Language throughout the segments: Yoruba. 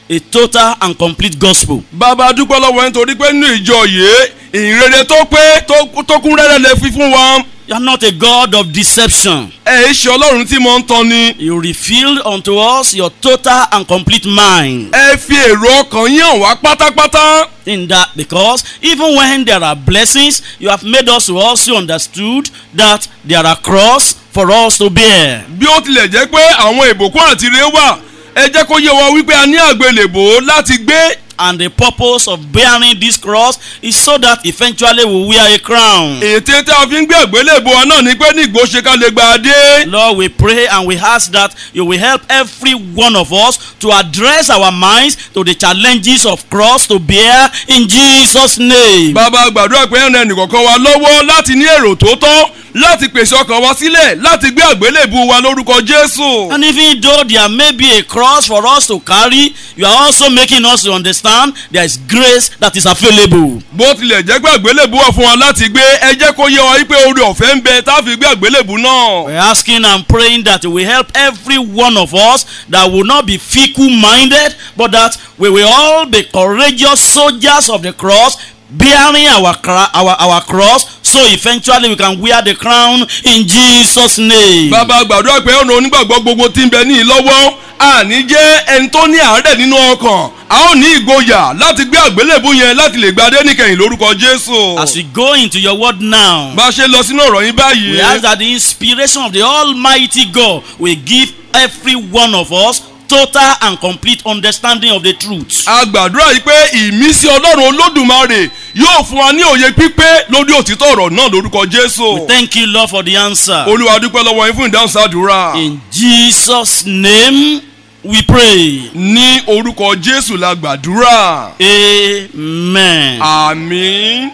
a total and complete gospel. bàbá dúpẹ́ lọ́wọ́ yín torí pé nínú ìjọ yìí ìrere tó pé tó- tó kún rẹ́rẹ́ lè fi fún wa You are not a God of deception. ẹ̀ ẹ́ ṣe ọlọ́run tí mo ń tọ́ ni You revealed unto us your total and complete mind. ẹ fi èrò ọkàn yín hàn wá pátápátá In that, because even when there are blessings, you have made us to also understood that there are cross for us to bear. bí ó tilẹ̀ jẹ́ pé àwọn ìbùkún àti ire wà ẹ jẹ́ kó yé wa wípé a ní àgbélébò láti gbé And the purpose of bearing this cross is so that eventually we wear a crown. ète tí a fi ń gbé àgbélébò wa náà ni pé ní ìgbó ṣe ká lè gba adé Lord, we pray and we ask that you will help every one of us to address our minds to the challenges of cross to bear in Jesus' name. bàbá gbàdúrà pé ẹ̀rọ ẹnìkọ̀ọ̀kan wa lọ́wọ́ láti ní èrò tó tọ́ láti pèsè ọkàn wa sílẹ̀ láti gbé àgbélébù wa lórúkọ jésù. And even though there may be a cross for us to carry, you are also making us to understand there is grace that is available. bó tilẹ̀ jẹ́ pé àgbélébù wà fún wa láti gbé ẹ jẹ́ kó yé wa wípé oore ọ̀fẹ́ ń bẹ tá a fi gbé àgbélébù náà. We're asking and praying that you will help every one of us that will not be fickle minded, but that we will all be courageous soldiers of the cross, bearing our, cra- our, our cross, so eventually we can wear the crown in Jesus' name. bàbá gbàdúrà pé ọ̀nà onígbàgbọ́ gbogbo tí ń bẹ ní ìlọ́wọ́ àní jẹ́ ẹni tó ní àárẹ̀ nínú ọkàn a ó ní ìgboyà láti gbé àgbélébù yẹn láti lè gba adé níkẹyìn lórúkọ jésù. As we go into your word now, bá a ṣe lọ sínú ọ̀rọ̀ yín báyìí. we ask that the inspiration of the Almighty God will give every one of us total and complete understanding of the truth. a gbàdúrà yìí pé ìmísí ọlọ́run olódùmarè yóò fún wa ní òye pípé lórí òtítọ́ ọ̀rọ̀ náà lórúkọ jésù. Thank you, Lord, for the answer. olúwa dúpẹ́ lọ́wọ́ yín fún ìdáhùn sádùúrà. In Jesus' name we pray. ní orúkọ jésù la gbàdúrà. Amen. àmín.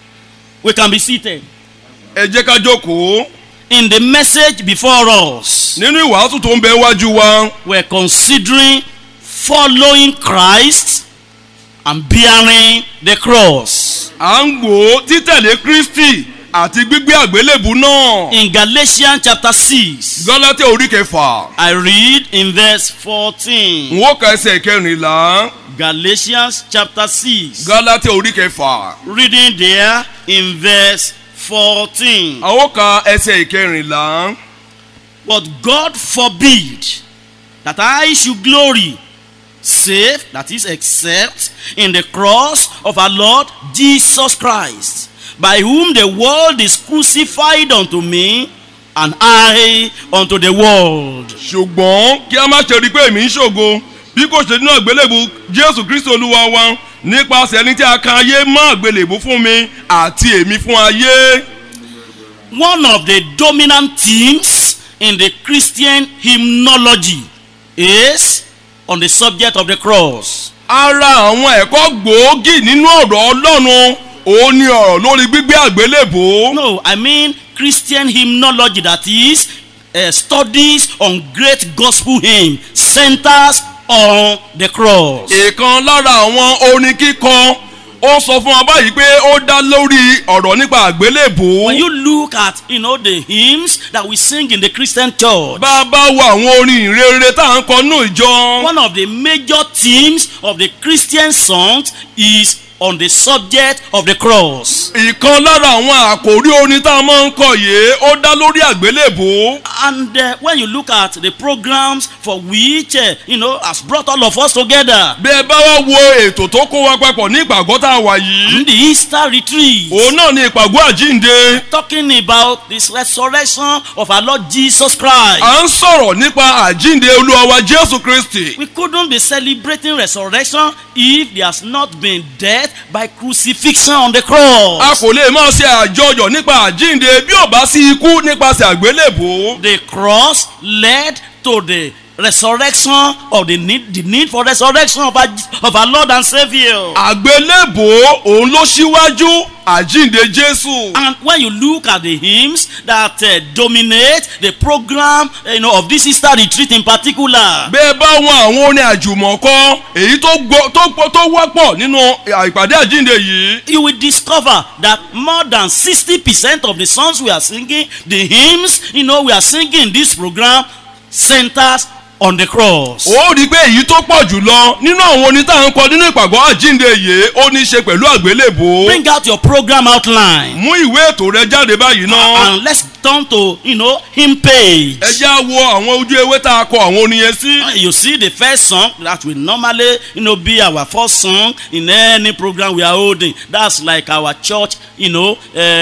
We can be seated. ẹ jẹ́ ká jókòó. In the message before us, nínú ìwàásù tó ń bẹ wájú wa we're considering following Christ and bearing the cross. à ń gbò ó títẹ̀lé kristi àti gbígbé àgbélébù náà. In Galatians chapter 6, gálátì orí kẹfà I read in verse 14. n ó ka ẹsẹ̀ kẹrìnlá Galatians chapter 6, gálátì orí kẹfà reading there in verse 14. a ó ka ẹsẹ̀ ìkẹrìnlá. But God forbid that I should glory, save, that is, except in the cross of our Lord Jesus Christ, by whom the world is crucified unto me, and I unto the world. ṣùgbọ́n kí a má ṣe rí i pé èmi ń ṣògo bí kò ṣe nínú àgbélébù jésù kristi olúwa wa nípasẹ̀ ẹni tí a kan ayé mọ́ àgbélébù fún mi àti èmi fún ayé. One of the dominant themes in the Christian hymnology is on the subject of the cross. ara àwọn ẹ̀kọ́ gbòógì nínú ọ̀rọ̀ ọlọ́run òun ni ọ̀rọ̀ lórí gbígbé àgbélébù. No, I mean Christian hymnology that is uh, studies on great gospel hymn centers on the cross. ìkan lára àwọn orin kíkọ ó sọ fún wa báyìí pé ó dá lórí ọ̀rọ̀ nípa àgbélébù. When you look at you know the hymns that we sing in the Christian church, bá a bá wo àwọn orin ìrere tá à ń kọ nínú ìjọ. one of the major themes of the Christian songs is on the subject of the cross. ìkan lára àwọn àkòrí orin tá a máa ń kọ yìí ó dá lórí àgbélébù. And uh, when you look at the programs for which uh, you know has brought all of us together, bí ẹ bá wá wo ètò tó kó wa papọ̀ ní ìpàgọ́ tá a wà yìí. in the Easter retreat, òun náà ni ìpàgọ́ àjínde. talking about this resurrection of our Lord Jesus Christ. à ń sọ̀rọ̀ nípa àjínde olúwa wa jésù kristi. We couldn't be celebrating resurrection if there has not been death by crucifixion on the a cross. kò lè máa ṣe àjọyọ̀ nípa àjínde bí ò bá sí ikú nípasẹ̀ àgbélébù. The cross led to the resurrection of the need, the need for resurrection of our, of our Lord and Savior. àgbélébù òun ló ṣíwájú àjínde jésù. And when you look at the hymns that uh, dominate the program you know, of this Easter retreat in particular, bẹ́ẹ̀ bá wọn àwọn orin àjùmọ̀kọ èyí tó gbọ́- tó pọ̀- tó wọ́pọ̀ nínú ìpàdé àjínde yìí. you will discover that more than 60% of the songs we are singing, the hymns, you know, we are singing in this program centers on the cross. ó rí i pé èyí tó pọ̀ jù lọ nínú àwọn oní tá à ń kọ nínú ìpàgọ́ àjínde yìí ó ní í ṣe pẹ̀lú àgbélébò. Bring out your program outline mú ìwé ètò rẹ jáde báyìí náà. and let's turn to, you know, hymn page. ẹ já wo àwọn ojú ewé tá a kọ àwọn orin yẹn sí. You see the first song that will normally, you know, be our first song in any program we are holding. That's like our church, you know,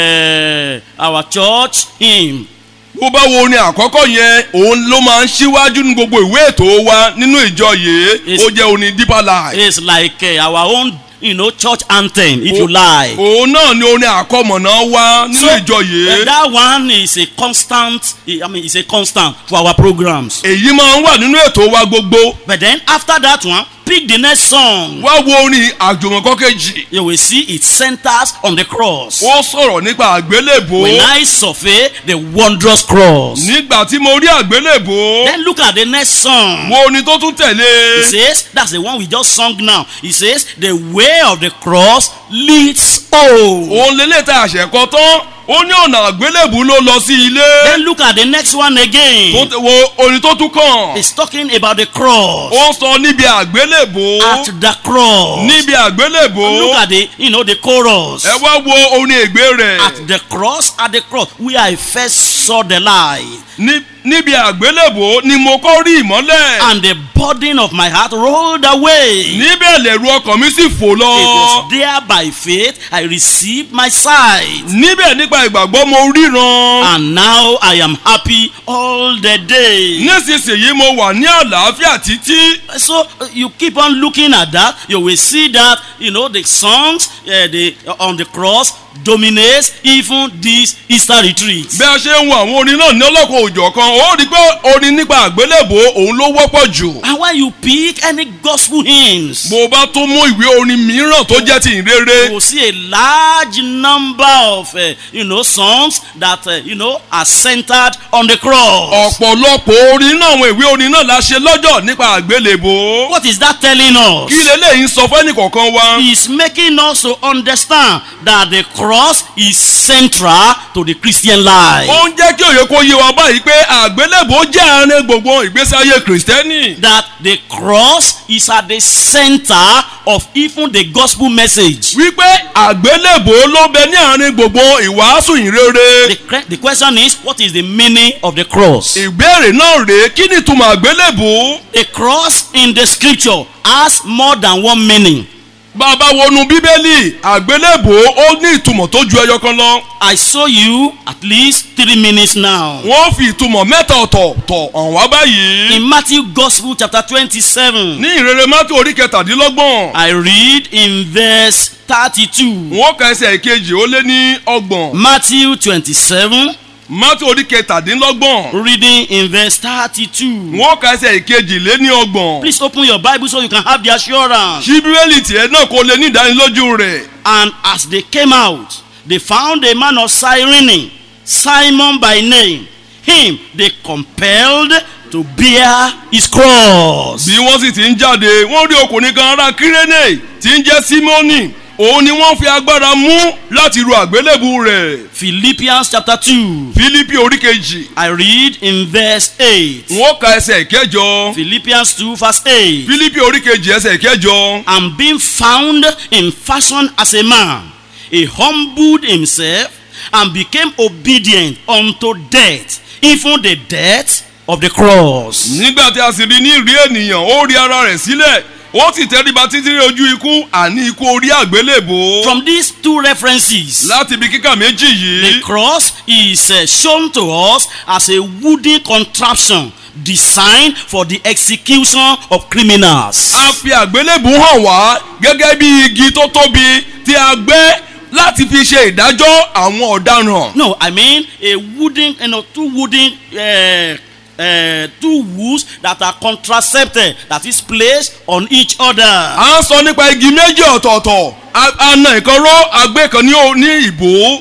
uh, our church hymn. bó bá wo orin àkọ́kọ́ yẹn òun ló máa ń ṣíwájú ní gbogbo ìwé ètò wa nínú ìjọ yìí It's- ó jẹ́ orin deeper life. It's like uh, our own, you know, church anthem, if you like. òun náà ni orin àkọmọ̀nà wa nínú ìjọ uh, yìí. that one is a constant, I mean, it's a constant for our programs. èyí máa ń wà nínú ètò wa gbogbo. But then after that one, pick the next song. wá wo orin àjùmọ̀kọ́ kejì. You will see it centers on the cross. ó sọ̀rọ̀ nípa àgbélébò. When I survey the wondrous cross. nígbà tí mo rí àgbélébò. Then look at the next song. wo orin tó tún It tẹ̀lé. says, that's the one we just sung now. It says, the way of the cross leads home. òun lélẹ̀ tá a ṣẹ̀ kọ tán. ó ní ọ̀nà àgbélébù ló lọ sí ilé. Then look at the next one tó again. tẹ- wo orin tó tún kàn. It's talking about the cross. ó sọ níbi àgbélébò. At the cross. níbi àgbélébò. Look at the, you know, the chorus. ẹ wá wo orin ègbé rẹ̀. At the cross, at the cross, where I first saw the light. Ní- níbi àgbélébò ni mo kọ́ rí ìmọ́lẹ̀. And the burden of my heart rolled away. níbẹ̀ lẹ̀rù ọkàn mi sì fò It lọ. was there by faith I received my sight. níbẹ̀ nípa ìgbàgbọ́ mo ríran. And now I am happy all the day. nísinsìnyí mo wà ní àlàáfíà títí. So uh, you keep on looking at that, you will see that you know the songs uh, the, on the cross dominates even this Easter retreat. bí a ṣe ń wo àwọn orin náà ní ọlọ́kọ̀ òjọ̀ kan ó rí i pé orin nípa àgbélébò òun ló wọ́pọ̀ jù. And when you pick any gospel hymns, bó o bá tún mú ìwé orin mìíràn tó jẹ́ ti you ìrere. will see a large number of uh, you know songs that uh, you know are centered on the cross. ọ̀pọ̀lọpọ̀ orin náà àwọn ìwé orin náà la ṣe lọ́jọ́ nípa àgbélébò. What is that telling us? kí leléyìí ń sọ fẹ́ni kọ̀ọ̀kan wa. He's making us to understand that the cross is central to the Christian life. ó ń jẹ́ kí òye kó yé wa báyìí pé àgbélébò jẹ́ àárín gbogbo ìgbésí ayé kìrìsìtẹ́nì. that the cross is at the center of even the gospel message. wípé àgbélébò ló bẹ ní àárín gbogbo ìwàásù ìrere. The, cre- the question is, what is the meaning of the cross? ìbéèrè náà rèé kí ni ìtumọ̀ àgbélébò. A cross in the scripture has more than one meaning. bàbá wọnú bíbélì àgbélébò ó ní ìtumọ̀ tó ju ẹyọ kan lọ. I saw you at least three minutes now. wọ́n fi ìtumọ̀ mẹ́ta ọ̀tọ̀ọ̀tọ̀ hàn wá báyìí. In Matthew Gospel chapter twenty-seven, ní ìrere mátò orí kẹtàdínlọ́gbọ̀n. I read in verse thirty-two. wọ́n ka ẹsẹ̀ ìkejì ó lé ní ọgbọ̀n. Matthew twenty-seven, mátò orí kẹtàdínlọ́gbọ̀n. reading in verse thirty-two. wọ́n ka ẹsẹ̀ ìkejì lé ní ọgbọ̀n. Please open your Bible so you can have the assurance. ṣí bíbélì tiẹ̀ náà kó lè ní ìdánilójú rẹ̀. And as they came out, they found a man of Cyrene, Simon by name. Him they compelled to bear his cross. bí wọ́n sì ti ń jáde wọ́n rí ọkùnrin kan ará kírénè tí ń jẹ́ símọ́nì òun ni wọ́n fi agbára mú láti ru àgbélébù rẹ̀. Philippians chapter 2. fílípì orí kejì I read in verse 8. wọ́n ka ẹsẹ̀ ìkẹjọ. Philippians 2 verse 8. fílípì orí kejì ẹsẹ̀ ìkẹjọ. And being found in fashion as a man, he humbled himself and became obedient unto death, even the death of the cross. nígbà tí a sì rí ní ìrí ènìyàn ó rí ara rẹ̀ sílẹ̀ ó sì tẹríba títí dé ojú ikú àní ikú orí àgbélébò. From these two references, láti ibi kíkà méjì the yìí cross is uh, shown to us as a wooden contraption designed for the execution of criminals. a fi àgbélébù hàn wá gẹ́gẹ́ bí igi tó tóbi tí a gbẹ́ láti fi ṣe ìdájọ́ àwọn ọ̀daràn. No, I mean a wooden, you know, two wooden, uh, uh, two woods that are contracepted, that is placed on each other. à ń sọ nípa igi méjì ọ̀tọ̀ọ̀tọ̀ A- a na ìkan ró agbé kan ní o- ní ìbò. But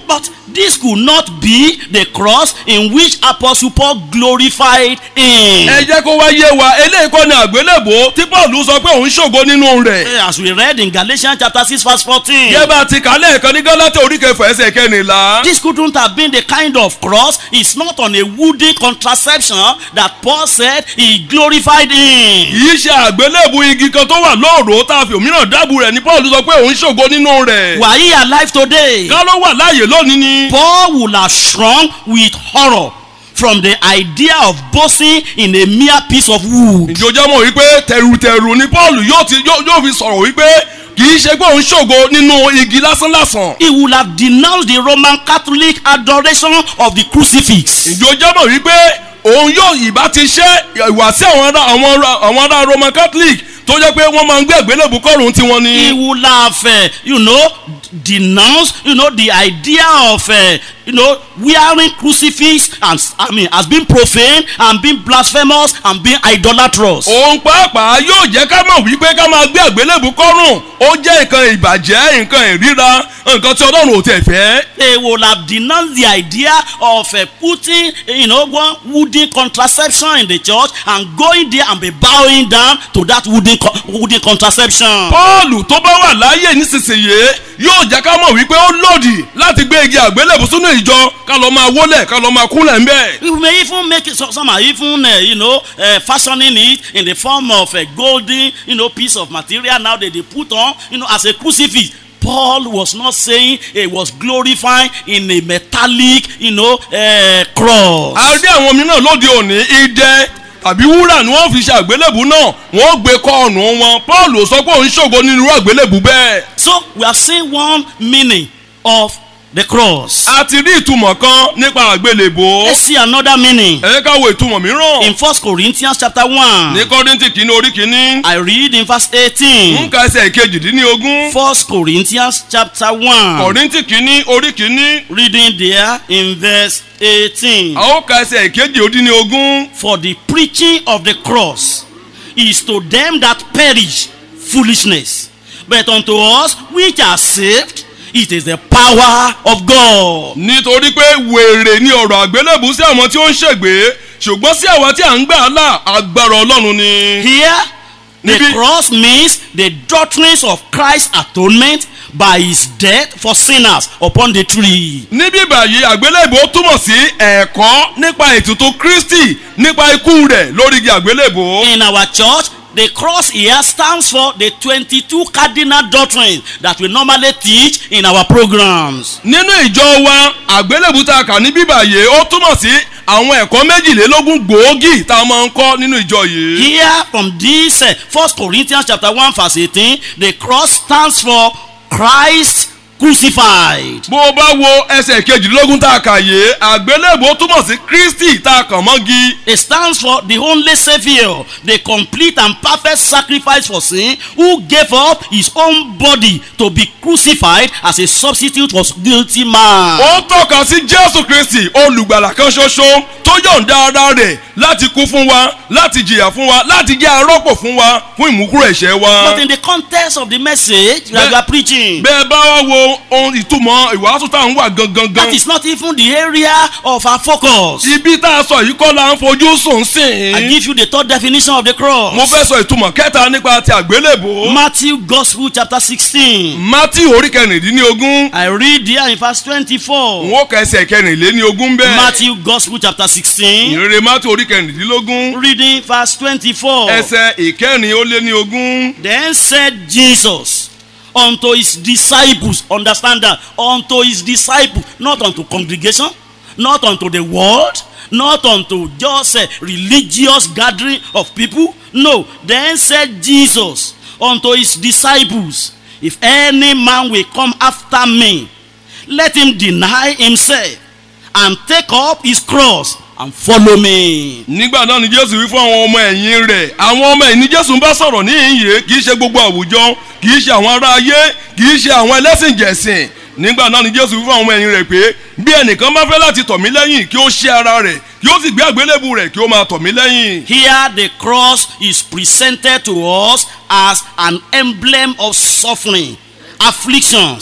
this could not be the cross in which Apostle Paul glorified in. ẹ jẹ́ kó wá yé wa eléyìí kọ́ ni àgbélébò tí paul sọ pé òun ṣògo nínú rẹ̀. As we read in Galatians chapter 6 verse 14. yẹ bá a ti kà lẹ́ẹ̀kan ní gálátà orí kẹfà ẹsẹ̀ kẹrìnlá. This couldn't have been the kind of cross. It's not on a wooden contraception that Paul said he glorified in. kìí ṣe àgbélébù igi kan tó wà lóòrò tá a fi òmíràn dábù rẹ̀ ní paul sọ pé òun ṣògo nínú rẹ̀. Were he alive today? ká ló wà láàyè lónìí ni. Paul would have shrunk with horror from the idea of boasting in a mere piece of wood. ìjọjọ́ mọ̀ wípé tẹ̀rùtẹ̀rù ni paul yóò ti yóò yóò fi sọ̀rọ̀ wípé kìí ṣe pé òun ṣògo nínú igi lásánlásán. He would have denounced the Roman Catholic adoration of the crucifix. ìjọjọ́ mọ̀ wípé òun yóò ìbá ti ṣe ìwà sí àwọn ará àwọn ará àwọn ará roman catholic tó jẹ́ pé wọ́n máa ń gbé àgbélébù kọ́rùn tiwọn ni. He would have, uh, you know, denounced, you know, the idea of, uh, you know, wearing crucifix and, I mean, as being profane and being blasphemous and being idolatrous. òun pàápàá yóò jẹ́ ká mọ̀ wípé ká máa gbé àgbélébù kọ́rùn ó jẹ́ nǹkan ìbàjẹ́ nǹkan ìríra nǹkan tí ọlọ́run ò tẹ̀ fẹ́. They would have denounced the idea of uh, putting, you know, one wooden contraception in the church and going there and be bowing down to that wooden, co- wooden contraception. Pọ́ọ̀lù tó bá wà láàyè nísinsìnyí yóò jẹ́ ká mọ̀ wípé ó lòdì láti gbé igi àgbélébù sínú ìjọ ká lọ máa wólẹ̀ ká lọ máa kúnlẹ̀ ń bẹ̀. We may even make it, so some are even, uh, you know, uh, fashioning it in the form of a golden, you know, piece of material now that they put on, you know, as a crucifix. Paul was not saying he was glorifying in a metallic, you know, uh, cross. a rí àwọn mìíràn lóde òní idẹ tàbí wúrà ni wọ́n fi ṣe àgbélébù náà wọ́n gbé kọ́ ọ̀nù wọn Pọ́ọ̀lù sọ pé òun ṣògo nínú irú àgbélébù bẹ́ẹ̀. So we are seeing one meaning of the cross. a ti rí ìtumọ̀ kan nípa àgbélébù. Let's see another meaning. ẹ ká wo ìtumọ̀ mìíràn. In First Corinthians chapter 1, ní kọ́ríntì kìíní orí kìíní. I read in verse 18. nǹka ẹsẹ̀ kejìdínlógún. First Corinthians chapter 1. kọ́ríntì kìíní orí kìíní. reading there in verse 18. a ó ka ẹsẹ̀ kejìdínlógún. For the preaching of the cross is to them that perish foolishness, but unto us which are saved, it is the power of God. nítorí pé wèrè ní ọ̀rọ̀ àgbélébù sí àwọn tí ó ń ṣègbè ṣùgbọ́n sí àwọn tí à ń gbà là agbára ọlọ́run ni. Here, the Níbí- cross means the doctrines of Christ's atonement by his death for sinners upon the tree. níbí báyìí àgbélébù ó túmọ̀ sí ẹ̀kọ́ nípa ètùtù kristi nípa ikú rẹ̀ lórí igi àgbélébù. In our church, the cross here stands for the 22 cardinal doctrines that we normally teach in our programs. nínú ìjọ wa àgbélébù tá a kà ní bíbàyè ó túmọ̀ sí àwọn ẹ̀kọ́ méjìlélógún gbòógì tá a máa ń kọ́ nínú ìjọ yìí. Here from this uh, 1 Corinthians chapter 1 verse 18, the cross stands for Christ crucified. bó o bá wo ẹsẹ̀ kejìlélógún tá a kà yé àgbélébù ó túmọ̀ sí kristi tá a kàn mọ́gi. It stands for the only Savior, the complete and perfect sacrifice for sin, who gave up his own body to be crucified as a substitute for guilty man. ó tọ́ka sí jésù kristi olùgbàlà kan ṣoṣo tó yọ̀ǹda ara rẹ̀ láti kú fún wa láti jìyà fún wa láti jẹ́ arọ́pò fún wa fún ìmúkúrò ẹ̀ṣẹ̀ wa. But in the context of the message that Be- we are preaching, bẹ́ẹ̀ bá wá wo ohun ìtumọ̀ ìwàásù tá à ń wà gangan that is not even the area of our focus. ibi tá a sọ yìí kọ́ la ń fojú sùn I sìn. give you the third definition of the cross. mo fẹ́ sọ ìtumọ̀ kẹta nípa ti àgbélébò. Matthew Gospel chapter 16. mátí orí kẹrìndínlógún I read there in verse 24. n ó kẹsẹ̀ kẹrìnléníogún bẹ́ẹ̀. Matthew Gospel chapter 16. ìrere mátí orí kẹrìndínlógún Reading verse 24. ẹsẹ̀ ìkẹrin ó lé ní ogún. Then said Jesus unto his disciples, understand that, unto his disciples, not unto congregation, not unto the world, not unto just a religious gathering of people. No, then said Jesus unto his disciples, If any man will come after me, let him deny himself and take up his cross and follow me. nígbà náà ni jésù wí fún àwọn ọmọ ẹ̀yìn rẹ̀ àwọn ọmọ ẹ̀yìn ni jésù ń bá sọ̀rọ̀ ní ìyè kì í ṣe gbogbo àwùjọ kì í ṣe àwọn ará ayé kì í ṣe àwọn ẹlẹ́sìn jẹ̀sìn nígbà náà ni jésù wí fún àwọn ọmọ ẹ̀yìn rẹ̀ pé bí ẹnìkan bá fẹ́ láti tọ̀ mí lẹ́yìn kí ó ṣe ara rẹ̀ kí ó sì gbé àgbélébù rẹ̀ kí ó máa tọ̀ mí lẹ́yìn. Here the cross is presented to us as an emblem of suffering, afflictions,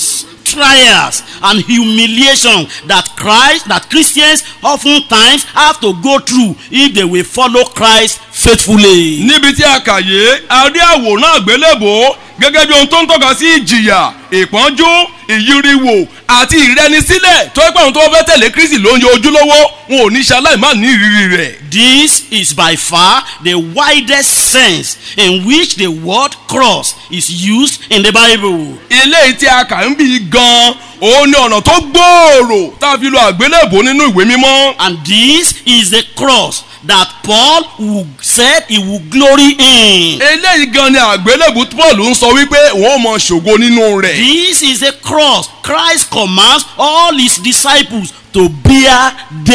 trials and humiliation that Christ, that Christians oftentimes have to go through if they will follow Christ faithfully. níbi tí a kà yé a rí àwòrán àgbélébò gẹ́gẹ́ bí ohun tó ń tọ́ka sí ìjìyà ìpọ́njú ìyíriwò àti ìrẹnisílẹ̀ tó ẹ́ pé àwọn tó fẹ́ tẹ̀lé kristi ló ń yọ ojúlówó wọn ò ní ṣe aláìmá ní ìrírí rẹ̀. This is by far the widest sense in which the word cross is used in the Bible. eléyìí tí a kà ń bí gan-an òun ni ọ̀nà tó gbòòrò tá a fi lo àgbélébò nínú ìwé mímọ́. And this is the cross that Paul who said he would glory in. eléyìí gan ni àgbélébù paul ń sọ wípé òun ò mọ ṣògo nínú rẹ̀. This is the cross Christ commands all his disciples to bear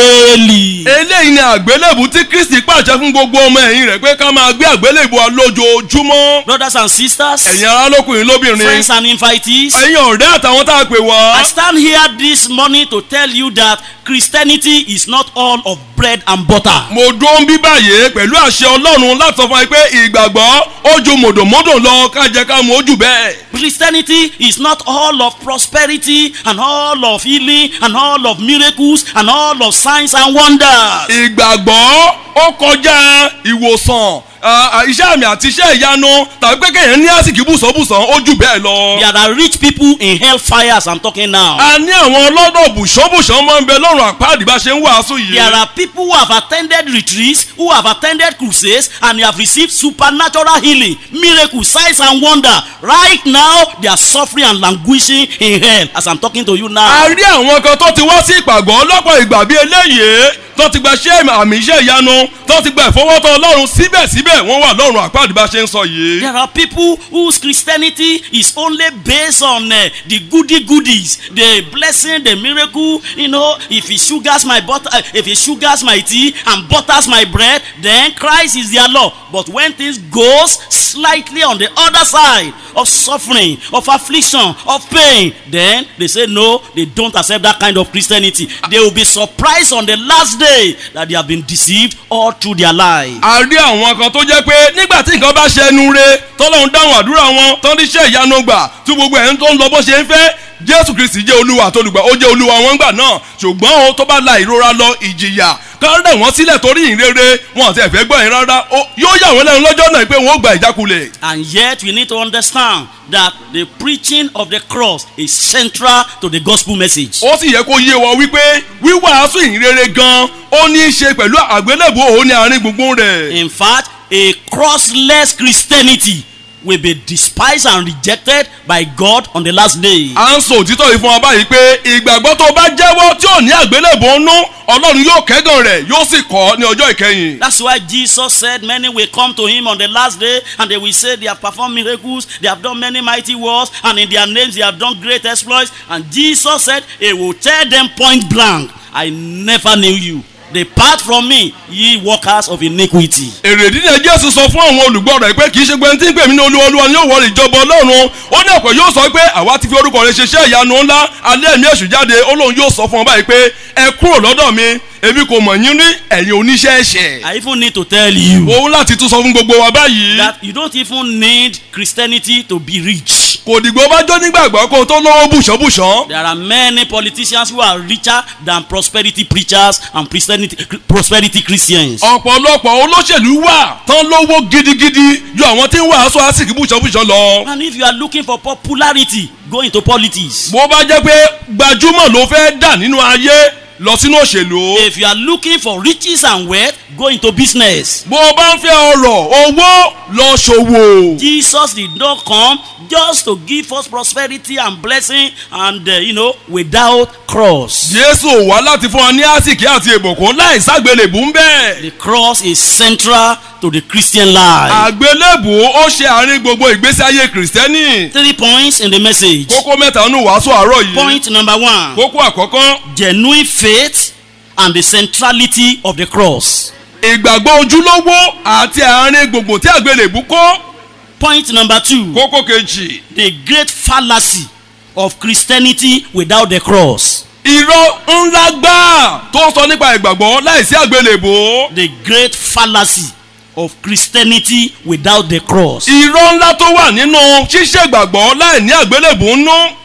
daily. eléyìí ni àgbélébù tí kristi pàṣẹ fún gbogbo ọmọ ẹ̀yìn rẹ̀ pé ká máa gbé àgbélébù wa lójoojúmọ́. Brothers and sisters, ẹ̀yin ará lókùnrin lóbìnrin friends and invitees, ẹ̀yin ọ̀rẹ́ àtàwọn tá a pè I wá. stand here this morning to tell you that Christianity is not all of bread and butter. mo dúró ń bí báyìí pẹ̀lú àṣẹ ọlọ́run láti sọ fún wa pé ìgbàgbọ́ ó ju mòdòmódò lọ ká jẹ ká mu ó jù bẹ́ẹ̀. Christianity is not all of prosperity and all of healing and all of miracles and all of signs and wonders. ìgbàgbọ́ ó kọjá ìwòsàn à, à, iṣẹ́ àmì àti iṣẹ́ ìyanu tàbí pé kéèyàn ní àsìkò bùsọ̀bùsàn ó jù bẹ́ẹ̀ lọ. There are rich people in hellfire as I'm talking now. a ní àwọn ọlọ́dọ̀ bùṣọ́bùṣọ́ máa ń bẹ lọ́rùn àpáàdì bá ṣe ń wàásù yìí. There are people who have attended retreats, who have attended crusades, and they have received supernatural healing, miracles, signs, and wonder. Right now, they are suffering and languishing in hell as I'm talking to you a now. rí àwọn kan tó ti wá sí ìpàgọ́ lọ́pọ̀ ìgbà bíi eléyìí tó ti gba iṣẹ́ àmì iṣẹ́ ìyanu tó ti gba ìfọwọ́tọ̀ ọlọ́run síbẹ̀síbẹ̀ wọ́n wà lọ́rùn àpáàdì bá ṣe ń sọ yìí. There are people whose Christianity is only based on uh, the goody goodies, the blessing, the miracle. You know, if he sugars my butter, uh, if he sugars my tea and butters my bread, then Christ is their Lord. But when things goes slightly on the other side of suffering, of affliction, of pain, then they say no, they don't accept that kind of Christianity. They will be surprised on the last day that they have been deceived all through their life. a rí àwọn kan tó jẹ́ pé nígbà tí nǹkan bá ṣẹnu re tọ́lọ́run dáhùn àdúrà wọn tán ní iṣẹ́ ìyanu gbà tí gbogbo ẹ̀ ń tó ń lọ bó ṣe ń fẹ́ jésù kristi jẹ́ olúwa àtolùgbà ó jẹ́ olúwa wọn gbà náà ṣùgbọ́n o tó bá la ìrora lọ ìjìyà kán rẹ̀ wọ́n sílẹ̀ torí ìrere wọn àti ẹ̀fẹ́ gbọ́ yẹn rárá ó- yóò yà wọ́n lẹ́nu lọ́jọ́ náà pé wọ́n ó gba ìjákulẹ̀. And yet we need to understand that the preaching of the cross is central to the gospel message. ó sì yẹ kó yé wa wípé wíwàásù ìrere gan ó ní í ṣe pẹ̀lú àgbélébùú òun ní àárín gbùngbùn rẹ̀. In fact, a crossless Christianity will be despised and rejected by God on the last day. à ń sọ òtítọ́ yìí fún wa báyìí pé ìgbàgbọ́ tó bá jẹ́wọ́ tí ò ní àgbélébùú nú ọlọ́run yóò kẹ́gàn rẹ̀ yóò sì kọ́ ní ọjọ́ ìkẹyìn. That's why Jesus said many will come to him on the last day and they will say they have performed miracles, they have done many mighty works, and in their names they have done great exploits. And Jesus said, He will tell them point blank, I never knew you. Depart from me, ye workers of iniquity. èrèdí ni jésù sọ fún àwọn olùgbọ́ rẹ̀ pé kì í ṣe pé tí ń pè mí ní olúwa olúwa ni yóò wọ ìjọba ọlọ́run ó ní ọ̀pọ̀ yóò sọ pé àwa ti fi orúkọ rẹ̀ ṣiṣẹ́ ìyanu ńlá alẹ́ ẹ̀mí èṣù jáde ó lóun yóò sọ fún ọ báyìí pé ẹ kúrò lọ́dọ̀ mi èmi kò mọ̀ yín rí ẹ̀yin oníṣẹ́ ẹ̀ṣẹ̀. I even need to tell you òun láti tún sọ fún gbogbo wa báyìí that you don't even need Christianity to be rich. kò dìgbò bá jó nígbàgbọ́ kó o tó lọ́wọ́ bùṣọ́bùṣọ́ There are many politicians who are richer than prosperity preachers and Christianity, prosperity Christians. ọ̀pọ̀lọpọ̀ olóṣèlú wà tán lówó gidigidi ju àwọn tí ń wàásù àsìkò bùṣọ́bùṣọ́ lọ. And if you are looking for popularity, go into politics. bó bá jẹ́ pé gbajúmọ̀ ló fẹ́ dà nínú ayé lọ sínú òṣèlú. If you are looking for riches and wealth, go into business. bó o bá ń fẹ́ ọrọ̀ owó lọ ṣòwò. Jesus did not come just to give us prosperity and blessing and, uh, you know, without cross. jésù ò wá láti fún wa ní àsìkí àti ìbùkún láì ságbélébù ń bẹ́ẹ̀. The cross is central to the Christian life. àgbélébù ó ṣe àárín gbogbo ìgbésí ayé kìrìsìtẹ́nì. Three points in the message. kókó mẹ́ta nù wàásù àárọ̀ yìí. Point number one kókó àkọ́kọ́ genuine faith and the centrality of the cross. ìgbàgbọ́ ojúlówó àti àárín gbogbo tí àgbélébù kó. Point number two kókó kejì the great fallacy of Christianity without the cross. irọ́ ńlá gbáà tó sọ nípa ìgbàgbọ́ láìsí àgbélébù. The great fallacy of Christianity without the cross. irọ́ ńlá tó wà nínú ṣíṣe ìgbàgbọ́ láì ní àgbélébù nú.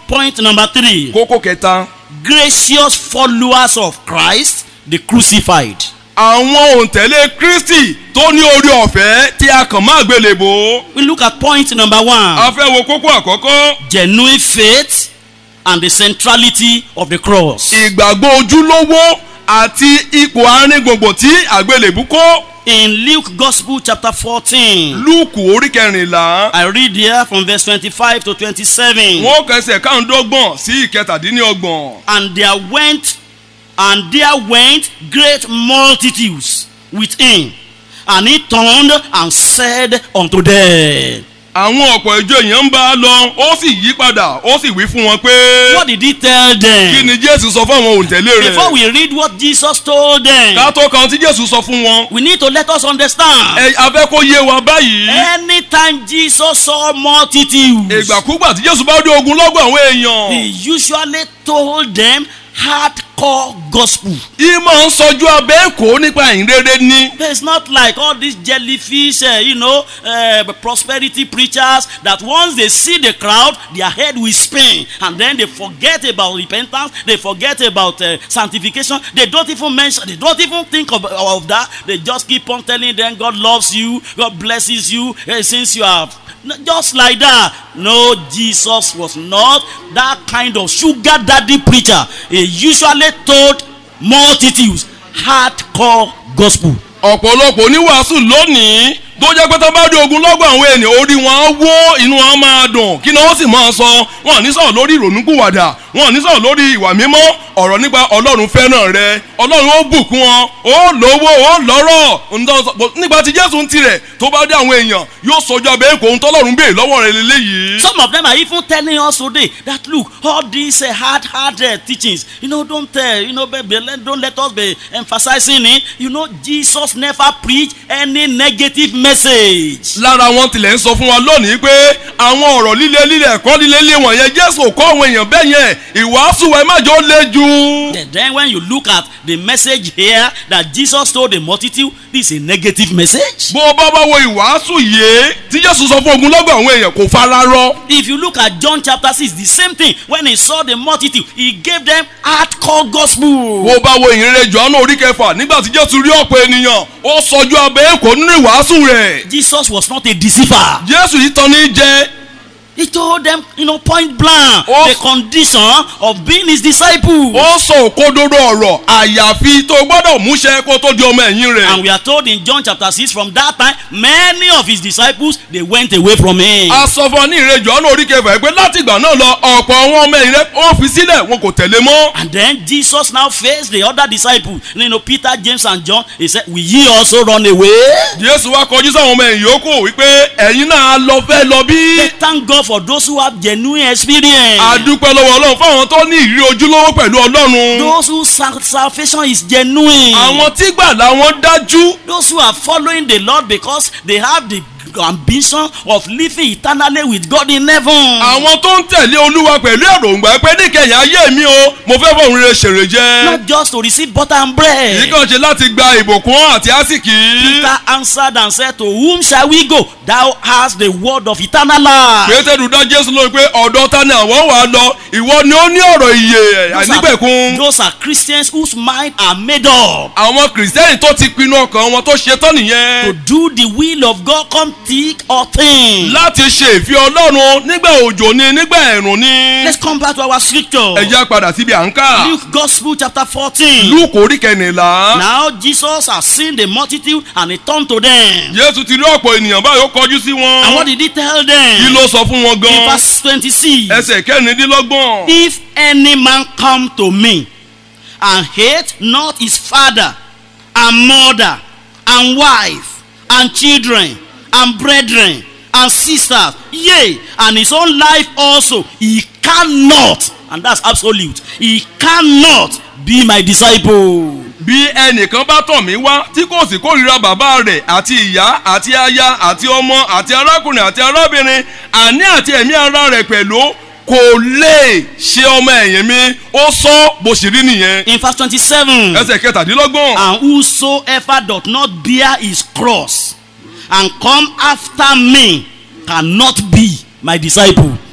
Point number three. kókó kẹta Gracious followers of Christ, the crucified. àwọn òǹtẹ̀lé kristi tó ní orí ọ̀fẹ́ tí a kàn máa gbélébò We look at point number a one. fẹ́ wo kókó àkọ́kọ́ Genuine faith and the centrality of the cross. ìgbàgbọ́ ojúlówó àti ipò àárín gbùngbùn tí àgbélébù kó In Luke Gospel chapter 14, lúùkù orí kẹrìnlá I read here from verse 25 to 27. wọn kẹsẹ̀ káàndọ́gbọ̀n sí ìkẹtàdínlọ́gbọ̀n And there went, and there went great multitudes with him. And he turned and said unto them, àwọn ọ̀pọ̀ ìjọ èèyàn ń bá a lọ ó sì yí padà ó sì wí fún wọn pé What did he tell kí them? ni jésù sọ fún àwọn òǹtẹ̀lé Before rẹ̀ we read what Jesus told them, ká tó kan tí jésù sọ fún wọn we need to let us understand. ẹ afẹ́ kó yé wa báyìí Anytime Jesus saw multitudes, ìgbàkúgbà tí jésù bá dé ogun lọ́gbọ̀n àwọn èèyàn he usually told them hardcore gospel. ìmọ̀ ń sọjú abẹ́ èkó nípa ìrere ni It's not like all these jellyfish, uh, you know, uh, prosperity preachers that once they see the crowd, their head will spin and then they forget about repentance, they forget about uh, sanctification, they don't even mention, they don't even think of, of that. They just keep on telling them God loves you, God blesses you, eh, since you are just like that. No, Jesus was not that kind of sugar daddy preacher. He usually told multitudes hardcore gospel. ọ̀pọ̀lọpọ̀ oníwàásù lónìí tó jẹ́ pé tó bá dé ogun lọ́gbọ̀n àwọn ènìyàn orí wọn á wó inú wọn á máa dùn kí ni wọ́n sì máa sọ wọn ò ní sọ̀rọ̀ lórí ìrònúkúwàdà wọn ò ní sọ̀rọ̀ lórí ìwà mímọ́ ọ̀rọ̀ nípa ọlọ́run fẹ́ràn rẹ ọlọ́run ó bùkún wọn ó lówó ó lọ́rọ̀ ǹdọ́ sọ- bó- nígbà tí jésù ń tirẹ̀ tó bá dé àwọn èèyàn yóò sọjọ́ abẹ́ èkó ohun tọ́lọ́run béè lọ́wọ́ rẹ lélẹ́yìí. Some of them are even telling us today that look, all these uh, hard, hard uh, teachings, you know, don't tell, you know, baby, let, don't let us be emphasizing it. You know, Jesus never preached any negative message. lára wọn tilẹ̀ ń sọ fún wa lónìí pé àwọn ọ̀rọ̀ líle líle ẹ̀kọ́ líle líle wọ̀nyẹn jésù kọ́ àwọn èèyàn bẹ́ẹ̀ yẹn ìwàásù ẹ̀ má jọ lé ju. And then when you look at the message here that Jesus told the multitude, this is a negative message. bó o bá bá wo ìwàásù yìí tí jésù sọ fún ogunlọ́gọ̀ àwọn èèyàn kò fara rọ. If you look at John chapter 6, the same thing. When he saw the multitude, he gave them hardcore gospel. bó o bá wo ìrere jọ̀ọ́nù orí kẹfà nígbà tí jésù rí ọ̀pọ̀ ènìyàn ó sọjú abẹ́ èkó nínú ìwàásù rẹ̀. Jesus was not a deceiver. jésù yìí tán ní jẹ́ He told them, you know, point blank, Oh. the condition of being his disciple. ó sọ òkododo ọ̀rọ̀ àyàfi tó gbọ́dọ̀ múṣẹ kó tó di ọmọ ẹ̀yìn rẹ̀. And we are told in John chapter 6, from that time, many of his disciples, they went away from him. a sọ fún ọ ní ìrere jọ̀ọ́nù orí kẹfà yìí pé láti ìgbà náà lọ ọ̀pọ̀ àwọn ọmọ ẹ̀yìn rẹ̀ ó fi sílẹ̀ wọn kò tẹ̀lé mọ́. And then Jesus now faced the other disciples. You know, Peter, James, and John. He said, Will ye also run away? jésù wá kọjú sáwọn ọmọ ẹ̀yìn yòókù wípé ẹ̀yin náà lọ fẹ́ lọ bí. They thank God for those who have genuine experience. a dúpẹ́ lọ́wọ́ ọlọ́run fáwọn tó ní ìrírí ojúlówó pẹ̀lú ọlọ́run. Those whose sal- salvation is genuine. àwọn tí gbàlà wọn dájú. Those who are following the Lord because they have the ambition of living eternally with God in heaven. àwọn tó ń tẹ̀lé olúwa pẹ̀lú èròǹgbà pé níkẹyìn ayé mi o mo fẹ́ fọ̀hún rere ṣèrè jẹ́. Not just to receive butter and kì í bread. kàn ṣe láti gba ìbùkún àti àsìkí. Peter answered and said, To whom shall we go? Thou hast the word of eternal life. pétérù dá jésù lórí pé ọ̀dọ̀ ta ni àwọn wà á lọ ìwọ ni ó ní ọ̀rọ̀ ìyè Those are, àìnípẹ̀kun. those are Christians whose mind are made up àwọn kìrìsìtẹ́nì tó ti pinnu ọkàn wọn tó ṣetán to nìyẹn. do the will of God, come thick or thin. láti ṣe ìfẹ́ ọlọ́run nígbà òjò ni nígbà ẹ̀rùn ni. Let's come back to our scripture. ẹ já padà síbi à ń kà. Luke Gospel chapter 14. lúùkù orí kẹrìnlá. Now Jesus has seen the multitude and he turned to them. jésù ti rí ọ̀pọ̀ ènìyàn báyìí ó kọjú sí And what wọn. did he tell kí them? ló sọ fún wọn In gan. verse 26. ẹsẹ̀ kẹrìndínlọ́gbọ̀n. If any man come to me and hate not his father and mother and wife and children and brethren and sisters, yea, and his own life also, he cannot, and that's absolute, he cannot be my disciple. bí ẹnìkan bá tọ̀ mí wá tí kò sì kórìíra bàbá rẹ̀ àti ìyá àti aya àti ọmọ àti arákùnrin àti arábìnrin àní àti ẹ̀mí ara rẹ̀ pẹ̀lú kò lè ṣe ọmọ ẹ̀yìn mi ó sọ bó sì rí nìyẹn. In verse 27. ẹsẹ̀ kẹtàdínlọ́gbọ̀n. And whosoever doth not bear his cross and come after me cannot be my disciple.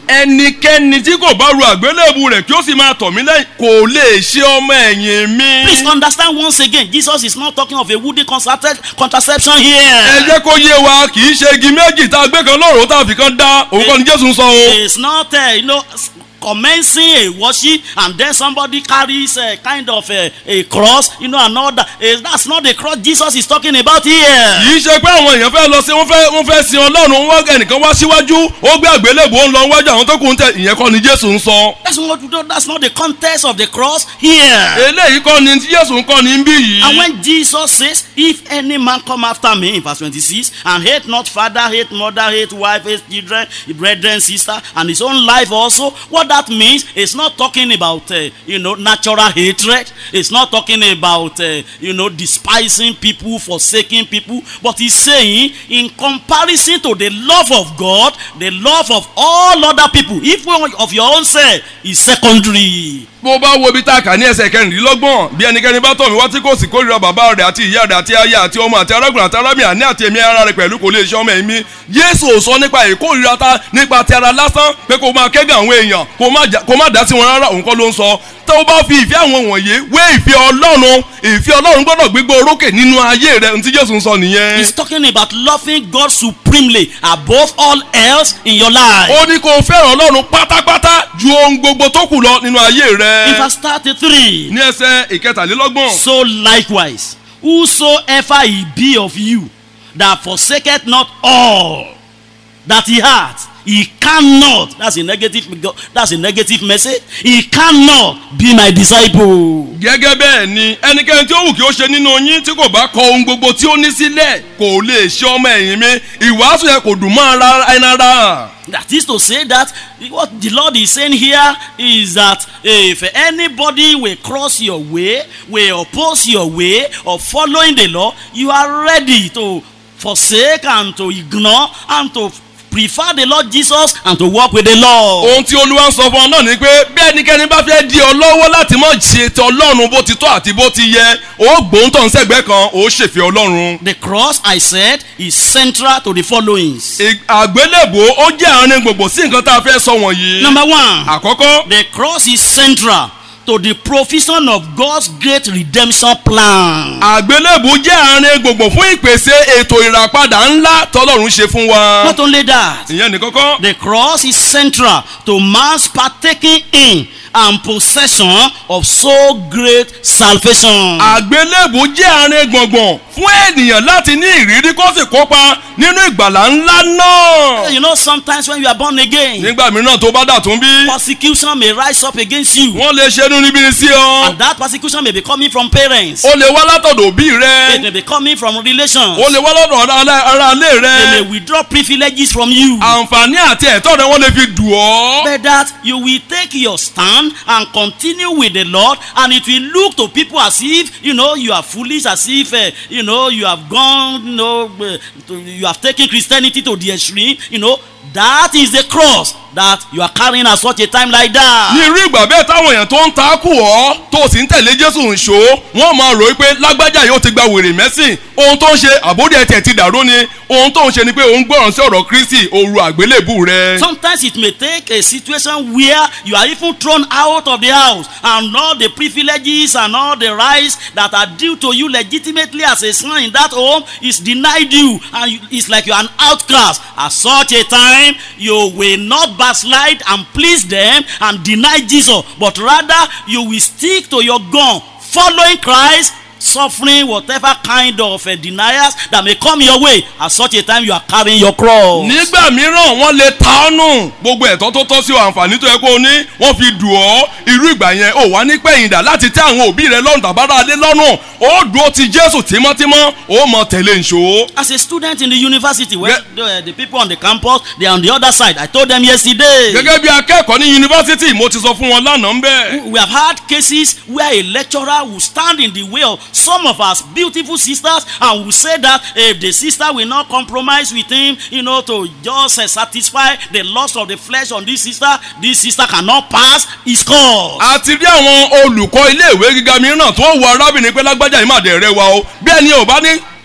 ẹnikẹ́ni tí kò bá ru àgbélébù rẹ̀ kí ó sì máa tọ̀ mí lẹ́yìn kò lè ṣe ọmọ ẹ̀yìn mi. Please understand once again, Jesus is not talking of a woody contracept- contraception ẹ here. jẹ́ kó yé wa kì í ṣe igi méjì tá a gbé kan lọ́rùn tá a fi kan dá òun kọ́ ni jésù ń sọ o. It's not, uh, you know, s- commencing a worship and then somebody carries a kind of a, a cross, you know, another. Uh, that's not the cross Jesus is talking about here. kì í ṣe pé àwọn èèyàn fẹ́ lọ sí wọ́n fẹ́ wọ́n fẹ́ sin ọlọ́run wọ́n ẹnìkan wá síwájú ó gbé àgbélébù ó ń lọ wájú àwọn tó kù ń tẹ ìyẹn kọ́ ni jésù ń sọ. That's not, that's not the context of the cross here. eléyìí kọ́ ni tí jésù ń kọ́ ni ń bí yìí. And when Jesus says, If any man come after me, in verse 26, and hate not father, hate mother, hate wife, hate children, brethren, sister, and his own life also, what that means is not talking about, uh, you know, natural hatred. It's not talking about, uh, you know, despising people, forsaking people. But he's saying, in comparison to the love of God, the love of all other people, if one of your own self is secondary. bó bá wo ibi tá a kà ní ẹsẹ̀ kẹrìndínlọ́gbọ̀n bí ẹnikẹ́ni bá tọ̀ mí wá tí kò sì kórìíra bàbá rẹ̀ àti ìyá rẹ̀ àti aya àti ọmọ àti arákùnrin àti arábìnrin àní àti èmi ara rẹ̀ pẹ̀lú kò lè ṣe ọmọ ẹ̀mí jésù ò sọ nípa ìkórìíra ta nípa ti ara lásán pé kó máa kẹ́gàn àwọn èèyàn kó má jà- kó má dá sí wọn rárá òun kọ́ ló ń sọ tó o bá fi ìfẹ́ àwọn wọ̀nyí wé ìfẹ́ ọlọ́run ìfẹ́ ọlọ́run gbọ́dọ̀ gbégbó orókè nínú ayé rẹ̀ ntí jésù ń sọ nìyẹn. He's talking about loving God supremely above all else in your life. ó ní kó o fẹ́ràn ọlọ́run pátápátá ju ohun gbogbo tó kù lọ nínú ayé In rẹ̀ verse 33, ní ẹsẹ̀ ìkẹtàlélọ́gbọ̀n. so likewise, whosoever he be of you that forsaketh not all that he hath, he cannot. That's a negative. That's a negative message. He cannot be my disciple. gẹ́gẹ́ bẹ́ẹ̀ ni ẹnikẹ́ni tí ó wù kí ó ṣe nínú yín tí kò bá kọ ohun gbogbo tí ó ní sílẹ̀ kò lè ṣe ọmọ ẹ̀yìn mi ìwàásù yẹn kò dùn mọ́ ara ẹni ara. That is to say that what the Lord is saying here is that if anybody will cross your way, will oppose your way of following the law, you are ready to forsake and to ignore and to prefer the Lord Jesus and to walk with the Lord. ohun tí olúwa ń sọ fún ọ náà ni pé bí ẹnikẹ́ni bá fẹ́ di ọ lọ́wọ́ láti mọ̀ ṣe ti ọlọ́run bó ti tọ́ àti bó ti yẹ ó gbóǹtọ̀ ń sẹ́gbẹ́ kan ó ṣèfẹ́ ọlọ́run. The cross, I said, is central to the followings. Ì- àgbélébò ó jẹ́ àárín gbogbo sí nǹkan tá a fẹ́ sọ wọ̀nyí. Number one, àkọ́kọ́ the cross is central to the provision of God's great redemption plan. àgbélébò jẹ́ àárín gbogbo fún ìpèsè ètò ìràpadà ńlá tọ́lọ́run ṣe fún wa. Not only that, ìyẹn ní kọ́kọ́. The cross is central to man's partaking in and possession of so great salvation. àgbélébù jẹ́ àárín gbọ̀ngbọ̀n fún ènìyàn láti ní ìrírí kó sì kópa nínú ìgbàlá ńlá náà. You know, sometimes when you are born again, nígbà mìíràn tó bá dà tún bí persecution may rise up against you. wọ́n lè ṣe inú níbi ní sí ọ. And that persecution may be coming from parents. ó lè wá látọ̀dọ̀ òbí It rẹ. may be coming from relations. ó lè wá lọ́dọ̀ ara- ara ilé They may rẹ. withdraw privileges from you. àǹfààní àti ẹ̀tọ́ rẹ wọ́n lè fi dùn ọ́. But that you will take your stand and continue with the Lord, and it will look to people as if you know you are foolish, as if uh, you know you have gone, you know, uh, to, you have taken Christianity to the extreme. You know that is the cross that you are carrying at such a time like ní that. irú ìgbà bẹ́ẹ̀ táwọn èèyàn tó ń ta kù ọ́ tó o sì ń tẹ̀lé jésù ń ṣó wọ́n máa rò ó pé lágbájá yóò ti gba wèrè mẹ́sìn ohun tó ń ṣe àbódì ẹ̀tẹ̀ ti dàrú ni ohun tó ń ṣe ni pé òun gbọ́ràn sí ọ̀rọ̀ kristi òru àgbélébù rẹ. Sometimes it may take a situation where you are even thrown out of the house and all the privileges and all the rights that are due to you legitimately as a son in that home is denied you and you, it's like you're an outcast. At such a time, you will not backslide and please them and deny Jesus, but rather you will stick to your gun, following Christ suffering whatever kind of uh, deniers that may come your way at such a time you are carrying your cross. nígbà mìíràn wọ́n lè ta ọ́ nù gbogbo ẹ̀tọ́ tó tọ́ sí ọ àǹfààní tó yẹ kó o ní wọ́n fi dùn ọ́ irú ìgbà yẹn ò wá ní pẹ̀yìndà láti tẹ́ àwọn òbí rẹ lọ́rùn tàbára alẹ́ lọ́rùn ó dúró ti jésù tímọ́tímọ́ ó mọ tẹ̀lé nṣó. As a student in the university, where Yeah. the, the people on the campus, they are on the other side. I told them yesterday. gẹ́gẹ́ bí akẹ́kọ̀ọ́ ní yunifásitì mo ti sọ fún wọn lánàá ń bẹ́ẹ̀. We have had cases where a lecturer will stand in the way of some of our beautiful sisters and will say that if the sister will not compromise with him, you know, to just uh, satisfy the lust of the flesh on this sister, this sister cannot pass his course. a ti rí àwọn olùkọ́ iléèwé gíga mìíràn tó wọ arábìnrin pé lágbájá yìí má dẹ̀ rẹwà o bí ẹni ò bá ní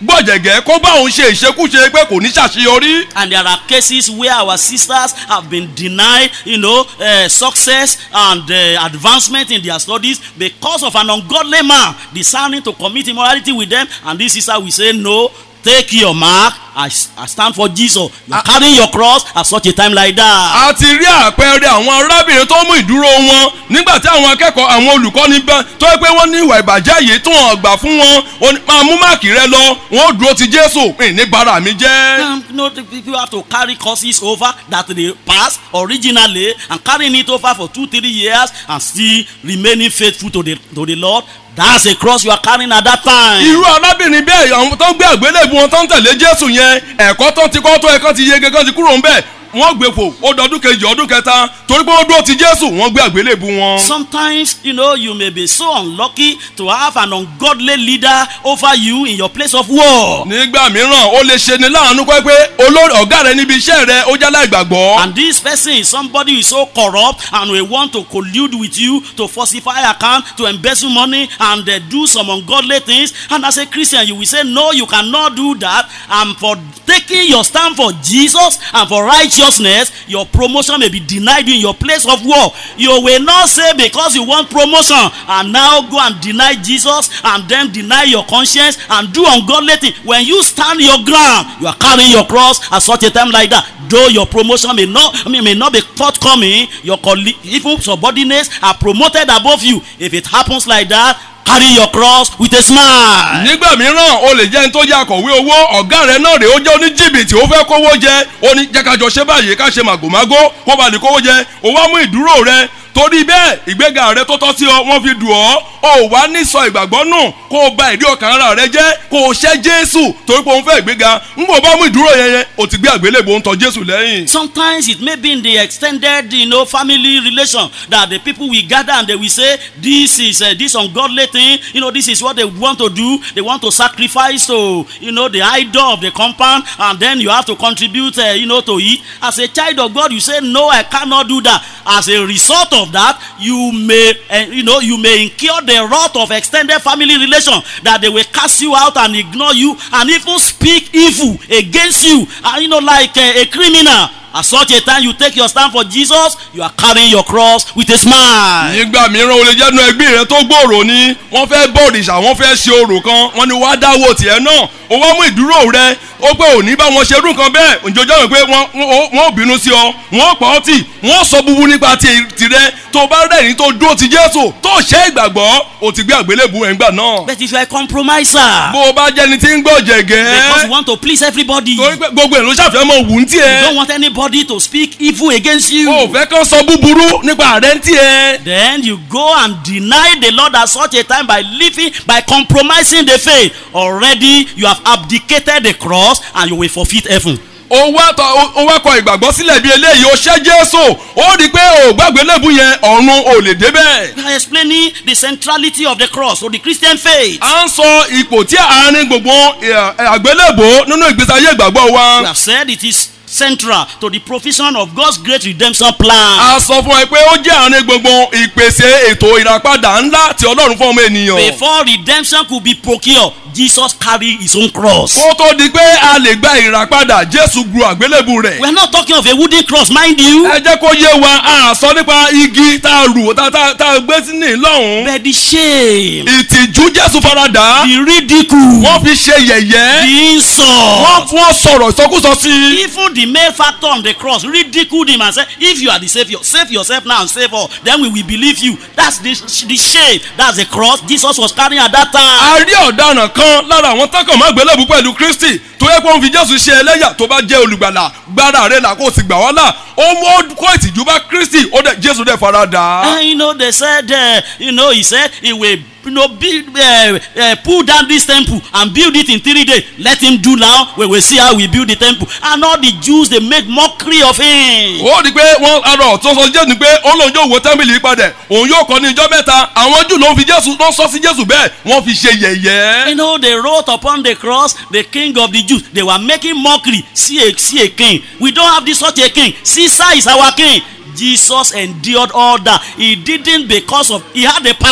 gbọ̀jẹ̀gẹ́ kó bá òun ṣe ìṣekúṣe pé kò ní ṣàṣeyọrí. And there are cases where our sisters have been denied, you know, uh, success and uh, advancement in their studies because of an ungodly man deciding to commit immorality with them. And this sister will say, No, take your mark. I, I stand for Jesus. You are carrying your cross at such a time like that. a ti rí àpẹẹrẹ àwọn arábìnrin tó mú ìdúró wọn nígbà tí àwọn akẹ́kọ̀ọ́ àwọn olùkọ́ni bá tó yẹ pé wọ́n ní ìwà ìbàjẹ́ yìí tó hàn gbà fún wọn ó ní, máa mú máàkì rẹ lọ wọn ó dúró ti jésù pé ní bara mi jẹ́. Um, you know, the people have to carry courses over that they passed originally and carrying it over for two, three years and still remaining faithful to the to the Lord. That's a cross you are carrying at that time. irú arábìnrin bẹ́ẹ̀ àwọn tó ń gbé àgbélébù wọn tó ń tẹ̀lé jésù yẹn ẹ̀kọ́ tó ti kọ́ tó ẹ̀kọ́ ti yege kan ti kúrò ń bẹ̀ wọ́n gbé fò ó dọdún kejì ọdún kẹta torí pé wọ́n dúró ti jésù wọ́n gbé àgbélébù wọn. Sometimes, you know, you may be so unlucky to have an ungodly leader over you in your place of war. nígbà mìíràn ó lè ṣe ni láàánú pé pé olórí ọ̀gá rẹ níbi iṣẹ́ rẹ ó jálá ìgbàgbọ́. And this person is somebody who is so corrupt and will want to collude with you to falsify account, to embezzle money and uh, do some ungodly things. And as a Christian, you will say, No, you cannot do that. And for taking your stand for Jesus and for righteousness, your promotion may be denied you in your place of war. You will not say because you want promotion and now go and deny Jesus and then deny your conscience and do ungodly things. When you stand your ground, you are carrying your cross at such a time like that. Though your promotion may not, I mean, may not be forthcoming, your colleague, even subordinates are promoted above you. If it happens like that, carry your cross with a smile. nígbà mìíràn o lè jẹ́ ní tó jẹ́ akọ̀wé owó ọ̀gá rẹ náà rè ó jẹ́ oníjìbìtì ó fẹ́ kówó jẹ ó ní jẹ́ ká jọ ṣe báyìí ká ṣe màgòmágó kó ba lè kówó jẹ ó wá mú ìdúró rẹ torí bẹ́ẹ̀ ìgbéga rẹ tó tọ́ sí ọ wọ́n fi dùn ọ́ ó wá ní sọ ìgbàgbọ́ nù kó o ba ìdí ọkàn ara rẹ jẹ́ kó o ṣẹ́ jésù torí pé òun fẹ́ ìgbéga ń bò bá mú ìdúró yẹn yẹn o ti gbé àgbélébò ń tọ jésù lẹ́yìn. Sometimes it may be in the extended, you know, family relation that the people will gather and they will say, "This is uh, this ungodly thing. You know, this is what they want to do. They want to sacrifice to, you know, the idol of the compound, and then you have to contribute, uh, you know, to it." As a child of God, you say, "No, I cannot do that." As a result of that, you may, uh, you know, you may incur the wrath of extended family relation that they will cast you out and ignore you and even speak evil against you, and you know, like uh, a criminal. At such a time you take your stand for Jesus, you are carrying your cross with a smile. nígbà mìíràn o lè jẹ́ nu ẹgbẹ́ rẹ tó gbòòrò ni wọ́n fẹ́ bọ̀rìṣà wọ́n fẹ́ ṣe orò kan wọ́n ní wàá dáwọ́ tiẹ̀ náà o wá mú ìdúró rẹ ó pé òní bá wọn ṣe irú nǹkan bẹ́ẹ̀ òjòjọ́ rẹ̀ pé wọ́n wọ́n- wọ́n ò bínú sí ọ wọ́n pa ọ́ tì wọ́n sọ búburú nípa ti- tirẹ̀ tó bá rẹ̀yìn tó dúró ti jésù tó ṣe ìgbàgbọ́ o ti gbé àgbélébù ẹ̀ ńgbà náà But if you are a compromiser, bó o bá jẹ́ni tí ń gbọ́ because you jẹ̀gẹ́ want to please everybody, torí pé gbogbo ẹ̀ ló ṣàfihàn mọ̀ wù ń you tiẹ̀ don't want anybody to speak evil against you. o ò fẹ́ kán sọ búburú nípa rẹ̀ ń tiẹ̀. Then you go and deny the Lord at such a time by living, by compromising the faith. Already you have abdicated the cross and you will forfeit heaven. ó wá tọ ó wá kọ ìgbàgbọ́ sílẹ̀ bí eléyìí ó ṣẹ́ jésù ó rí i pé ò gbàgbé lẹ́bù yẹn ọ̀run ò lè débẹ̀. We are explaining the centrality of the cross to the Christian faith. à ń sọ ipò tí àárín gbogbo ẹ, ẹ, àgbélébò nínú ìgbésí ayé ìgbàgbọ́ We wa. have said it is central to the provision of God's great redemption plan. a sọ fún ẹ pé ó jẹ́ àárín gbogbo ìpèsè ètò ìràpadà ńlá tí ọlọ́run fún ọmọ ènìyàn. Before redemption could be procured, Jesus carried his own cross. kó tó di pé a lè gba ìràpadà jésù gbu àgbélébù rẹ̀. We are not talking of a wooden cross, mind you. ẹ jẹ́ kó yé wa a sọ nípa igi tá a rù tá tá- tá a gbé sí ní lọ́hùn-ún. But the shame, ìtìjú jésù faradà the ridicule, wọ́n fi ṣe yẹ̀yẹ́. the insult. wọ́n wọ́n sọ̀rọ̀ ìsọkúsọ sí i. Even the male factor on the cross ridiculed him and said, If you are the Savior, save yourself now and save all. Then we will believe you. That's the, the shame. That's the cross Jesus was carrying at that time. a rí ọ̀daràn kan lára àwọn tọkàn má gbélébù pẹ̀lú kristi tó yẹ kó ń fi jésù ṣe ẹlẹ́yà tó bá jẹ́ olùgbàlà gbára rẹ̀ là kó sì gbà wá là ó mú ó kó ìtìjú bá kristi ó dẹ̀ jésù dẹ̀ fara dà á. And you know, they said, uh, you know, he said he will you know, build, uh, uh, pull down this temple and build it in three days. Let him do now. We will see how we build the temple. And all the Jews, they make mockery of him. ó di pé wọ́n arọ tó sọ jésù ni pé ó lóun yóò wo tẹ́ḿpìlì yìí padà òun yóò kọ́ ní ijọ́ mẹ́ta àwọn jù ló ń fi jésù ló ń sọ sí jésù bẹ́ẹ̀ wọ́n fi ṣe yẹ̀yẹ́. You know, they wrote upon the cross, the king of the Jews. They were making mockery. See a, see a king. We don't have this such a king. Caesar is our king. Jesus endured all that. He didn't because of, he had the power.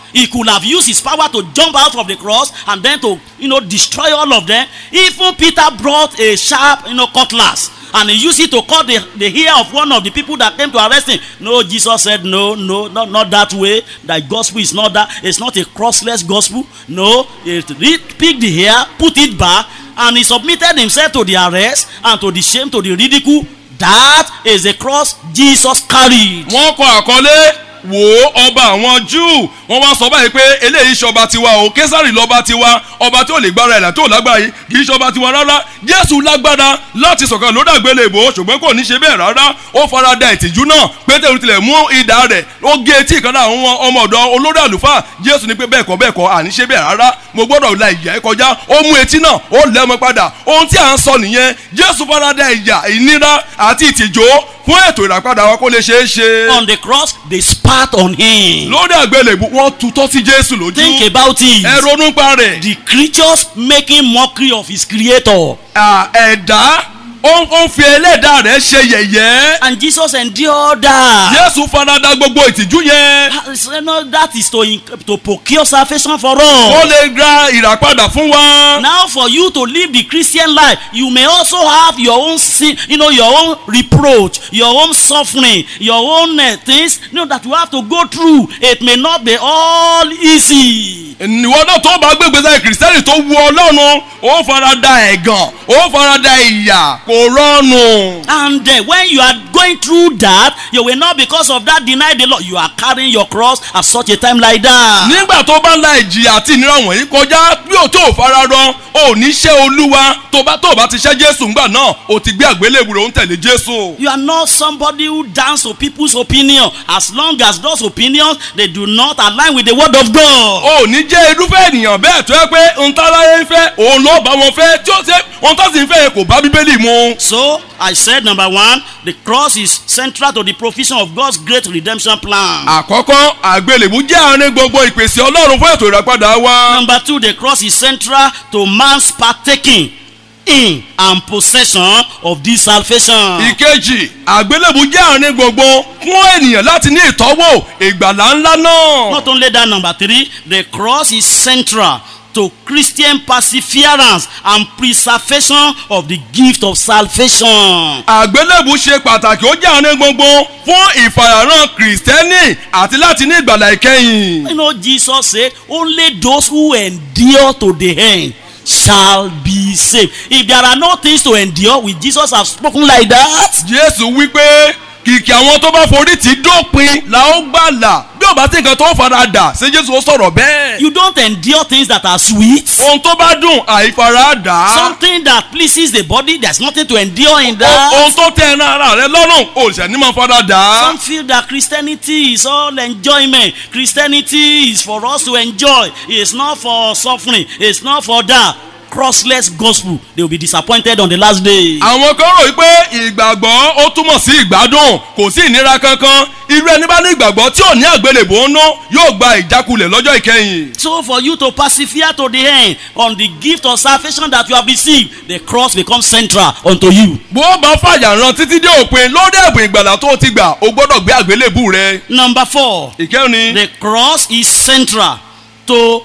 He could have used his power to jump out of the cross and then to, you know, destroy all of them. Even Peter brought a sharp, you know, cutlass and he used it to cut the, the ear of one of the people that came to arrest him. No, Jesus said, no, no, not, not that way. That gospel is not that. It's not a crossless gospel. No, he picked the hair, put it back, and he submitted himself to the arrest and to the shame, to the ridicule. That is the cross Jesus carried. wọ́n kọ àkọlé wò ó ọba àwọn júù wọ́n wá sọ báyìí pé eléyìí ṣọba tiwa o késàrì lọ́ba tiwa ọba tí ò lè gbára ẹ̀là tó lágbára yìí kì í ṣọba tiwa rárá jésù lágbára láti sọ̀kan lórí àgbélébò ṣùgbọ́n kò ní ṣe bẹ́ẹ̀ rárá ó fara da ìtìjú náà pétérù tilẹ̀ mú idà rẹ̀ ó gé etí ìkànnì àwọn ọmọ ọ̀dọ́ olórí àlùfáà jésù ní pé bẹ́ẹ̀ kọ́ bẹ́ẹ̀ kọ́ àní ṣe bẹ́ẹ̀ rárá mo gbọ́dọ̀ la ìyà ẹ kọjá ó mú etí náà ó lẹ́mọ padà ohun tí à ń sọ nìyẹn jésù fara da ìyà ìnira àti ìtìjú fún ètò ìràpadà wa kó lè ṣeé ṣe On the cross, they spat on him. lórí àgbélébù wọ́n tutọ́ sí jésù lójú Think about it. ẹ ronú pa rẹ̀ The creatures making mockery of his creator. à, ẹ̀dá ó ó ń fi ẹlẹ́dàá rẹ̀ ṣe yẹ̀yẹ́ And Jesus endured that. jésù farada gbogbo ìtìjú yẹn You know, that is to, in- to procure salvation for ó all. lè gba ìràpadà fún wa Now, for you to live the Christian life, you may also have your own sin, you know, your own reproach, your own suffering, your own uh, things, you know, that you have to go through. It may not be all easy. ìwọ náà tó bá gbégbé sáyé kìrìsìtẹ́nì tó wu ọlọ́run ó farada ẹ̀gàn ó farada ìyà kò rọrùn. And uh, when you are going through that, you will not, because of that, deny the Lord. You are carrying your cross at such a time like that. nígbà tó bá ń la ìjìyà àti ìnira wọ̀nyí kọjá bí o tó fara rọ o ní ṣe olúwa tó bá tó bá ti ṣe jésù ńgbà náà o ti gbé àgbélébùú rẹ̀ ó ń tẹ̀lé jésù. You are not somebody who dance to people's opinion as long as those opinions they do not align with the word of God. o ní jẹ́ irúfẹ́ ènìyàn bẹ́ẹ̀ tó yẹ pé ntàláyé ń fẹ́ òun ló bá wọn fẹ́ tí ó ṣe ohun tó sì ń fẹ́ yẹn kò bá bíbélì mu. So I said number one, the cross is central to the provision of God's great redemption plan. àkọ́kọ́ àgbélébùú jẹ́ àárín gbogbo ìpèsè ọlọ́run fún ètò ìràpadà wa. Number two, the cross is central to man's partaking in and possession of this salvation. ìkejì àgbélébùú jẹ́ àárín gbogbo fún ènìyàn láti ní ìtọ́wò ìgbàlá ńlá náà. Not only that, number three, the cross is central to Christian perseverance and preservation of the gift of salvation. àgbélébùú ṣe pàtàkì ó jẹ́ àárín gbogbo fún ìfarahàn kìrìsìtẹ́nì àti láti ní ìgbàlá ìkẹyìn. You know, Jesus said, only those who endure to the end shall be saved. If there are no things to endure, will Jesus have spoken like that? jésù wípé kìkì àwọn tó bá forí tì í dópin la ó gbàlà bí ò bá sí nǹkan tó fara dà ṣé jésù ó sọ̀rọ̀ bẹ́ẹ̀. You don't endure things that are sweet. ohun tó bá dùn àìfara dà á. Something that pleases the body, there's nothing to endure in O- that. ohun tó tẹ ẹran ara rẹ lọ́rùn òòṣà ní máa fara dà á. Some feel that Christianity is all enjoyment. Christianity is for us to enjoy. It's not for suffering. It's not for that. Crossless gospel. They will be disappointed on the last day. àwọn kan rò wípé ìgbàgbọ́ ó túmọ̀ sí ìgbádùn kò sí ìnira kankan irú ẹni bá ní ìgbàgbọ́ tí ò ní àgbélébò ń ná yóò gba ìjákulẹ̀ lọ́jọ́ ìkẹyìn. So for you to persevere to the end on the gift of salvation that you have received, the cross becomes central unto you. bó o bá fàyà ran títí dé òpin lórí ẹ̀bùn ìgbàlà tó o ti gbà o gbọ́dọ̀ gbé àgbélébù rẹ. Number four, ìkẹrin the cross is central to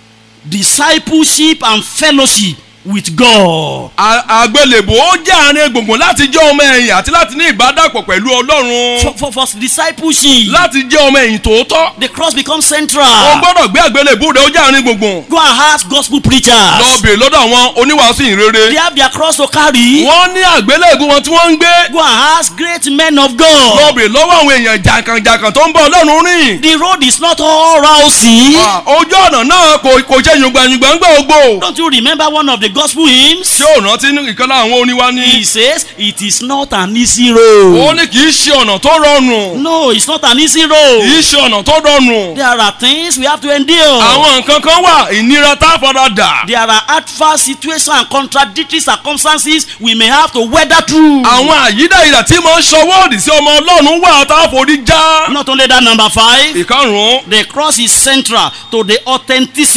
discipleship and fellowship with God. à- àgbélébù ó jẹ́ àárín gbùngbùn láti jẹ́ ọmọ ẹ̀yìn àti láti ní ìbádàpọ̀ pẹ̀lú ọlọ́run For, for, for discipleship, láti jẹ́ ọmọ ẹ̀yìn tòótọ́ the cross becomes o central. gbọ́dọ̀ gbé àgbélébù rẹ ó jẹ́ àárín gbùngbùn. Go and ask gospel preachers. lọ bèrè lọ́dọ̀ àwọn oníwàásù ìrere. They have their cross to carry. wọ́n ní àgbélébù wọn tí wọ́n ń gbé. Go and ask great men of lọ God. bèrè lọ́wọ́ àwọn èèyàn jàǹkànjàǹkàn tó ń bọ̀ ọlọ́run rìn. The road is not all rousy. Ah, ojú ọ̀nà náà kò kò ṣe yùngbàyùngbà ń gbà ogbó. Don't you remember one of the gospel hymns? ṣé ò rántí ní ìkan lára àwọn oníwá ní. He says it is not an easy ó road. ní kì í ṣe ọ̀nà tó rọrùn. No, it's not an easy kì road. í ṣe ọ̀nà tó rọrùn. There are things we have to endure. àwọn nǹkan kan wà ìnira tá a fara dà. There are adverse situations and contradictory circumstances we may have to weather through. àwọn àyídáyidà tí mo ń ṣọwọ́ òdì sí ọmọ ọlọ́run wà tá a forí já. Not only that, number five, ìkarùn-ún the cross is central to the authenticity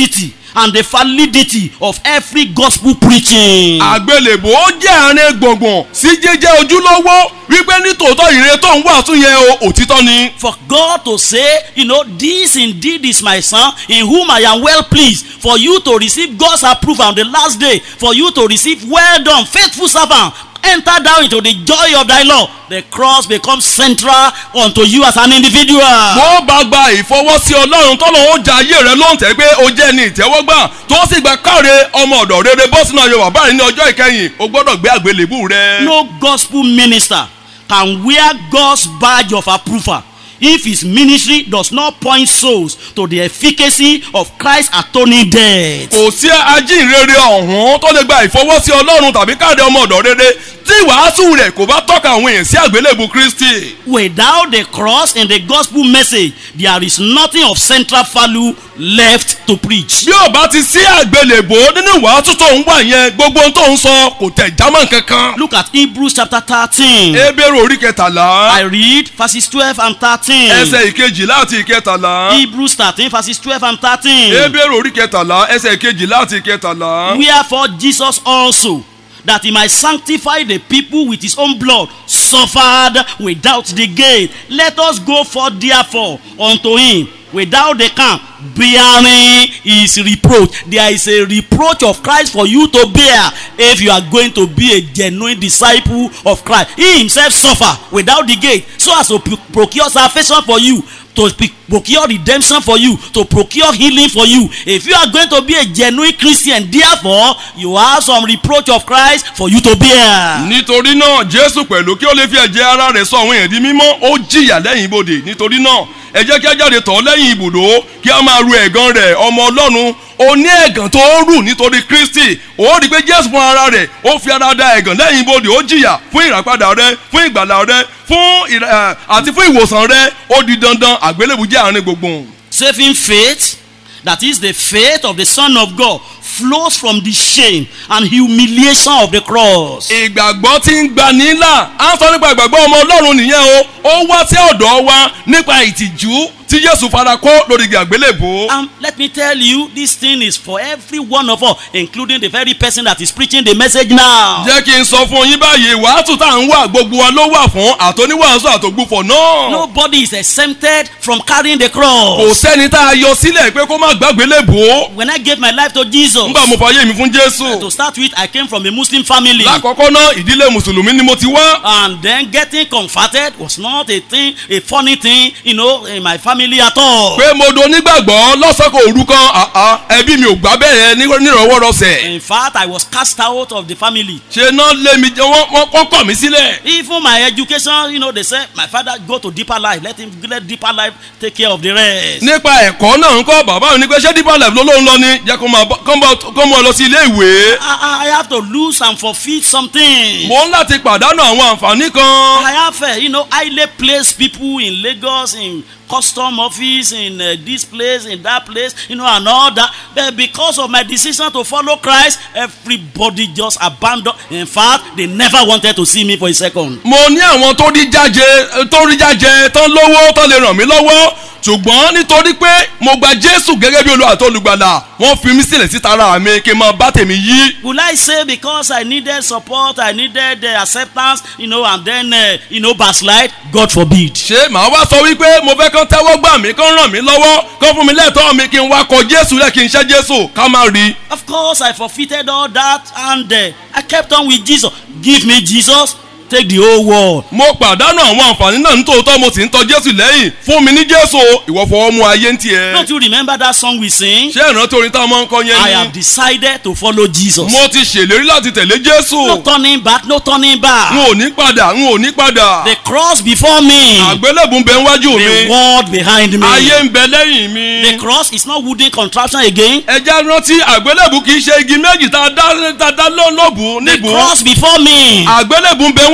and the validity of every gospel preaching. àgbélébò ó jẹ́ àárín gbọ̀ngbọ̀n sí jẹ́jẹ́ ojúlówó wípé nítòótọ́ ìrere tó ń wàásù yẹn o òtítọ́ ni. For God to say, you know, this indeed is my son in whom I am well pleased. For you to receive God's approval on the last day, for you to receive, well done, faithful servant, enter down into the joy of thy Lord. The cross becomes central unto you as an individual. bó bá gba ìfọwọ́sí ọlọ́run tọ́lọ́ ó ja ayé rẹ lóhùn tẹ́ pé o jẹ́ ní ìtẹ́wọ́gbà tó sì gba káre ọmọ ọ̀dọ̀ rere bọ́ sínú ayọ̀ bàbá rẹ ní ọjọ́ ìkẹyìn o gbọ́dọ̀ gbé àgbélébù rẹ. No gospel minister can wear God's badge of approval if his ministry does not point souls to the efficacy of Christ's atoning death. kò sí ajínrere ọ̀hún tó lè gba ìfọwọ́sí ọlọ́run tàbí káre ọmọ ọ̀dọ̀ rere tí ìwàásù rẹ̀ kò bá tọ́ka àwọn èèyàn sí àgbélébù kristi. Without the cross in the gospel message, there is nothing of central value left to preach. bí ò bá ti sí àgbélébò nínú ìwàásù tó ń wà yẹn gbogbo ohun tó ń sọ kò tẹ̀ jámọ́ kankan. Look at Hebrews chapter 13. ebéèrè orí kẹtàlá I read verses 12 and 13. ẹsẹ̀ ìkejì láti ìkẹtàlá. Hebrews 13 verses 12 and 13. ebéèrè orí kẹtàlá ẹsẹ̀ ìkejì láti ìkẹtàlá. Wherefore Jesus also, that he might sanctify the people with his own blood, suffered without the gate. Let us go forth therefore unto him without the camp, bearing his reproach. There is a reproach of Christ for you to bear if you are going to be a genuine disciple of Christ. He himself suffer without the gate so as to pro- procure salvation for you. To pe- procure redemption for you, to procure healing for you. If you are going to be a genuine Christian, therefore, you have some reproach of Christ for you to bear. nítorí náà jésù pẹ̀lú kí ó lè fi ẹ̀jẹ̀ ara rẹ̀ sọ àwọn èèyàn di mímọ́ ó jìyà lẹ́yìn ibodè nítorí náà ẹ jẹ́ kí a jáde tọ̀ ọ́ lẹ́yìn ibùdó kí a máa ru ẹ̀gàn rẹ̀ ọmọ ọlọ́run ó ní ẹ̀gàn tó ń rù nítorí kristi ó rí i pé jésù fún ara rẹ̀ ó fi ara da ẹ̀gàn lẹ́yìn ibodè ó jìyà fún ìràpadà rẹ fún ìgbàlà rẹ fún ìrà- ẹ̀, àti fún ìwòsàn rẹ ó di dandan àgbélébù jẹ́ àárín gbùngbùn. Saving faith, that is the faith of the Son of God, flows from the shame and humiliation of the cross. ìgbàgbọ́ tí ń gba nílà á sọ nípa ìgbàgbọ́ ọmọ ọlọ́run nìyẹn o ó wá sí ọ̀dọ̀ wa nípa ìtìjú tí jésù fara kó lórí igi àgbélébò. And let me tell you, this thing is for every one of us, including the very person that is preaching the message now. jẹ́ kí n sọ fún yín báyìí wàásù tá à ń wà gbogbo wa ló wà fún àtọ́níwàásù àtògbùfọ̀ náà. Nobody is exempted from carrying the kò cross. sẹ́ni tá a yọ sílẹ̀ pé kó má gbàgbé lébò. When I gave my life to Jesus, nígbà mo fàyè mi fún jésù. to start with, I came from a Muslim family. lákọ̀ọ́kọ́ náà ìdílé mùsùlùmí ni mo ti wá. And then getting converted was not a thing, a funny thing, you know, in my family at all. pé mo do onígbàgbọ́ lọ́sọ̀kọ̀ òru kan àá ẹbí mi ò gbà bẹ́ẹ̀ ní- nírọ̀wọ́rọsẹ̀. In fact, I was cast out of the family. ṣe náà lé mi jẹ́ wọ́n wọ́n- wọ́n kọ̀ mí sílẹ̀. Even my education, you know, they say, my father go to deeper life. Let him let deeper life take care of the rest. nípa ẹ̀kọ́ náà ń kọ́ bàbá mi ní pé ṣé deeper life ló lóun lọ ni jẹ́ kó máa bọ́- kó máa- kó máa lọ sí ilé ìwé. I, I I have to lose and forfeit something. mo ń láti pàdánù àwọn àǹfààní kan. I have, uh, you know, highly placed people in Lagos, in custom office, in uh, this place, in that place, you know, and all that. But because of my decision to follow Christ, everybody just abandoned. In fact, they never wanted to see me for a second. mo ní àwọn tó rí jáde tó rí jáde tán lówó tán lè ràn mí lọ́wọ́ ṣùgbọ́n nítorí pé mo gba jésù gẹ́gẹ́ bí olúwa tó olùgbàlà wọ́n fi mí sílẹ̀ síta ara mi kí n máa bá tèmi yí. Will I say because I needed support, I needed uh, acceptance, you know, and then, uh, you know, backslide? God forbid. ṣé màá wá sọ wípé mo fẹ́ kán tẹ́wọ́ gbà mí kán ràn mí lọ́wọ́ kán fún mi lẹ́tọ̀ọ́ mi kí n wá kọ jésù lẹ́ kí n ṣẹ́ jésù ká má rí. Of course, I forfeited all that and uh, I kept on with Jesus. Give me Jesus, take the whole world. mo pàdánù àwọn àǹfààní náà nítòótọ́ mo sì ń tọ jésù lẹ́yìn fún mi ní jésù ìwọ fọwọ́ mú ayé ń tiẹ̀. Don't you remember that song we sing? ṣé ìrántí orin táwọn máa ń kọ I yẹn have ni. decided to follow Jesus. mo ti ṣèlérí láti tẹ̀lé No jésù. turning back, no turning n back. ò ní padà n ò ní padà. The cross before me, àgbélébùn bẹ níwájú the mi. world behind me. ayé ń bẹ lẹ́yìn mi. The cross is not wooden contraption again. ẹja rántí àgbélébùn kì í ṣe igi méjì tá a dá tá a dá lọ́ọ̀lọ́bù The níbù. cross before me, àgbélébùn bẹ níwájú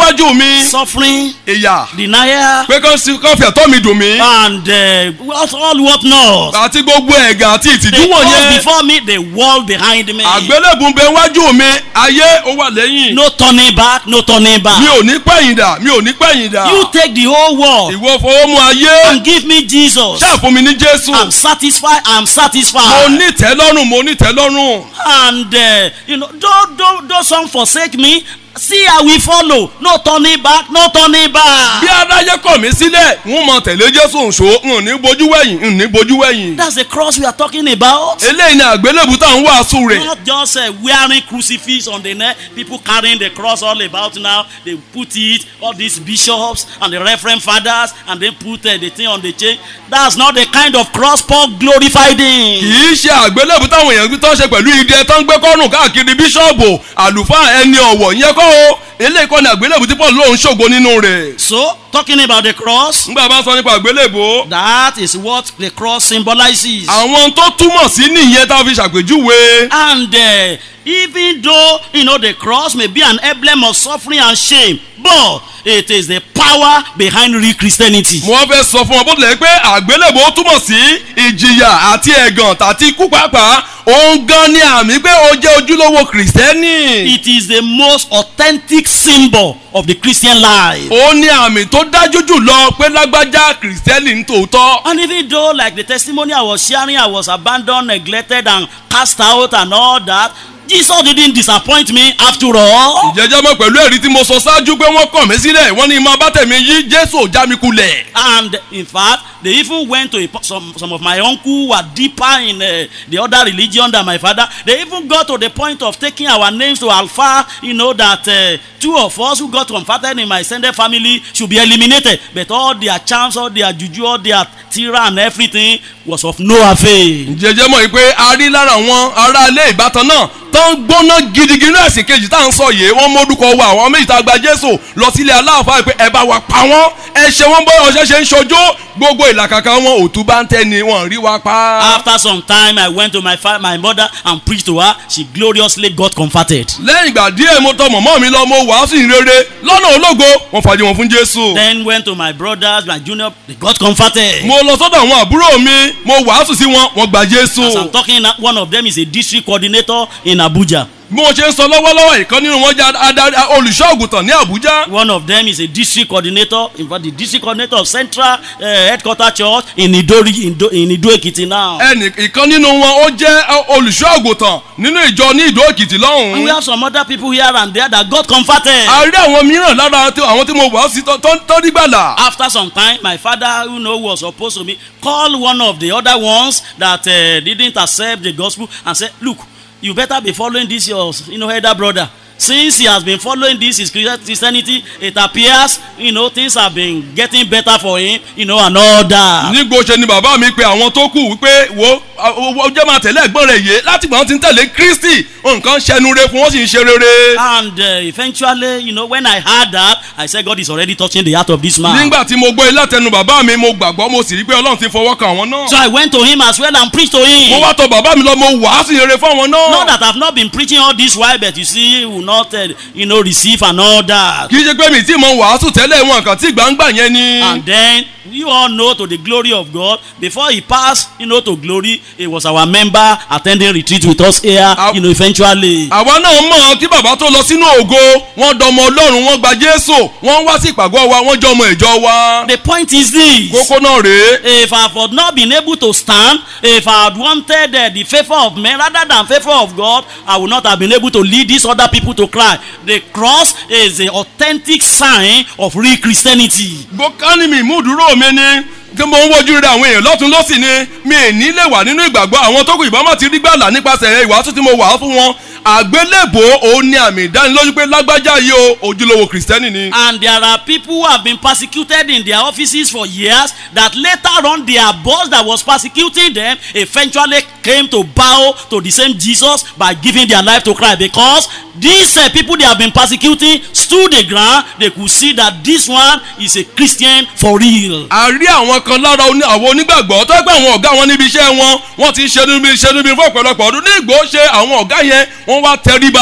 níwájú mi suffering, ìyà denial, pé kán sí- kán fi ẹ̀tọ́ mi dùn mí and uh, what all what not. àti gbogbo ẹ̀gàn àti ìtìjú The cross wọ̀nyẹn before me, the wall behind me. àgbélébùn bẹ wájú mi ayé ó wà lẹ́yìn No turning back, no turning mi back. ò ní pẹ̀yìndà mi ò ní pẹ̀yìndà You take the whole world ìwọ fọwọ́ mú ayé and give me Jesus. ṣáà fún mi ní jésù I'm satisfied. I'm mo satisfied. ní tẹ́lọ́rùn mo ní tẹ́lọ́rùn And uh, you know, don't don't don't some forsake me. See, I will follow. No turning back. No turning bí back. adájẹ́ kọ̀ mí sílẹ̀ n ó mọ tẹ̀lé jésù nṣó n ò ní bojú wẹ̀yìn n ò ní bojú wẹ̀yìn That's the cross we are talking about. eléyìí ni àgbélébùn tá à ń wàásù rẹ̀ Not just uh, wearing crucifix on the neck, people carrying the cross all about now. They put it, all these bishops and the reverend fathers, and then put uh, the thing on the chain. That's not the kind of cross Paul glorified kì in. í ṣe àgbélébùn táwọn èèyàn tó ń ṣe pẹ̀lú idẹ tó ń gbé kọ́rùn káàkiri bíṣọ́ọ̀bù àlùfáà ẹni ọ̀wọ̀ yẹn kọ́ o eléyìí kọ́ ni àgbélébùn tí paul lóun ṣògo nínú rẹ̀ So, talking about the cross, nígbà bá ń sọ nípa àgbélébùn that is what the cross symbolizes. àwọn tó túmọ̀ sí nìyẹn tá a fi ṣàpèjúwe And uh, even though you know the cross may be an emblem of suffering and shame, but it is the power behind real Christianity. mo wá fẹ́ sọ fún ọ bó tilẹ̀ pé àgbélébùn ó túmọ̀ sí ìjìyà àti ẹ̀gàn tàti ikú pàápàá òun gan ni àmì pé ó jẹ́ ojúlówó kìrìsìtẹ́nì It is the most authentic symbol of the Christian life. ó ní àmì tó dájú jù lọ pé lágbájá kìrìsìtẹ́nì ń tòótọ́ And even though, like the testimony I was sharing, I was abandoned, neglected, and cast out, and all that, Jesus didn't disappoint me after all. jẹjẹ mọ pẹ̀lú ẹ̀rí tí mo sọ ṣáájú pé wọ́n kọ̀ mí sílẹ̀ wọ́n ní máa bá tẹ̀mí yí jésù ò já mi kulẹ̀. And in fact, they even went to a, some some of my uncle who were deeper in uh, the other religion than my father. They even got to the point of taking our names to Alpha. You know that uh, two of us who got converted in my extended family should be eliminated. But all their charms, all their juju, all their tira and everything was of no avail. jẹjẹ mọ̀ yìí pé a rí lára àwọn ará ilé ìbátan náà tó ń gbóná gidigidi ní ẹ̀sìn kejì tá à ń sọ yìí wọ́n mórúkọ wa àwọn méjì tá a gba jésù lọ sílé aláàfáà pé ẹ bá wa pa wọ́n ẹ ṣe wọ́n bọ́ ọ̀ṣẹ́ ṣe ń ṣojú gbogbo ìlàkàkà wọn òtún bá ń tẹ́ni wọn rí wa pa. After some time, I went to my fa- my mother and preached to her. She gloriously got converted. lẹ́yìn ìgbà díẹ̀ mo tọ mọ̀mọ́ mi lọ mo wàásù ìrere lọ́nà ológo wọ́n fàájì wọn fún jésù. Then went to my brothers, my junior, they got converted. mo lọ sọ́dọ̀ àwọn àbúrò mi mo wàásù sí wọn wọ́n gba jésù. As I'm talking, now, one of them is a district coordinator in Abuja. bí mo ṣe ń sọ lọ́wọ́lọ́wọ́ ìkan nínú wọn jẹ́ adarí olùṣọ́ àgùntàn ní àbújá. One of them is a district coordinator, in fact, the district coordinator of Central uh, Headquarter Church in Idori, in, Do, in Ido Ekiti now. ẹnì ìkan nínú wọn ó jẹ́ olùṣọ́ àgùntàn nínú ìjọ ní ìdó èkìtì And we lọ́hùn-ún. have some other people here and there that got converted. a rí àwọn mìíràn lára tí- àwọn tí mo wàásù sí tó- tó tó nígbàlà. After some time, my father, who know was supposed to be, called one of the other ones that uh, didn't accept the gospel and said, "Look, you better be following this your, you know, elder brother. Since he has been following this his Christianity, it appears, you know, things have been getting better for him, you know, and all that." nígbò ṣe ni bàbá mi pe àwọn tó kù wípé wo ó jẹ́ máa tẹ̀lé ẹ̀gbọ́n rẹ̀ yé láti gbọ́n ti ń tẹ̀lé kristi nǹkan ṣẹnu re fún wọn sì ń ṣe rere. And uh, eventually, you know, when I heard that, I said, God is already touching the heart of this man. nígbà tí mo gbọ́ ilé àtẹnu bàbá mi mo gbàgbọ́ mo sì rí pé ọlọ́run ti fọwọ́ kan àwọn náà. So I went to him as well and preached to mo him. wá tọ bàbá mi lọ mo wàásù rere fún àwọn náà. Not that I've not been preaching all this while, but you see, he will not, uh, you know, receive and all that. kì í ṣe pé mi tí mo wàásù tẹ́lẹ̀ wọn kàn tí gbangba yẹn ni. And then you all know to the glory of God, before he passed, you know, to glory, he was our member attending retreat with us here, you know, eventually. àwa náà mọ̀ kí bàbá tó lọ sínú ògo wọ́n dọmọ ọlọ́run wọ́n gba jésù wọ́n wá sí ìpàgọ́ wa wọ́n jọmọ ìjọ wa. The point is this. kókó náà rèé. If I had not been able to stand, if I had wanted uh, the favor of men rather than favor of God, I would not have been able to lead these other people to cry. The cross is the authentic sign of real Christianity. gbọ́kánì mi ìmúdúró mi ni tí mo ń wojú rẹ àwọn èèyàn lọ́tún lọ́sì ni mi ì ní lè wà nínú ìgbàgbọ́ àwọn tó kù ìbámu ti rí gbàlà nípasẹ̀ ìwàásù tí mo wà fún wọn àgbélébò òun ni àmì ìdánilójú pé lágbájá yìí o ojúlówó kìrìsìtẹ́nì ni. And there are people who have been persecuted in their offices for years that later on their boss that was persecuting them eventually came to bow to the same Jesus by giving their life to Christ because these uh, people they have been persecuting stood the ground they could see that this one is a Christian for real. a rí àwọn kan lára oní- àwọn onígbàgbọ́ tó gbé àwọn ọ̀gá wọn níbi iṣẹ́ wọn wọ́n ti ṣe níbi iṣẹ́ níbi fún ọ̀pọ̀lọpọ̀ ọdún ní ìgbò ṣe àwọn ọ̀gá yẹn wọ́n wá tẹríba wọ́n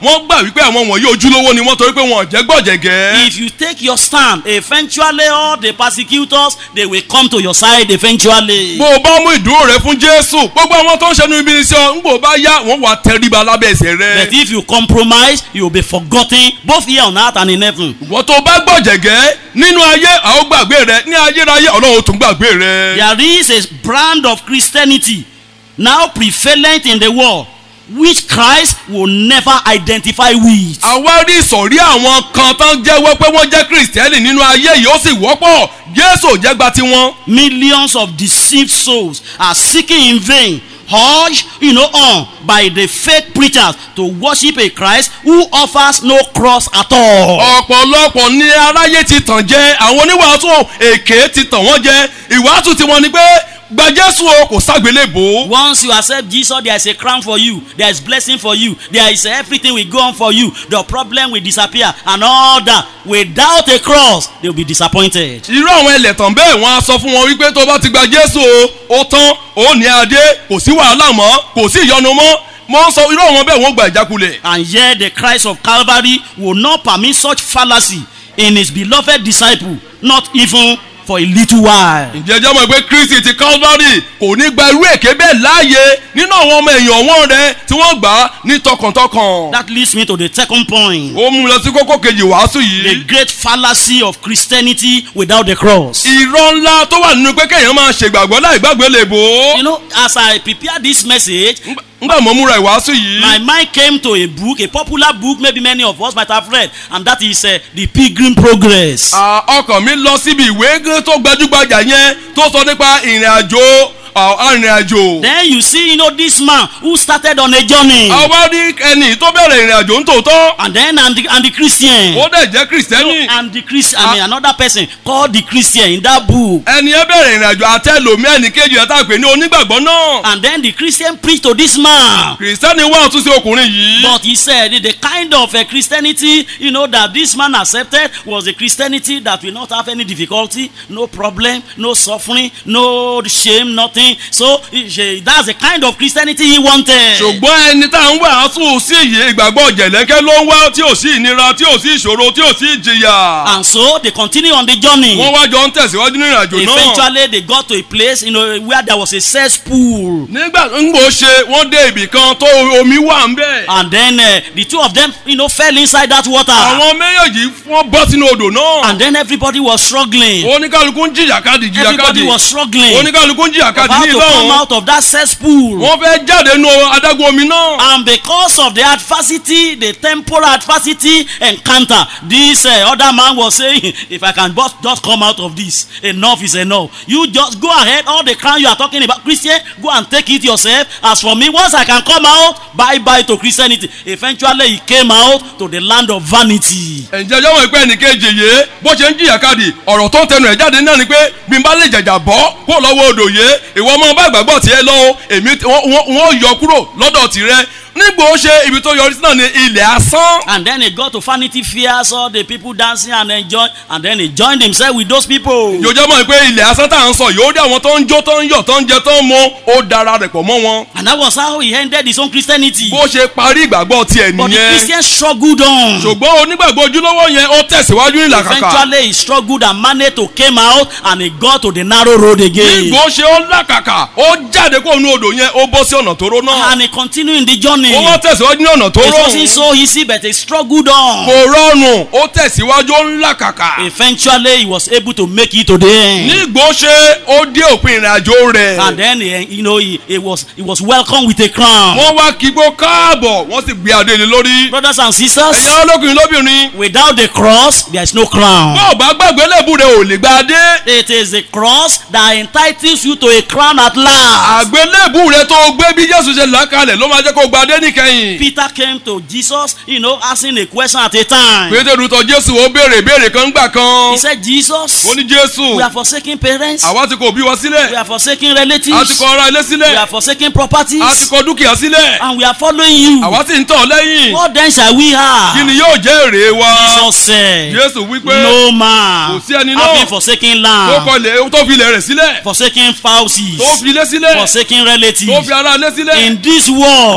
wọ́n gbà wípé àwọn wọ̀nyí ojúlówó ni wọ́n torí pé wọn ò jẹ́ gbọ̀jẹ̀gẹ́. If you take your stand, eventually all the persecutors they will come to your side eventually. bó o bá mú ìdúró rẹ fún jésù gbogbo àwọn tó ń ṣẹnu ibi iṣẹ́ ọ ń gbò bá yá wọ́n wà tẹríba lábẹ́ ẹsẹ̀ But rẹ. if you compromise, you will be forgotten both here on earth and in heaven. ìwọ́n tó bá gbọ̀jẹ̀gẹ́ nínú ayé àwọn gbàgbé rẹ ní ayérayé ọlọ́run ó tún gbàgbé rẹ. There is a brand of Christianity now prevalent in the world which Christ will never identify with. àwa rí ìsọ̀rí àwọn kan tán jẹ́wọ́ pé wọ́n jẹ́ kìrìsìtẹ́nì nínú ayé yìí ó sì wọ́pọ̀ jésù ò jẹ́ gba tiwọn. Millions of deceived souls are seeking in vain, urged, you know, on by the fake preachers to worship a Christ who offers no cross at all. ọ̀pọ̀lọpọ̀ ní aráyé ti tàn jẹ àwọn oníwàásù èké ti tàn wọ́n jẹ ìwàásù tiwọn ni pé gba jésù o kò ságbélébò. Once you accept Jesus, there is a crown for you, there is blessing for you, there is everything will go on for you. The problem will disappear and all that. Without a cross, they will be disappointed. irú àwọn ẹlẹ́tàn bẹ́ẹ̀ wọ́n á sọ fún wọn wípé tó bá ti gba jésù o ó tán ó ní adé kò sí wàhálà mọ́ kò sí ìyọnu mọ́ mo ń sọ irú àwọn bẹ́ẹ̀ wọ́n gba ìjákulẹ̀. And yet the Christ of Calvary will not permit such fallacy in his beloved disciple, not even for a little while. ǹjẹ́ jẹ́ mọ̀ pé kristi ti calvary kò ní gba irú èké bẹ́ẹ̀ láàyè nínú àwọn ọmọ èèyàn wọn rẹ tí wọ́n gbà á ní tọkàntọkàn. That leads me to the second point. ó mú un lọ sí kókó kejì wàásù The yìí. great fallacy of Christianity without the cross. irọ́ ńlá tó wà nínú pé kéèyàn máa ṣègbàgbọ́ láì gbàgbé lè bò ó. You know, as I prepare this message, ngbà mo múra ìwàásù yìí. my mind came to a book, a popular book, maybe many of us might have read, and that is uh, The Pilgrim Progress. Ah, ọkàn mi lọ síbi ìwé gé tó gbajúgbajà yẹn tó sọ nípa ìrìn àjò arìnrìn àjò. Then you see, you know, this man who started on a journey, àwa rí ẹni tó bẹ̀rẹ̀ ìrìn àjò ń tòótọ́. and then and the, and the Christian. ó dẹ̀ jẹ́ kìrìsìtẹ́nì. and the Christian, I mean, another person called the Christian in that book. ẹni ẹ bẹ̀rẹ̀ ìrìn àjò àtẹlómi ẹnì kejì ẹ̀ tá a pè ní onígbàgbọ́ náà. And then the Christian preached to this man. kìrìsìtẹ́nì wà tún sí ọkùnrin yìí. But he said the kind of uh, Christianity, you know, that this man accepted was a Christianity that will not have any difficulty, no problem, no suffering, no shame, nothing. So he- that's the kind of Christianity he wanted. ṣùgbọ́n ẹni tá à ń wàásù sí iye ìgbàgbọ́ jẹ̀lẹ́kẹ́ ló ń wá tí ò sí ìnira tí ò sí ìṣòro tí ò sí ìjìyà. And so they continue on the journey. wọ́n wá jọ ń tẹ̀síwájú nínú ìrìnàjò náà. Eventually they got to a place, you know, where there was a cesspool. nígbà ńgbò ṣe wọ́n dé ibì kan tó omi wà ń bẹ̀. And then uh, the two of them, you know, fell inside that water. àwọn méjèèjì wọ́n bọ́ sínú odò náà. And then everybody was struggling. oníkálukú ń jìyàkadì Everybody jìyàkadì. was struggling. oníkálukú ń jìyàkadì About ní to come ìlọ́run. out of that cesspool. wọ́n fẹ́ jáde nínú adágún omi náà. And because of the adversity, the temporal adversity encounter, this uh, other man was saying, if I can just, just come out of this, enough is enough. You just go ahead, all the crown you are talking about, Christian, go and take it yourself. As for me, once I can come out, bye bye to Christianity. Eventually, he came out to the land of vanity. ǹjẹ́ ọjọ́ wọn pé ẹnìkejì yìí bó ṣe ń jìyàkadì ọ̀rọ̀ tó ń tẹnu ẹ̀ jáde náà ni pé bí n bá lè jàjà bọ́ kó lọ́wọ́ odò yìí ìwọ ọmọ bá ìgbàgbọ́ tiẹ̀ lọ o èmi wọ́n- wọ́n wọ́n yọ kúrò lọ́dọ̀ tirẹ̀ nígbà ó ṣe ibi tó yọrí sí náà ni ilẹ̀ asán. And then he got to Vanity Fair, saw the people dancing and enjoy, and then he joined himself with those people. yòjọ́ mọ̀ pé ilẹ̀ asán tá à ń sọ yóò rí àwọn tó ń jó tó ń yọ̀ tó ń jẹ tó ń mu ó dara rẹ̀ pọ̀ mọ́ wọn. And that was how he ended his own Christianity. bó ṣe parí ìgbàgbọ́ tiẹ̀ But the nìyẹn Christian struggled on. ṣùgbọ́n onígbàgbọ́ ojúlówó yẹn ó tẹ̀síwájú ìlàkàkà Eventually he struggled and managed to came out and he got to the narrow road again. nígbò ṣe ó làkàkà ó jáde kó nu odò yẹn ó bọ́ sí ọ̀nà tó ró náà And he continued in the journey. ó wá tẹ̀síwájú ní ọ̀nà tó It wasn't rọrùn so easy but he struggled on. kò rọrùn ó tẹ̀síwájú ó ń làkàkà Eventually he was able to make it to the end. nígbò ṣe ó dé òpin ìrìnàjò rẹ̀ And then he, you know he, he was he was welcomed with a crown. wọ́n wá kígbó káàbọ̀ wọ́n sì gbé adé lé lórí Brothers and sisters, ẹ̀yin olókùnrin lóbìnrin without the cross there is no crown. bó o bá gbàgbé lẹ́bù rẹ̀ ò lè gba adé It is the cross that entitles you to a crown at last. àgbélébù rẹ̀ tó gbé bí jésù ṣe là kalẹ̀ ló máa jẹ́ kó gba adé níkẹyìn Peter came to Jesus, you know, asking a question at a time. pétérù tọ̀ jésù ó béèrè ìbéèrè kan gbà kan He said, Jesus, ó ní jésù we are forsaking parents, àwa ti kò bí wa sílẹ̀ we are forsaking a ti relatives, kọ ara ilé we sílẹ̀ are forsaking a ti properties, kọ dúkìá sílẹ̀ and we are following you. àwa sì ń tọ̀ lẹ́yìn What then shall we kí have? ni yóò jẹ́ èrè wa Jesus said, jésù wípé No man, Kò sí ẹni náà having forsaken tó land, kọ ilẹ̀ tó fi ilẹ̀ rẹ̀ sílẹ̀ forsaking tó spouses, fi ilé sílẹ̀ forsaking tó relatives, fi ara ilé sílẹ̀ in this nínú world ayé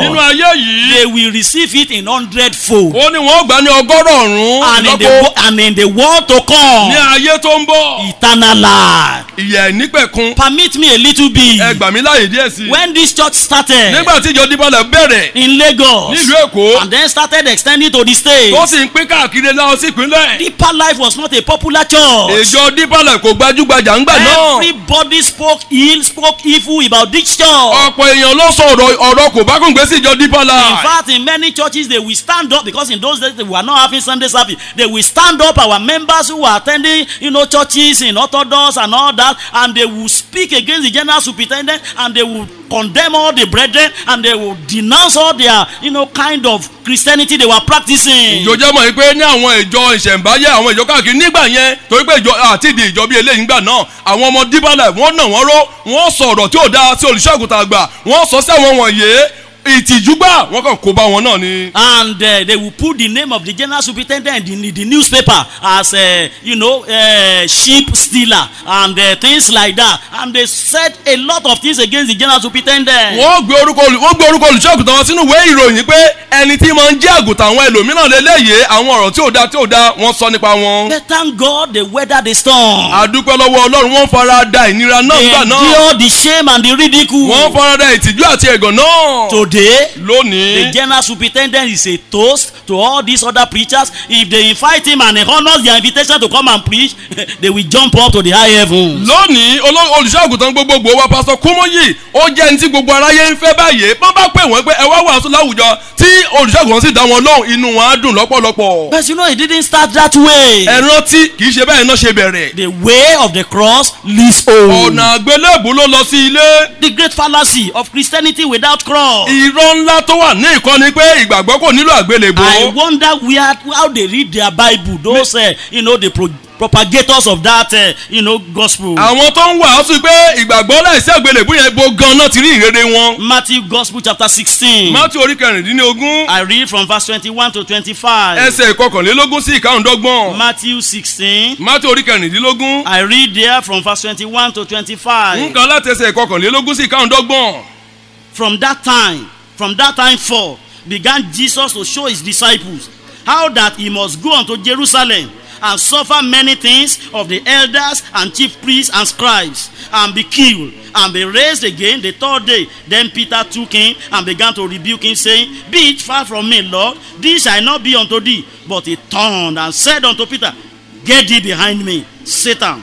eléyìí they will receive it in hundred fold. ó ní wọn ó gbà ní ọgọ́rọ̀ And in, the, ọ̀rún wo- and in the world to ní come, ayé tó ń bọ̀ eternal life. ìyà ìnípẹ̀kun Permit me a little bit. ẹ gbà mí láàyè díẹ̀ sí i When this church started nígbà tí ìjọ dípọ̀lẹ̀ bẹ̀rẹ̀ in Lagos nílùú èkó and then started extending to the state, tó sì ń pín káàkiri lọ sí ìpínlẹ̀ Deeper Life was not a popular church. ìjọ dípọ̀lẹ̀ kò gbajúgbajà ńgbà náà Everybody spoke ill, spoke evil about this church. ọ̀pọ̀ èèyàn ló sọ ọ̀rọ̀ ọ̀rọ̀ kò bá kún gbé sí ìjọ In dípọ̀lẹ̀ fact, in many churches, they will stand up because in those days they were not having Sunday service. They will stand up, our members who were attending, you know, churches in Orthodox and all that, and they will speak against the general superintendent and they will condemn all the brethren and they will denounce all their, you know, kind of Christianity they were practicing. ìjọjẹ́ mọ̀ pé ní àwọn ìjọ ìṣẹ̀ǹbáyé àwọn ìjọ káàkiri nígbà yẹn torí pé ìjọ àti ìdí ìjọ bíi eléyìí ńgbà náà àwọn ọmọ dípọ̀lẹ̀ wọ́n nà wọ́n ró wọ́n sọ ọ̀rọ̀ tí ò dáa sí olùṣọ́àgùtàn àgbà wọ́n sọ sí àwọn wọ̀nyí ìtìjúgbà wọ́n kàn kó bá wọn náà ni. and uh, they will put the name of the general superintendent in the, the newspaper as uh, you know uh, sheep stealer and uh, things like that and they said a lot of things against the general superintendent. wọ́n gbé orúkọ olù- wọ́n gbé orúkọ olùṣọ́àgùtàn wọn sínú ìwé ìròyìn pé ẹni tí máa ń jẹ́ àgùntàn àwọn ẹlòmíràn lélẹ́yìí àwọn ọ̀rọ̀ tí ò dáa tí ò dáa wọ́n sọ nípa wọn. but thank God they weathered the storm. àdúpẹ́ lọ́wọ́ ọlọ́run wọ́n fara da ìnira náà they nígbà náà endured the shame and the ridicule. wọ́n fara da ìtìjú àti ẹ̀gàn náà. today the lónìí general superintendent is a toast to all these other preachers if they invite him and he honours their invitation to come and preach they will jump up to the high heavens. lónìí oló- olùṣọ́àgùntàn gbogbogbò wa pásọ kúmọ́yì ó jẹ́ ẹni tí gbogbo aráyé ń fẹ́ báyìí bọ́n bá pè wọ́n pé ẹ wá wàásù láwùjọ tí olùṣọ́àgùntàn sì dá wọn lóhùn inú wọn á dùn lọ́pọ̀lọpọ̀. but you know it didn't start that way. ẹ rántí kì í ṣe bẹ́ẹ̀ náà ṣe bẹ̀rẹ̀. the way of the cross leads home. ọ̀nà àgbélébù ló lọ sí ilé. the great fallacy of christianity without cross. irọ́ ńlá tó wà ní ìkọ́ni pé ìgbàgbọ́ kò nílò àgbélébù. I wonder where how they read their bible those uh, you know the pro propagators of that uh, you know gospel. àwọn tó ń wàásù pé ìgbàgbọ́ láìsí àgbélébù yẹn bo gan-an ti rí ìrere wọn. matthew gospel chapter sixteen. mátí orí kẹrìndínlógún I read from verse twenty-one to twenty-five. ẹsẹ̀ ìkọkànlélógún sí ìkáhùndọ́gbọ̀n. matthew sixteen. mátí orí kẹrìndínlógún I read there from verse twenty-one to twenty-five. nǹkan láti ẹsẹ̀ ìkọkànlélógún sí ìkáhùndọ́gbọ̀n. From that time, from that time forth, began Jesus to show his disciples how that he must go unto Jerusalem and suffer many things of the elders and chief priests and scribes, and be killed, and be raised again the third day. Then Peter took him and began to rebuke him, saying, Be it far from me, Lord, this shall not be unto thee. But he turned and said unto Peter, Get thee behind me, Satan.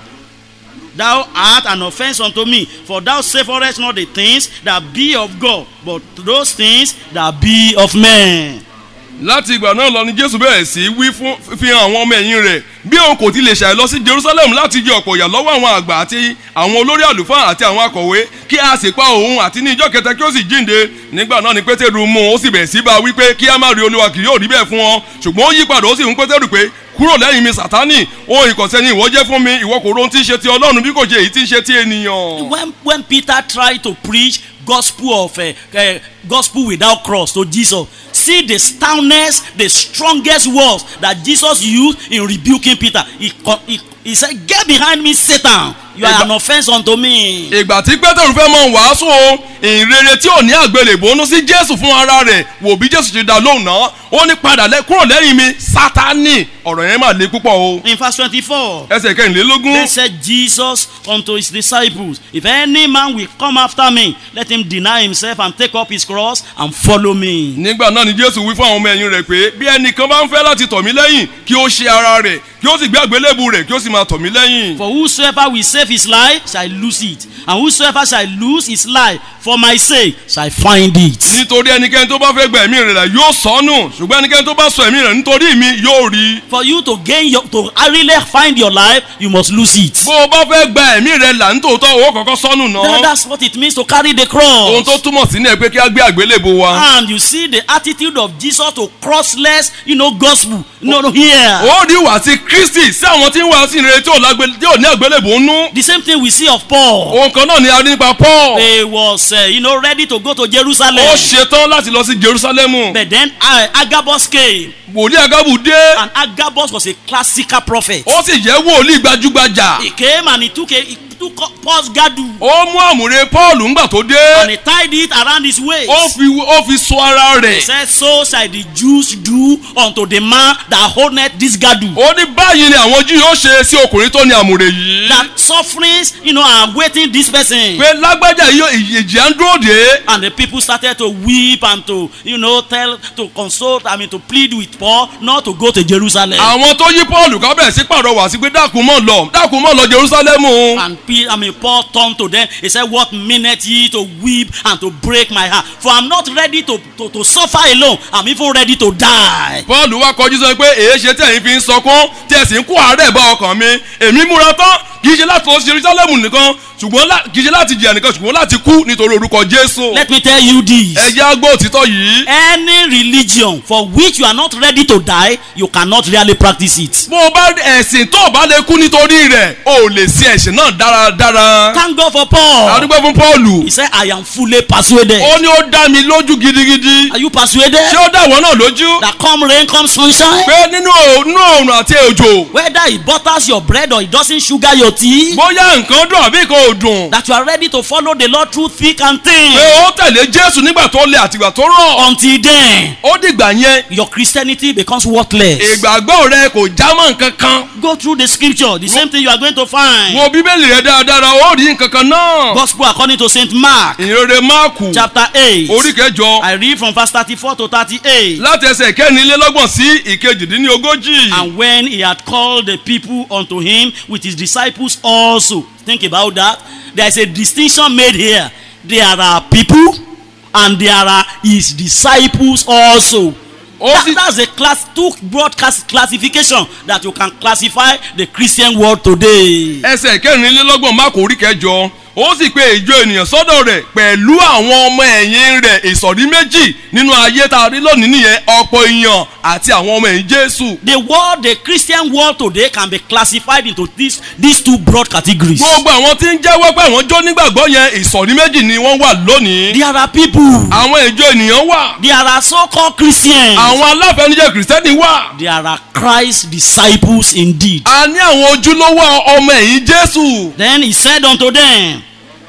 Thou art an offense unto me, for thou savourest not the things that be of God, but those things that be of men. láti ìgbà náà lọ ni jésù bẹ̀rẹ̀ sí wí fún fi hàn àwọn ọmọ ẹ̀yìn rẹ̀ bí òun kò ti lè ṣàì lọ sí jerusalem láti jẹ ọ̀pọ̀ ìyà lọ́wọ́ àwọn àgbà àti àwọn olórí àlùfáà àti àwọn akọ̀wé kí a sì pa òun àti ní ìjọ kẹta kí ó sì jíǹde nígbà náà ni pétérù mú un ó sì bẹ̀rẹ̀ sí bá a wí pé kí a má rí olúwa kì yóò rí bẹ́ẹ̀ fún ọ ṣùgbọ́n ó yí padà ó sì fún pétérù pé kúrò lẹ́yìn mi sátánì ohun ìkọ̀sẹ́ ni ìwọ jẹ́ fún mi ìwọ kò rohun tí ń ṣe ti ọlọ́run bí kò ṣe èyí tí ń ṣe ti ènìyàn. When, when Peter tried to preach gospel of uh, uh, gospel without cross to Jesus, see the stoutness, the strongest words that Jesus used in rebuking Peter. He, co- he, he said, Get behind me, Satan. You are an offense unto me. ìgbà tí pétérù fẹ́ mọ wàásù o ìrere tí ò ní àgbélébùú ó sí jésù fún ara rẹ̀ wò bí jésù ti dá lóhùn náà ó ní padà lẹ kúrò lẹ́yìn mi sátánì ọ̀rọ̀ yẹn mà le púpọ̀ o. In verse 24. ẹsẹ̀ kẹrìnlélógún Then said Jesus unto his disciples, If any man will come after me, let him deny himself and take up his cross and follow me. nígbà náà ni jésù wí fún àwọn ọmọ ẹ̀yìn rẹ̀ pé bí ẹnìkan bá ń fẹ́ láti tọ̀ mí lẹ́yìn kí ó ṣe ara rẹ̀ kí ó sì gbé àgbélébù rẹ̀ kí ó sì máa tọ̀ mí lẹ́yìn. For whosoever will save his life shall lose it, and whosoever shall lose his life for my sake shall find it. nítorí ẹnikẹ́ni tó bá fẹ́ gba ẹ̀mí rẹ̀ là yóò sọnù ṣùgbọ́n ẹnikẹ́ni tó bá sọ ẹ̀mí rẹ̀ nítorí mi yóò rí. For you to gain your to really find your life, you must lose it. bó o bá fẹ́ gba ẹ̀mí rẹ̀ là nítòótọ́ owó kọ̀ọ̀kan sọnù That- náà. That's what it means to carry the ohun tó cross. túmọ̀ sí ní ẹ pé kí á gbé àgbélébù wa. And you see the attitude of Jesus to crossless, you know, gospel. No, no, here. ó rí ìwà sí kristi sí àwọn tí ń wá sí ìrere tí ò lágbé- tí ò ní àgbélébù ń nú. The same thing we see of Paul. ohun kan náà ni a rí nípa paul. He was, uh, you know, ready to go to Jerusalem. ó ṣetán láti lọ sí jerusalemu. But then uh, Agabus came, wòlíì agabu dé. and Agabus was a classical prophet. ó sì jẹ́ wòlíì gbajúgbajà. He came and he took a he took Paul's girdle ó mú àmùrè paul ńgbà tó dé and he tied it around his waist. ó fi ó fi so ara He rẹ̀ said, So shall the Jews do unto the man that holdeth this girdle. ó ní báyìí ni àwọn júù yóò ṣe sí ọkùnrin tó ní àmùrè yìí That sufferings, you know, are waiting this person. pé lágbájá yìí yóò- ìjì à ń dúró dé And the people started to weep and to, you know, tell, to consult, I mean, to plead with Paul not to go to Jerusalem. àwọn tó yí paul ká bẹ̀rẹ̀ sí pàrọwà sí pé dákun mọ́ lọ dákun mọ́ lọ jerusalemu And Pe- I mean, Paul turned to them. He said, What minute ye to weep and to break my heart? For I'm not ready to, to, to suffer alone. I'm even ready to die. paul wá kọjú sọ pé èyí ṣe tẹ̀yìn fi ń sọkún tí ẹ sì ń kó àárẹ̀ bá ọkàn mi èmi múra tán kì í ṣe láti lọ sí jerusalemu nìkan ṣùgbọ́n lá- kì í ṣe láti jìyà nìkan ṣùgbọ́n láti kú nítorí orúkọ jésù Let me tell you this. ẹ jẹ́ àgbọ̀ òtítọ́ yìí Any religion for which you are not ready to die, you cannot really practice it. bó o bá ẹ̀sìn tó o bá lè kú nítorí rẹ̀ o ò lè ṣe ẹ̀sìn náà dáradára Thank God for Paul. adúgbò fún paul He said, I am fully persuaded. ó ní ó dá mi lójú gidigidi Are you persuaded? ṣé ó dá ìwọ náà lójú That come rain, come sunshine. pé nínú ò- nínú òòrùn àti òjò Whether it butters your bread or it doesn't sugar your tea. bóyá nǹkan dùn àbí nǹkan ò dùn That you are ready to follow the Lord through thick and thin. pé ó tẹ̀lé jésù nígbà tó le àtìgbà tó rọ̀ Until then, ó dìgbà yẹn your Christianity becomes worthless. ìgbàgbọ́ rẹ kò já mọ́ nǹkan kan Go through the scripture. The same thing you are going to find. wo bíbélì rẹ dáradára ó rí nǹkan kan náà Gospel according to Saint Mark, ìrere máàkù chapter 8. orí kẹjọ I read from verse 34 to 38. láti ẹsẹ̀ kẹrìnlélọ́gbọ̀n sí ìkejìdínlógójì And when he had called the people unto him with his disciples also. Think about that. There is a distinction made here. There are people and there are his disciples also. ó That, sì that's a class two broad class, classification that you can classify the Christian world today. ẹsẹ̀ kẹrìnlélọ́gbọ̀n máàkù orí kẹjọ ó sì pe ìjọ ènìyàn sọ́dọ̀ rẹ̀ pẹ̀lú àwọn ọmọ ẹ̀yìn rẹ̀ ìsọ̀rí méjì nínú ayé tá a rí lónìí nìyẹn ọ̀pọ̀ èèyàn àti àwọn ọmọ ẹ̀yìn jésù The world, the Christian world today can be classified into these, these two broad categories. gbogbo àwọn tí ń jẹ́wọ́ pé àwọn jó nígbàgbọ́ yẹn ìsọ̀rí méjì ni wọ́n wà lónìí There are people. àwọn ìjọ ènìyàn wà There are so-called Christians. àwọn aláfẹnujẹ kìrìsìtẹ́nì wà There are Christ disciples indeed. a ní àwọn ojúlówó ọmọ ẹ̀yìn jésù Then he said unto them,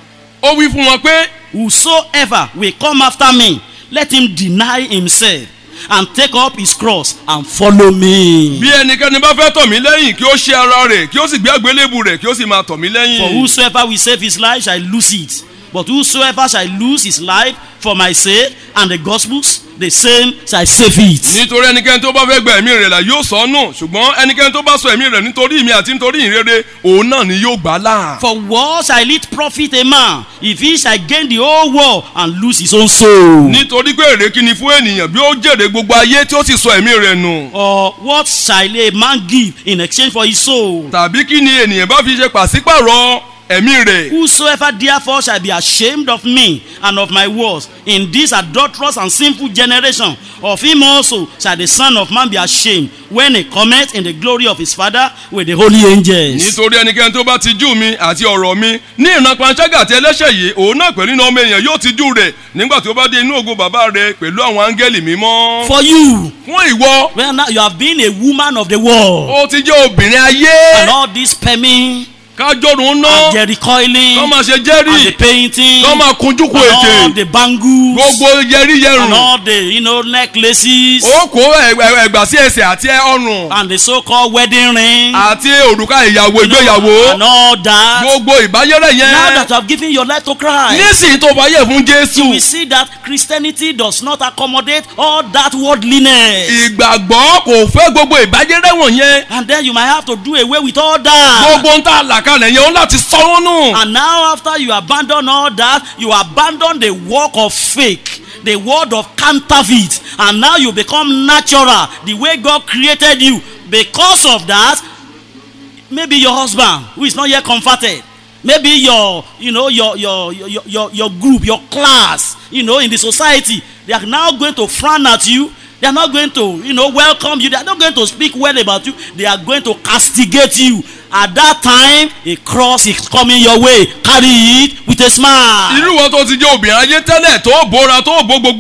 ó wí fún wọn pé Whosoever will come after me, let him deny himself and take up his cross and follow me. bí ẹnikẹ́ni bá fẹ́ tọ̀ mí lẹ́yìn kí ó ṣe ara rẹ̀ kí ó sì gbé àgbélébù rẹ̀ kí ó sì máa tọ̀ mí For lẹ́yìn. whosoever will save his life shall lose it. But whosoever shall lose his life for my sake and the gospel's, the same shall save it. nítorí ẹnikẹ́ni tó bá fẹ́ gba ẹ̀mí rẹ̀ là yóò sọ ọ́ nù ṣùgbọ́n ẹnikẹ́ni tó bá sọ ẹ̀mí rẹ̀ nítorí mi àti nítorí ìrere òun náà ni yóò gbà á là. For what shall it profit a man if he shall gain the whole world and lose his own soul? nítorí pé èrè kí ni fún ènìyàn bí ó jèrè gbogbo ayé tí ó sì sọ ẹ̀mí rẹ̀ nù. Or what shall a man give in exchange for his soul? tàbí kí ni ènìyàn bá fi ṣe pàṣípàrọ̀ ẹ̀mí rẹ̀. Whosoever therefore shall be ashamed of me and of my words in this adulterous and sinful generation, of him also shall the Son of Man be ashamed when he cometh in the glory of his Father with the holy angels. nítorí ẹnikẹ́ni tó bá ti jú mi àti ọ̀rọ̀ mi ní ìran panṣágà àti ẹlẹ́ṣẹ̀ yìí òun náà pẹ̀lú iná ọmọ èèyàn yóò ti jú rẹ̀ nígbà tí ó bá dé inú ògo bàbá rẹ̀ pẹ̀lú àwọn áńgẹ́lì mímọ́. For you, fún ìwọ well now you have been a woman of the world, ó ti jẹ́ obìnrin ayé and all this sperming kájọ́rùn ná and the recoiling kọ́ máa ṣe and the jẹ́rì painting kọ́ máa kunjú kú and ètè all the bangles gbogbo yẹrí and yẹrùn all the you know necklaces ó kó ẹ- ẹ- ẹgbà sí ẹsẹ̀ àti ọrùn and the so-called wedding ring àti òrùka ìyàwó you know, ìgbéyàwó and all that. gbogbo ìbáyẹrẹ Now yẹn that you have given your life to Christ, nísìnyí tó fàyè fún jésù we see that Christianity does not accommodate all that worldliness. ìgbàgbọ́ kò fẹ́ gbogbo ìbáyẹrẹ wọ̀nyẹn And then you might have to do away with all that. gbogbo ń tà làkàlẹ̀ yẹn ó láti sọ wọ́n nù. And now after you abandon all that, you abandon the work of fake. The word of counterfeit, and now you become natural the way God created you. Because of that, maybe your husband who is not yet converted, maybe your you know your your your your, your group, your class, you know in the society, they are now going to frown at you. They are not going to you know welcome you. They are not going to speak well about you. They are going to castigate you. At that time, a cross is coming your way. Carry it with a smile. irú wọn tó ti jẹ́ obìnrin ayé tẹ́lẹ̀ tó bóra tó bó gbogbo ẹ̀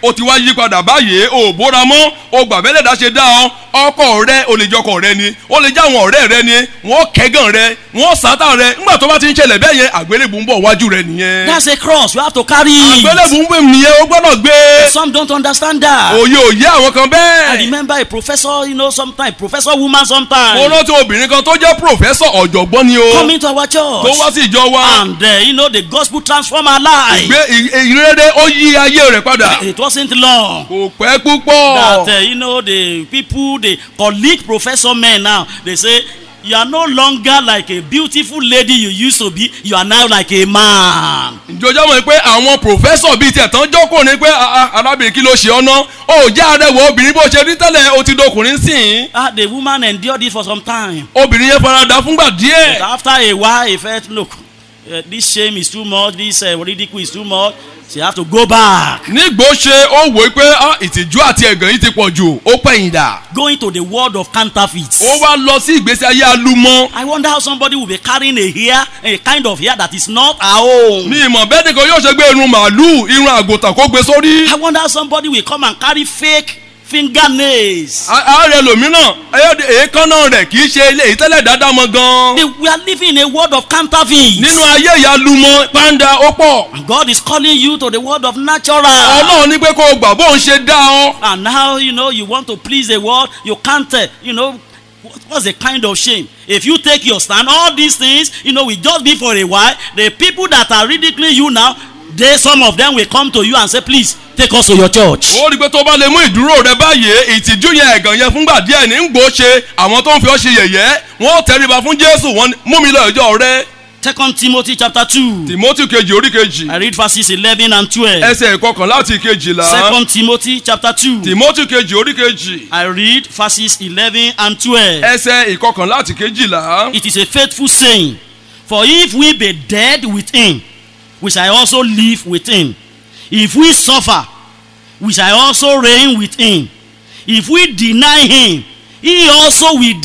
ó ti wá yí padà báyìí ò bóra mọ́ ó gbà bẹ́lẹ̀ dá ṣe dá ọ ọkọ rẹ ó lè jẹ́ ọkọ rẹ ni ó lè jẹ́ àwọn ọ̀rẹ́ rẹ ni wọ́n kẹ́gàn rẹ wọ́n sátà rẹ nígbà tó bá ti ń ṣẹlẹ̀ bẹ́ẹ̀ yẹn àgbélébù ń bọ̀ wájú rẹ nìyẹn That's a cross. You have to carry it. àgbélébù ń bẹ̀ nìyẹn ó gbọ́dọ̀ gbé Some don't understand that. òye òye àwọn kan I bẹ́ẹ̀. remember a professor, you know, sometimes, professor woman mo sometimes, rántí obìnrin kan tó jẹ́ pòfẹ́sọ̀ ọ̀jọ̀gbọ́n ni o coming to our tó wá church. sí ìjọ wa And, uh, you know, the gospel transform her life. gbé ì- ìrere ó yí ayé rẹ̀ padà It wasn't long. kò pẹ́ púpọ̀ that uh, you know the people the colleague professor men now they say you are no longer like a beautiful lady you used to be you are now like a man ìjọjọ́ mọ̀ pé àwọn pòfẹ́sọ̀ bíi tiẹ̀ tán jókòó ni pé "Ah, ah, arábìnrin kí ló ṣe ọ́ ná ó jẹ́ arẹwà obìnrin bó ṣe rí tẹ́lẹ̀ ó ti dọkùnrin sìn ah the woman endured it for some time obìnrin yẹn farada fúngbà díẹ̀ but after a while he felt look uh, this shame is too much this uh, ridicule is too much she have to go back nígbò ṣe ó wò ó pé "Ah, ìtìjú àti ẹ̀gàn yìí ti pọ̀ jù ó pẹ̀yìn dà going to the world of counterfeits ó wá lọ sí ìgbésí ayé alúmọ́ i wonder how somebody will be carrying a hair a kind of hair that is not her own mi ìmọ̀ bẹ́ẹ̀ nìkan yóò ṣe gbé irun màálù irun àgùntàn kó gbé sórí i wonder how somebody will come and carry fake fingernails ààrẹ lòmíràn ẹyọdẹ èékánná rẹ̀ kì í ṣe ilé ìtẹ́lẹ̀ dáadáa mọ́ gan They- we are living in a world of counterfeits. nínú ayé ìyálùmọ́ pàǹdà ó pọ̀ And God is calling you to the world of natural. ọlọ́run ní pé kó o gbà bóun ṣe dá ọ And now, you know, you want to please the world, you can't, uh, you know, what- what's the kind of shame? If you take your stand, all these things, you know, will just be for a while. The people that are ridiculing you now, they, some of them will come to you and say, please, take us to your church. ó rí i pé tó bá lè mú ìdúró rẹ báyìí ìtìjú yẹn ẹ̀gàn yẹn fúngbà díẹ̀ ní ń gbó ṣe àwọn tó ń fi ọ́ ṣe yẹ̀yẹ́ wọ́n tẹríba fún jésù wọ́n ní, mú mi lọ ìjọ rẹ Second Timothy chapter 2. timothy kejì orí kejì I read verses 11 and 12. ẹsẹ̀ ìkọkàn láti kejìlá Second Timothy chapter 2. timothy kejì orí kejì I read verses 11 and 12. ẹsẹ̀ ìkọkàn láti kejìlá It is a faithful saying. For if we be dead with him, we shall also live with him. If we suffer, we shall also reign with him. If we deny him, he also will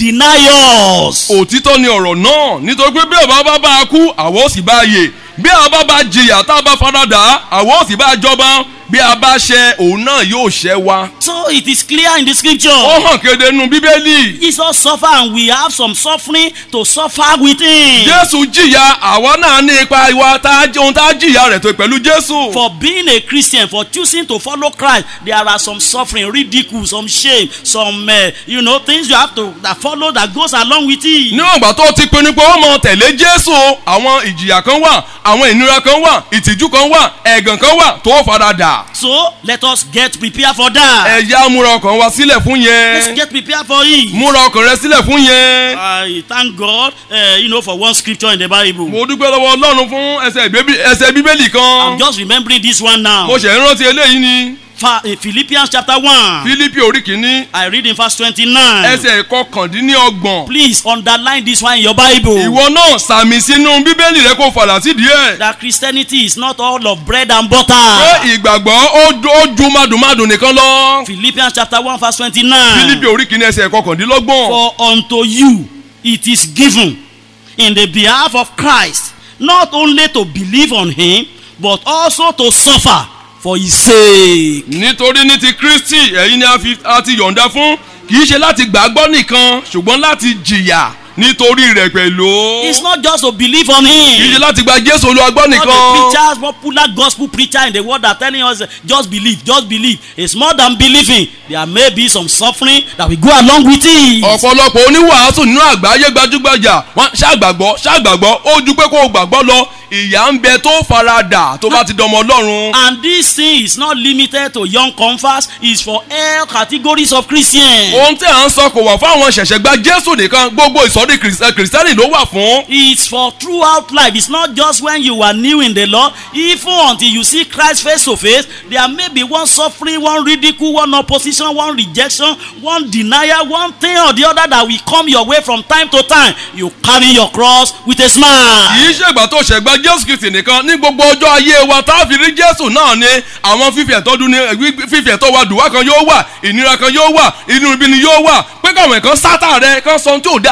deny us. òtítọ́ ni ọ̀rọ̀ náà nítorí pé bí ọba bá bá a kú àwọn ò sì bá a yè bí a bá bá jìyà tá a bá faradà àwọn ò sì bá a jọba bí a bá ṣẹ òun náà yóò ṣẹ wa. So it is clear in the ó scripture. hàn kéde nínú bíbélì Jesus suffer and we have some suffering to suffer with him. jésù jìyà àwa náà ní ipa ìwà tá a ohun tá a jìyà rẹ̀ tó pẹ̀lú jésù. For being a Christian, for choosing to follow Christ, there are some suffering, ridicule, some shame, some, uh, you know, things you have to that follow that goes along with it. níwọ̀n ìgbà tó ti pinnu pé ó mọ tẹ̀lé jésù àwọn ìjìyà kan wà àwọn ìnira kan wà ìtìjú kan wà ẹ̀gàn kan wà tó faradà. So let us get prepared for that. ẹ̀yà múra ọkàn wa sílẹ̀ fún Let's yẹn get prepared for it. múra ọkàn rẹ sílẹ̀ fún yẹn. I thank God, uh, you know, for one scripture in the Bible. mo dúpẹ́ lọ́wọ́ ọlọ́run fún ẹsẹ̀ ìbébí- ẹsẹ̀ bíbélì kan I'm just remembering this one now. mo ṣẹ̀ ń rántí eléyìí ni Fa- uh, Philippians chapter 1. fílípì orí kìíní I read in verse 29. ẹsẹ̀ ìkọkàndínlọ́gbọ̀n Please underline this one in your Bible. ìwọ náà sàmì sínú bíbélì rẹ kó fàlà sí díẹ̀ That Christianity is not all of bread and pé butter. ìgbàgbọ́ ó ju- ó ju madùnmadùn nìkan lọ Philippians chapter 1 verse 29. fílípì orí kìíní ẹsẹ̀ ìkọkàndínlọ́gbọ̀n For unto you it is given in the behalf of Christ not only to believe on him but also to suffer for his sake. nítorí ní ti kristi ẹ̀yin ni a fi- a ti yọ̀ǹda fún kì í ṣe láti gbàgbọ́ nìkan ṣùgbọ́n láti jìyà nítorí rẹ̀ pẹ̀lú It's not just to believe on kì í ṣe him. láti gba jésù olúwa gbọ́ Not the nìkan. preachers, popular gospel preacher in the world are telling us just believe, just believe. It's more than believing. There may be some suffering that will go along with it. ọ̀pọ̀lọpọ̀ oníwàásù nínú àgbáyé gbajúgbajà wọn ṣàgbàgbọ́ ṣàgbàgbọ́ ó ju pé kó o gbàgbọ́ lọ ìyà ń bẹ tó faradà tó bá ti dọmọ ọlọ́run. And this thing is not limited to young converts, it's for all categories of Christians. ohun tí à ń sọ kò wà fún àwọn ṣẹ̀ṣẹ̀ gba jésù nìkan gbogbo ìsọ̀rí kìrìsì- kìrìsìtẹ́nì ló wà fún. It's for throughout life. It's not just when you are new in the Lord. Even until you see Christ face to face, there may be one suffering, one ridicule, one opposition, one rejection, one denial, one thing or the other that will come your way from time to time. You carry your cross with a smile. kì í ṣègbà tó ṣẹ̀gbà jésù kìrìsì nìkan ní gbogbo ọjọ́ ayé wa tá a fi rí jésù náà ni àwọn fífi ẹ̀tọ́ dún ní fífi ẹ̀tọ́ wa dùwà kan yóò wà ìnira kan yóò wà inú ibi ni yóò wà pé káwọn ẹ̀kan sátà rẹ kan sọ ohun tí ò dá sí ọ yóò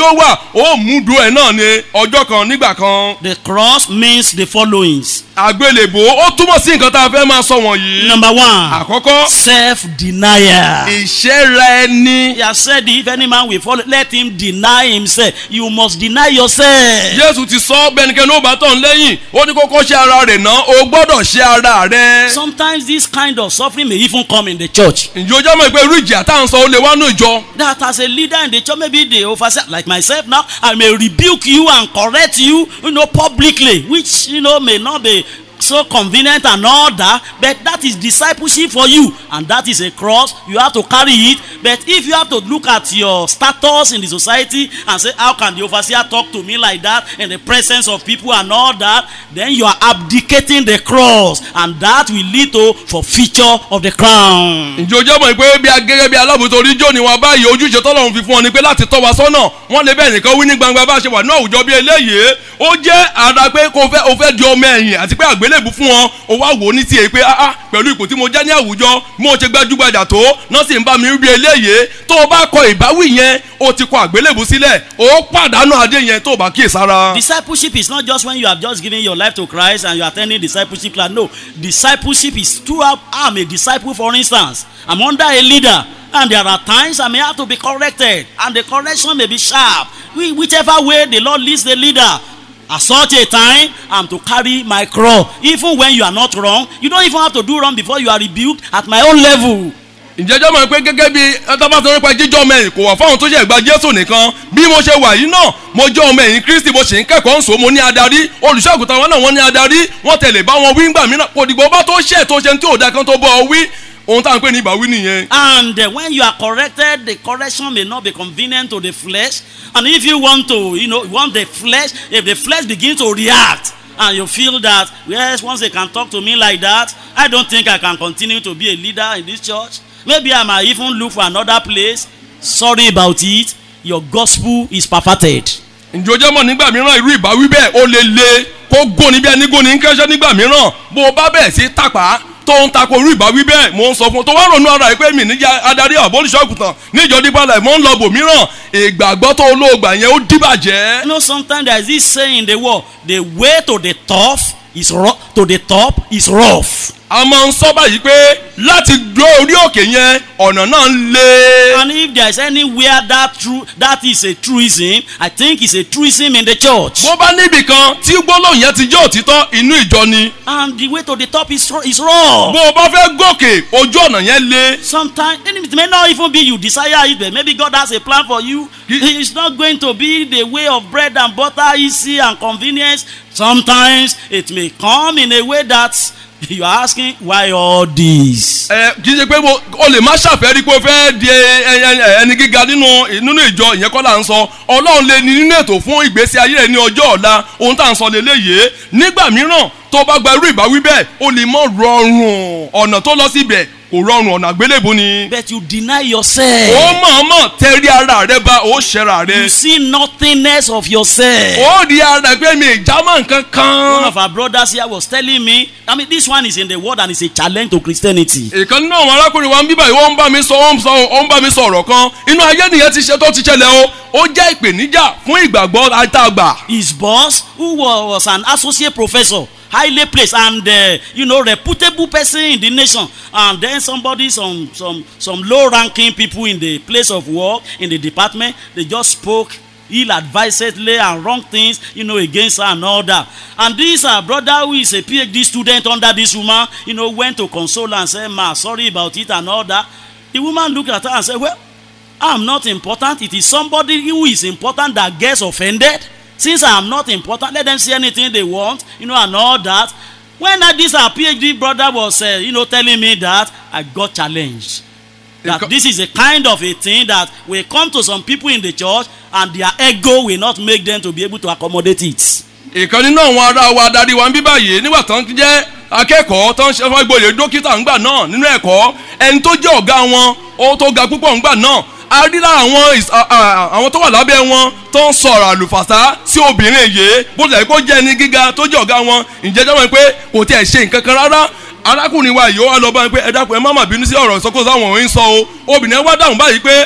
ó wà ó mú dùn ẹ̀ náà ní ọjọ́ kan nígbà kan The cross means the followings. àgbélébò ó túmọ̀ sí nǹkan tá a fẹ́ máa sọ wọ̀nyí. Number one, àkọ́kọ́ self-denial. ìṣẹ́ra ẹni. He has said, if any man will follow, let him deny himself. You must deny yourself. jésù ti sọ bẹnikẹ́ni ó bá tọ̀ ń lẹ́yìn ó ní kókó ṣe ara rẹ̀ ná o gbọ́dọ̀ ṣe ara rẹ̀. Sometimes this kind of suffering may even come in the church. ǹjẹ́ o jẹ́ mọ̀ pé irú ìjì àtà ń sọ ó lè wá nù ìjọ. That as a leader in the church, maybe the overseer, like myself now, I may rebuke you and correct you, you know, publicly, which, you know, may not be so convenient and all that, but that is discipleship for you, and that is a cross. You have to carry it. But if you have to look at your status in the society and say, How can the overseer talk to me like that in the presence of people and all that? Then you are abdicating the cross, and that will lead to forfeiture of the crown. ǹjẹ́ o jẹ́ mọ̀ pé bí a gẹ́gẹ́ bí alábòótó orí jó ni wọn báyìí ojúṣe tọ́lọ́run fi fún ọ ni pé láti tọ́ wa sọ́nà wọ́n lè bẹ́ẹ̀ nìkan wí ní gbangba bá a ṣe wà ní àwùjọ bí eléyìí ó jẹ́ ara pé kò fẹ́ o fẹ́ di ọmọ ẹ̀yìn àti pé àgbélébù fún wọn o wá wò ó ní tiẹ̀ pé ah ah pẹ̀lú ipò tí mo jẹ́ ní àwùjọ mo ṣe gbajúgbajà tó náà sì ń bá mi rí bí eléyìí tó o bá kọ ìbáwí yẹn o ti kọ àgbélébù sílẹ̀ o pàdánù adé yẹn tó o bá kíyèsára. Discipleship is not just when you have just given your life to Christ and you are attending discipleship class. No, discipleship is throughout. I'm a disciple, for instance. I'm under a leader, and there are times I may have to be corrected, and the correction may be sharp. Whi- Whichever way the Lord leads the leader. At such a time, I'm to carry my cross. Even when you are not wrong, you don't even have to do wrong before you are rebuked at my own level. ìjẹ́jọ́ mọ̀ pé gẹ́gẹ́ bí ẹtọ́bátọ́ nípa jíjọ́ ọmọ ẹ̀yìn kò wà fáwọn tó ṣe gba jésù nìkan bí mo ṣe wà yìí náà mo jẹ́ ọmọ ẹ̀yìn kristi mo sì ń kẹ́kọ̀ọ́ ń sọ mo ní adarí olùṣọ́àgùtàn wọn náà wọ́n ní adarí wọ́n tẹ̀lé bá wọn wí ńgbà mìíràn kò dìgbò bá tó ṣe tó ṣe tí ò da kan tó bọ́ ọ wí ohun tá à ń pè ní ìbáwí nìyẹn. And uh, when you are corrected, the correction may not be convenient to the flesh. And if you want to, you know, you want the flesh, if the flesh begins to react, and you feel that, yes, once they can talk to me like that, I don't think I can continue to be a leader in this church. Maybe I might even look for another place. Sorry about it. Your gospel is perfected. ǹjẹ́ o jẹ́ mọ̀ nígbà mìíràn irú ìbáwí bẹ́ẹ̀ ó lè le kó góni bí ẹni góni ń kẹ́sẹ́ nígbà mìíràn bó o bá bẹ̀rẹ̀ sí tàpá tó ń takò irú ìbáwí bẹ́ẹ̀ mò ń sọ fún un tó wá ronú ara rẹ̀ pé mi níjà adarí àbólúṣọ́gùtàn níjọ dípàlẹ̀ mò ń lọ bò mìíràn ìgbàgbọ́ tó olóògbà yẹn ó dìbàjẹ́. You know, sometimes there is this saying in the world, the way to the top is rough, to the top is rough. a máa ń sọ báyìí pé láti dó orí òkè yẹn ọ̀nà náà ń le. And if there is anywhere that true that is a truism, I think it's a truism in the church. bó bá níbì kan tí gbólóhùn yẹn ti jẹ́ òtítọ́ inú ìjọ ni. And the way to the top is ro- is rough. bó o bá fẹ́ gòkè ojú ọ̀nà yẹn le. Sometimes and it may not even be you desire it, but maybe God has a plan for you. Ye- It's not going to be the way of bread and butter, easy and convenience. Sometimes it may come in a way that you are asking why all this. ẹ kì í ṣe pé mo o lè má ṣàfẹ́rí pé o fẹ́ di ẹ- ẹ- ẹni gíga nínú nínú ìjọ ìyẹn kọ́ là ń sọ ọlọ́run lè ní nínú ètò fún ìgbésí ayé rẹ ní ọjọ́ ọ̀la ohun tá à ń sọ lélẹ́yìí nígbà mìíràn tó bá gba irú ìbáwí bẹ́ẹ̀ o lè mọ rọrùn ọ̀nà tó lọ síbẹ̀ kò rọrùn ọ̀nà àgbélébùú ni. But you deny yourself. ó mọ̀ọ́mọ̀ tẹ́rí ara rẹ bá ó ṣẹra rẹ. You see nothingness of yourself. ó rí ara rẹ pé mi ìjámọ̀ nǹkan One kan. of our brothers here was telling me, I mean, this one is in the world and it's a challenge to Christianity. ìkan nínú àwọn arákùnrin wa ń bíbá yìí ó ń bá mi sọ ó ń sọ ó ń bá mi sọ ọ̀rọ̀ kan inú ayé nìyẹn ti ṣe tó ti ṣẹlẹ̀ o ó jẹ́ ìpèníjà fún ìgbàgbọ́ àtàgbà. His boss, who wa- was an associate professor, highly placed and uh, you know reputable person in the nation, and then somebody, some some some low-ranking people in the place of work in the department, they just spoke ill-advisedly and wrong things, you know, against her and all that. And this uh, brother who is a PhD student under this woman, you know, went to console her and said, "Ma, sorry about it and all that." The woman looked at her and said, "Well." I'm not important. It is somebody who is important that gets offended. Since I am not important, let them say anything they want, you know, and all that. When uh, this our PhD brother was, uh, you know, telling me that, I got challenged. That Because- this is a kind of a thing that will come to some people in the church, and their ego will not make them to be able to accommodate it. ìkan nínú àwọn ará wa adarí wa ń bí báyìí nígbà tó ń jẹ́ akẹ́kọ̀ọ́ tó ń ṣe fún gboyè dókítà ńgbà náà nínú ẹ̀kọ́ ẹni tó jẹ́ ọ̀gá wọn ó tó ga púpọ̀ ńgbà náà a rí lára àwọn ìs- à- à- àwọn tó wà lábẹ́ wọn tó ń sọ̀rọ̀ àlùfàṣà sí obìnrin yìí bó tilẹ̀ kó jẹ́ ẹni gíga tó jẹ́ ọ̀gá wọn ǹjẹ́ jẹ́ wọn pé kò tiẹ̀ ṣe nǹkan kan rárá arákùnrin wa yìí ó wá lọ bá wọn pé ẹ dákun ẹ má má bínú sí ọ̀rọ̀ ìsọkúsọ àwọn òun sọ o obìnrin wa dáhùn báyìí pé "Ah,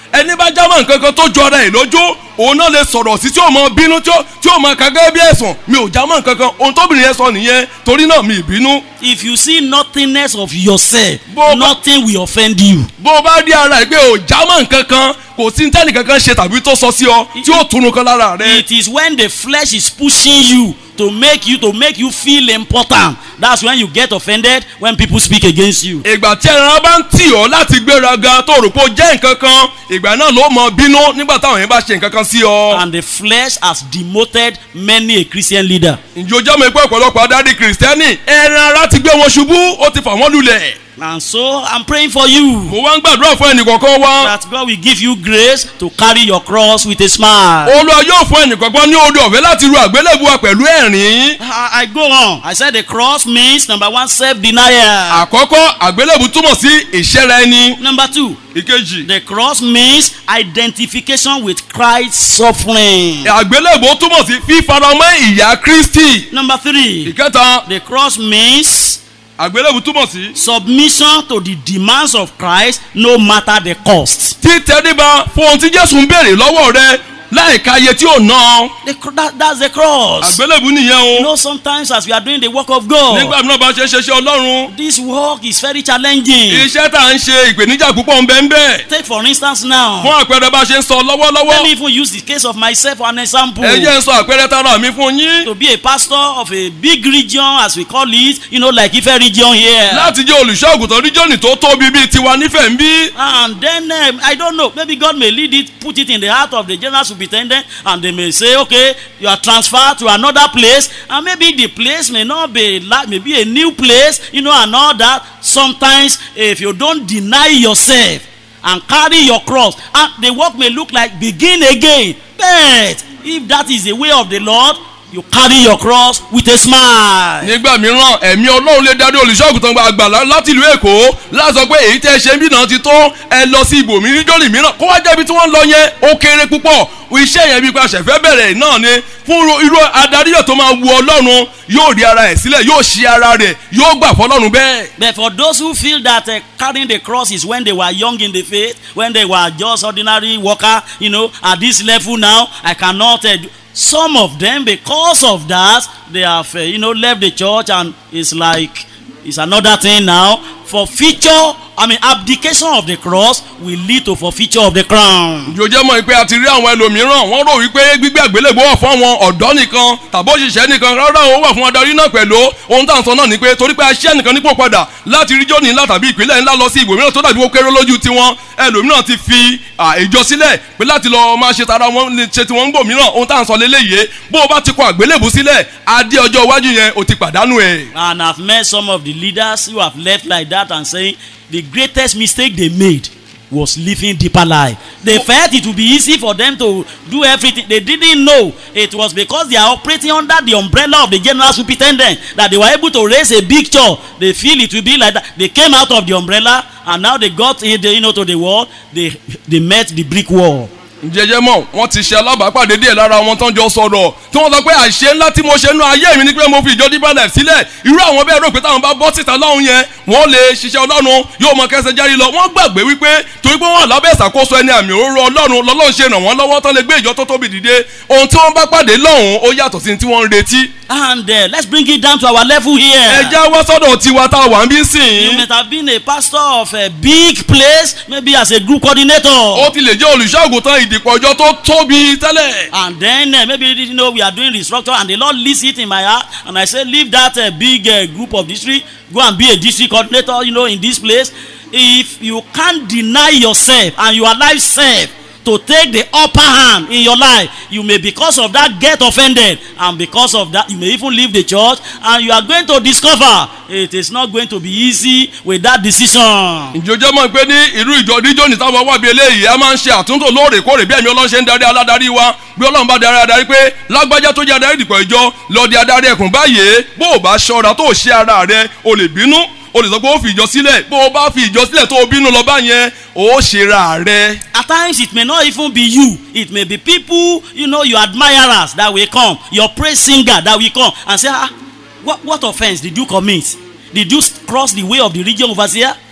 ẹni bá jámọ́ nǹkan kan tó jọ ara ẹ̀ lójú òun náà lè sọ̀rọ̀ sí tí ó mọ bínú tí ó tí ó mọ kàgẹ́ bí ẹ̀sùn mi ò jámọ́ nǹkan kan ohun tóbìnrin yẹn sọ nìyẹn torí náà mi ì bínú. If you see nothingness of yourself, Bó- nothing will offend you. bó o bá rí ara ẹ̀ pé ò jámọ́ nǹkan kan kò sí tẹ́nì kankan ṣe tàbí tó sọ sí ọ tí ó tunu kan lára rẹ. It is when the flesh is pushing you to make you to make you feel important. That's when you get offended when people speak against you. ìgbà tí ẹran bá ń tì ọ́ láti gbéraga tó rò pé ó jẹ́ nǹkan kan ìgbà náà ló mọ bínú nígbà táwọn yẹn bá ṣe nǹkan kan sí ọ. And the flesh has demoted many a Christian leader. ǹjẹ́ o jẹ́ mi pé ọ̀pọ̀lọpọ̀ adarí kìrìsìtẹ́nì ẹran ara ti gbé wọn ṣubú ó ti fà wọ́n lulẹ̀. And so I'm praying for you mo wá ń gbàdúrà fún ẹnìkọ̀ọ̀kan wa. that God will give you grace to carry your cross with a smile. olúwa yóò fún ẹnìkọ̀ọ̀kan ní oore ọ̀fẹ́ láti ru àgbélébùwà pẹ̀lú ẹ̀rín. I, I go on. I said the cross means number one, self denial. àkọ́kọ́ àgbélébù túmọ̀ sí ìṣẹ́ra ẹni. Number two, ìkejì the cross means identification with Christ's suffering. àgbélébù túmọ̀ sí fífaramọ́ ìyà kristi. Number three, ìkẹta the cross means àgbélébù túmọ̀ sí submission to the demands of Christ no matter the cost. títẹríba fún ohun tí jésù ń béèrè lọ́wọ́ rẹ láìka iye tí ò ná. The, cr- that, that's the cross. àgbélébù nìyẹn You o. know, sometimes as we are doing the work of God, nígbà mìíràn bá ṣe ṣe ṣe ọlọ́run. this work is very challenging. iṣẹ́ tá à ń ṣe ìpèníjà púpọ̀ ń bẹ ń bẹ. Take for instance now, fún àpẹẹrẹ bá ṣe ń sọ let me lọ́wọ́lọ́wọ́. even use the case of myself for an example. ẹ jẹ́ ń sọ àpẹẹrẹ tara mi fún yín. To be a pastor of a big region, as we call it, you know, like Ife region here. láti jẹ́ olùṣọ́àgùtàn ríjọ́nì tó tóbi bíi tiwa nífẹ̀ẹ́ ń bí. And then um, I don't know, maybe God may lead it, put it in the heart of the general superintendent, and they may say, okay, you are transferred to another place, and maybe the place may not be like maybe a new place, you know, and all that. Sometimes, if you don't deny yourself and carry your cross, and the work may look like begin again. But if that is the way of the Lord, you carry your cross with a smile. nígbà mìíràn ẹ̀mí ọlọ́run lè darí olùṣọ́àgùtàn àgbà lá- láti ìlú èkó láti sọ pé èyí tẹ́ ṣe ń bí náà ti tó ẹ lọ sí ibòmí ríjọ́nì mìíràn kó wá jẹ́bi tí wọ́n ń lọ yẹn ó kéré púpọ̀ iṣẹ́ yẹn bí pa ṣẹ̀fẹ́ bẹ̀rẹ̀ náà ni fún irú- irú adaríyọ̀ tó máa wu ọlọ́run yóò rí ara ẹ̀ sílẹ̀ yóò ṣí ara rẹ̀ yóò gbà fọlọ́run bẹ́ẹ̀. But for those who feel that uh, carrying the cross is when they were young in the faith, when they were just ordinary worker, you know, at this level now, I cannot. Uh, do- some of them, because of that, they have, uh, you know, left the church and it's like it's another thing now. For future, I mean, abdication of the cross will lead to forfeiture of the crown. jòjẹ́ mọ̀ pé a ti rí àwọn ẹlòmíràn wọ́n rò wípé gbígbé àgbélébó wà fún àwọn ọ̀dọ́ nìkan tàbí òṣìṣẹ́ nìkan rárá ó wà fún adarí náà pẹ̀lú ohun tá à ń sọ náà ni pé torí pé aṣẹ́ nìkan nípò padà láti rí jóni ńlá tàbí ìpínlẹ̀ ńlá lọ sí ibòmíràn tó dàbí ó kéré lójú tiwọn ẹlòmíràn ti fi à, ìjọ sílẹ̀ pé láti lọ máa ṣe tara wọn lè ṣe tiwọn ń gbò mìíràn ohun tá à ń sọ léléyìí bó o bá ti kọ àgbélébó sílẹ̀ adé ọjọ́ iwájú yẹn o ti pàdánù ẹ̀. And I've met some of the leaders who have left like that and saying the greatest mistake they made was living deeper life. They felt it would be easy for them to do everything. They didn't know it was because they are operating under the umbrella of the general superintendent that they were able to raise a big chore. They feel it will be like that. They came out of the umbrella and now they got in the, you know, to the wall. They they met the brick wall. jẹjẹ mọ wọn ti ṣe alábàápàdé díẹ̀ lára wọn tán jọ sọ̀rọ̀ tí wọ́n sọ pé àṣẹ ńlá tí mo ṣe nú ayé mi ni pé mo fi ìjọ deeper life sílẹ̀ irú àwọn bẹ́ẹ̀ rò pé táwọn bá bọ́ síta lọ́hùn yẹn wọ́n lè ṣiṣẹ́ ọlọ́run yóò mọ kẹsẹ̀ járí lọ wọ́n gbàgbé wípé torí pé wọ́n wà lábẹ́ ìṣàkóso ẹni àmì òróró ọlọ́run lọ́lọ́run ṣe ràn wọ́n lọ́wọ́ tán lè gbé ìjọ tó tóbi dìde ohun tí wọ́n bá pàdé lọ́hùn ó yàtọ̀ sí tí wọ́n ń retí. And uh, let's bring it down to our level here. ẹ já wá sọ́dọ̀ tiwa tá a wà ń bí You sìn. might have been a pastor of a big place, maybe as a group coordinator. ó ti lè jẹ́ olùṣọ́àgùtàn ìdìpọ̀ ìjọ tó tóbi tẹ́lẹ̀. And then uh, maybe you know we are doing restructure, and the Lord leaves it in my heart, and I say, leave that uh, big uh, group of district, go and be a district coordinator, you know, in this place. If you can't deny yourself and you allow self to take the upper hand in your life, you may because of that get offended, and because of that you may even leave the church, and you are going to discover it is not going to be easy with that decision. ìjọjọ́ mọ̀ pé ní irú ìjọ díjọ́ ní táwọn wà bí eléyìí a máa ń ṣe àtúntò lóòrèkóòrè bí ẹ̀mí ọlọ́run ṣe ń darí aládarí wa bí ọlọ́run bá darí adarí pé lágbájá tó jẹ́ adarí ìdìpọ̀ ìjọ lọ di adarí ẹkùn báyìí bó o bá ṣọ́ra tó o ṣe ara rẹ o lè bínú o lè sọ pé o fi ìjọ sílẹ̀ bó o bá fi ìjọ sílẹ̀ tó o bínú lọ báyẹn o ṣe ra rẹ. At times it may not even be you. It may be people, you know, your admirers that will come, your praise singer that will come and say, ah, what, what offense did you commit? Did you cross the way of the region overseer?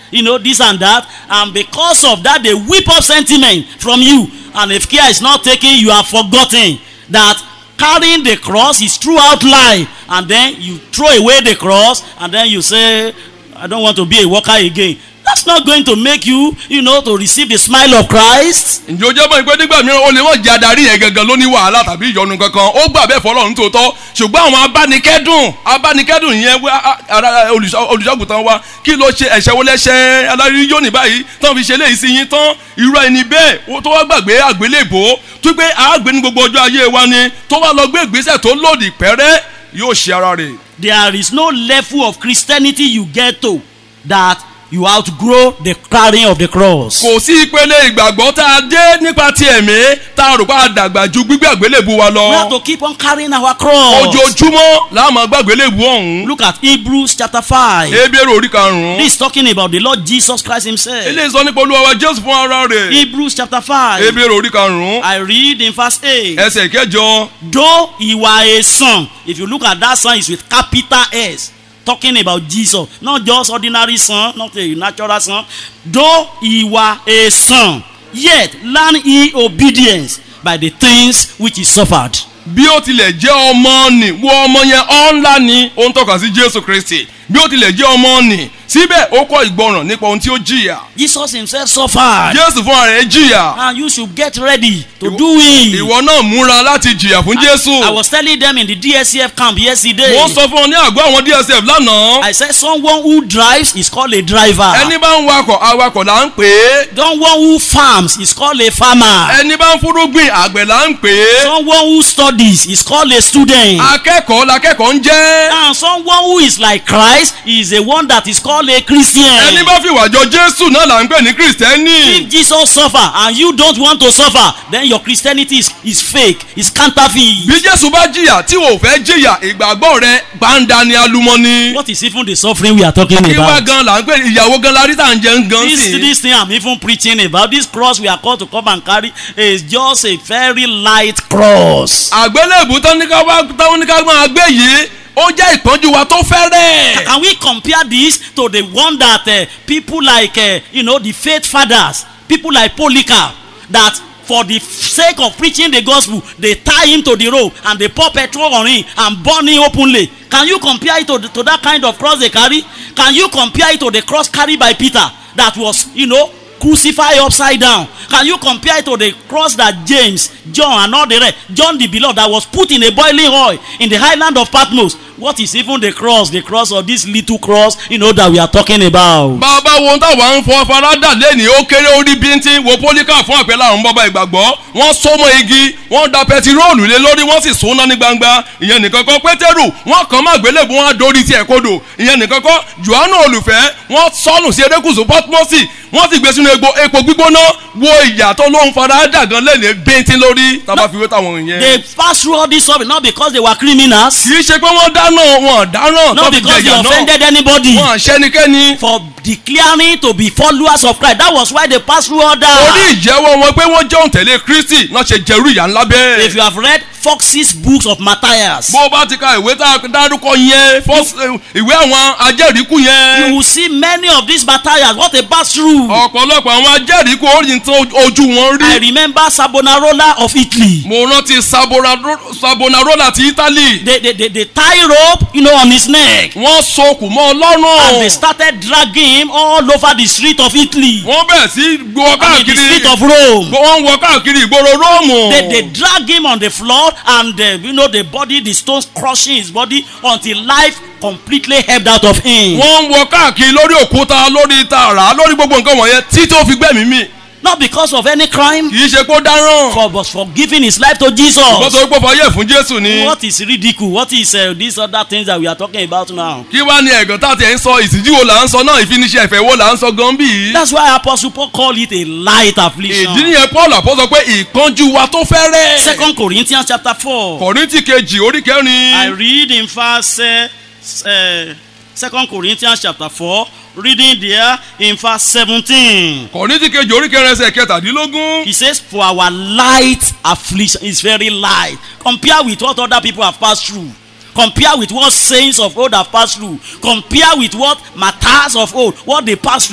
you know, this and that. And because of that, they whip up sentiment from you. And if care is not taken, you have forgotten that carrying the cross is throughout life. And then you throw away the cross, and then you say, I don't want to be a worker again. That's not going to make you, you know, to receive the smile of Christ. ǹjẹ́ o jẹ́ mọ́ ìpè nígbà mìíràn o lè mọ̀ jẹ́ adarí yẹn gangan ló ní wàhálà tàbí ìyọnu kankan ó gbà bẹ́ẹ̀ fọlọ́run tó tọ́ ṣùgbọ́n àwọn abánikẹ́dùn abánikẹ́dùn yẹn wá á- ara olùṣọ́- olùṣọ́àgùtàn wa kí ló ṣe ẹ̀ṣẹ̀ wo lẹ́ṣẹ̀ adarí yóò ní báyìí tán fi ṣe léyìí sí yín tán irú ẹni bẹ́ẹ̀ ó tó wá gbàgbé àgbélébò tó gbé àgbé ní gbogbo ọjọ́ ayé wa ni tó wá lọ gbé ìgbésẹ̀ tó lòdì pẹ́rẹ́ yóò ṣe ara rẹ̀ There is no level of Christianity you get to that you outgrow the carrying of the cross. kò sí ìpele ìgbàgbọ́ tá a dé nípa ti ẹ̀mí tá a rò pé a dàgbà ju gbígbé àgbélébù wa lọ We have to keep on carrying our cross. ojoojúmọ́ la máa gbàgbélébù ọ̀hún Look at Hebrews chapter 5. ebéèrè orí karùn-ún This is talking about the Lord Jesus Christ Himself. eléyìí sọ nípa olúwa wa jésù fún ara rẹ̀ Hebrews chapter 5. ebéèrè orí karùn-ún I read in verse 8. ẹsẹ̀ kẹjọ Though he were a son, if you look at that son, it's with capital S. Talking about Jesus, not just ordinary son, not a natural son. Though he were a son, yet learn he obedience by the things which he suffered. bí ó tilẹ̀ jẹ́ ọmọ nì wo ọmọ yẹn ọ̀nlá ni ó ń tọ́ka sí jésù kristi bí ó tilẹ̀ jẹ́ ọmọ nì síbẹ̀ ó kọ́ ìgbọràn nípa ohun tí ó jìyà Jesus himself suffered. jésù fún ara rẹ̀ jìyà And you should get ready to do it. ìwọ náà múra láti jìyà fún jésù I was telling them in the DSCF camp yesterday. mo sọ fún ọ ní àgọ́ àwọn dsf lánàá I said someone who drives is called a driver. ẹni bá ń wakọ̀ awakọ̀ là ń pè é Someone who farms is called a farmer. ẹni bá ń fúrúgbìn àgbẹ̀ là ń pè é Someone who studies is called a student. akẹ́kọ̀ọ́ lakẹ́kọ̀ọ́ ń jẹ́ And someone who is like Christ is the one that is called a Christian. ẹni bá fi wàjọ jésù náà là ń pè ní kìrìsìtẹ́nì If Jesus suffer and you don't want to suffer, then your Christianity is, is fake, is counterfeit. bí jésù bá jìyà tí wò fẹ́ jìyà ìgbàgbọ́ rẹ gbàǹda ni alumọ́ni What is even the suffering we are talking kí wá about? gan là ń pè ìyàwó gan la rí tà ń jẹun gan This, sí this thing I'm even preaching about, this cross we are called to come and carry, is just a very light cross. àgbélébù tán ní ká wá tán ní ká máa gbé yìí ó jẹ́ ìpọ́njú wa tó fẹ́rẹ̀ Can we compare this to the one that uh, people like, uh, you know, the faith fathers, people like Polycarp, that for the sake of preaching the gospel, they tie him to the rope and they pour petrol on him and burn him openly. Can you compare it to, the, to that kind of cross they carry? Can you compare it to the cross carried by Peter that was, you know, crucified upside down? Can you compare it to the cross that James, John, and all the rest, John the beloved, that was put in a boiling oil in the highland of Patmos? What is even the cross, the cross of this little cross, you know, that we are talking about? bàbá wo táwa ń fọ farada lẹ́ni ó kéré orí bíntín wo pólíkà fún àpẹẹrẹ àwọn bàbá ìgbàgbọ́ wọ́n so mọ́ igi wọ́n da pẹtiróòlù lé lórí wọ́n sì sóná ní gbangba ìyẹn nìkan kọ́ pétérù wọ́n kàn má gbélébù wọn á dorí tiẹ̀ kodò ìyẹn nìkan kọ́ johannu olùfẹ́ wọ́n sọnù sí erékùsù pọtumọ́sì wọ́n sì gbé sínú egbò epo gbígbóná wo ìyàtọ̀ ló ń farada gan lẹ́ni bíntín lórí tábà fi wé táwọn yẹn. They passed through all this suffering not because they were criminals, kì í ṣe pé wọ́n dáná wọn dáná not because they offended anybody. wọn àṣẹnikẹ́ni For declaring to be followers of Christ. That was why they passed through all orí that. ìjẹ́wọ́ wọn pé wọ́n jẹ́ òǹtẹ̀lé kristi náà ṣe jẹ̀rú ìyá ńlá bẹ́ẹ̀. If you have read Fox's books of Matthias, bó o bá ti ka ìwé tá a dárúkọ yẹn fọ́s- ìwé àwọn ajẹ́rìíkú you yẹn will see many of these Matthias, what they passed through. ọ̀pọ̀lọpọ̀ àwọn ajẹ́rìíkú orí tó ojú wọn I rí. remember Savonarola of Italy. mo rántí Sabonaro- sabonarola ti italy They, they, they, they tie rope, you know, on his neck. wọ́n sokùn mọ́ And they ọlọ́run started dragging him all over the street of Italy. wọ́n bẹ̀rẹ̀ sí gbọ́ I mean, the street káàkiri of Rome. wọ́n ń wọ káàkiri ìgboro róòmù. They, they drag him on the floor and, uh, you know, the body, the stones crushing his body until life completely ebbed out of him. wọ́n ń wọ káàkiri lórí òkúta lórí tààrà lórí gbogbo nǹkan wọ̀nyẹn tí tó fi gbẹ̀mí mi Not because of any crime, kì í ṣe kó dáràn for, but for giving his life to Jesus. wọ́n sọ pé fọyẹ́ fún jésù ni What is ridicule? What is uh, these other things that we are talking about now? kí wá ní ẹ̀gàn tá a ti ẹ̀ ń sọ ìsìnjí wo là ń sọ náà ìfiniṣẹ́ ẹ̀fẹ̀ wo là ń sọ gan bí. That's why Apostle Paul called it a light affliction. ìdí nìyẹn paul àpọ́ sọ pé ìpọ́njú wa tó fẹ́rẹ̀. Second Corinthians chapter four. kọ̀rìntì kejì orí I kẹrin read in verse uh, uh, Second Corinthians chapter four, reading there in verse seventeen. kọ̀rìntì kejì orí kẹrin ẹsẹ̀ kẹtàdínlógún. He says, For our light affliction is very light. Compare with what other people have passed through. Compare with what saints of old have passed through. Compare with what martyrs of old, what they passed through.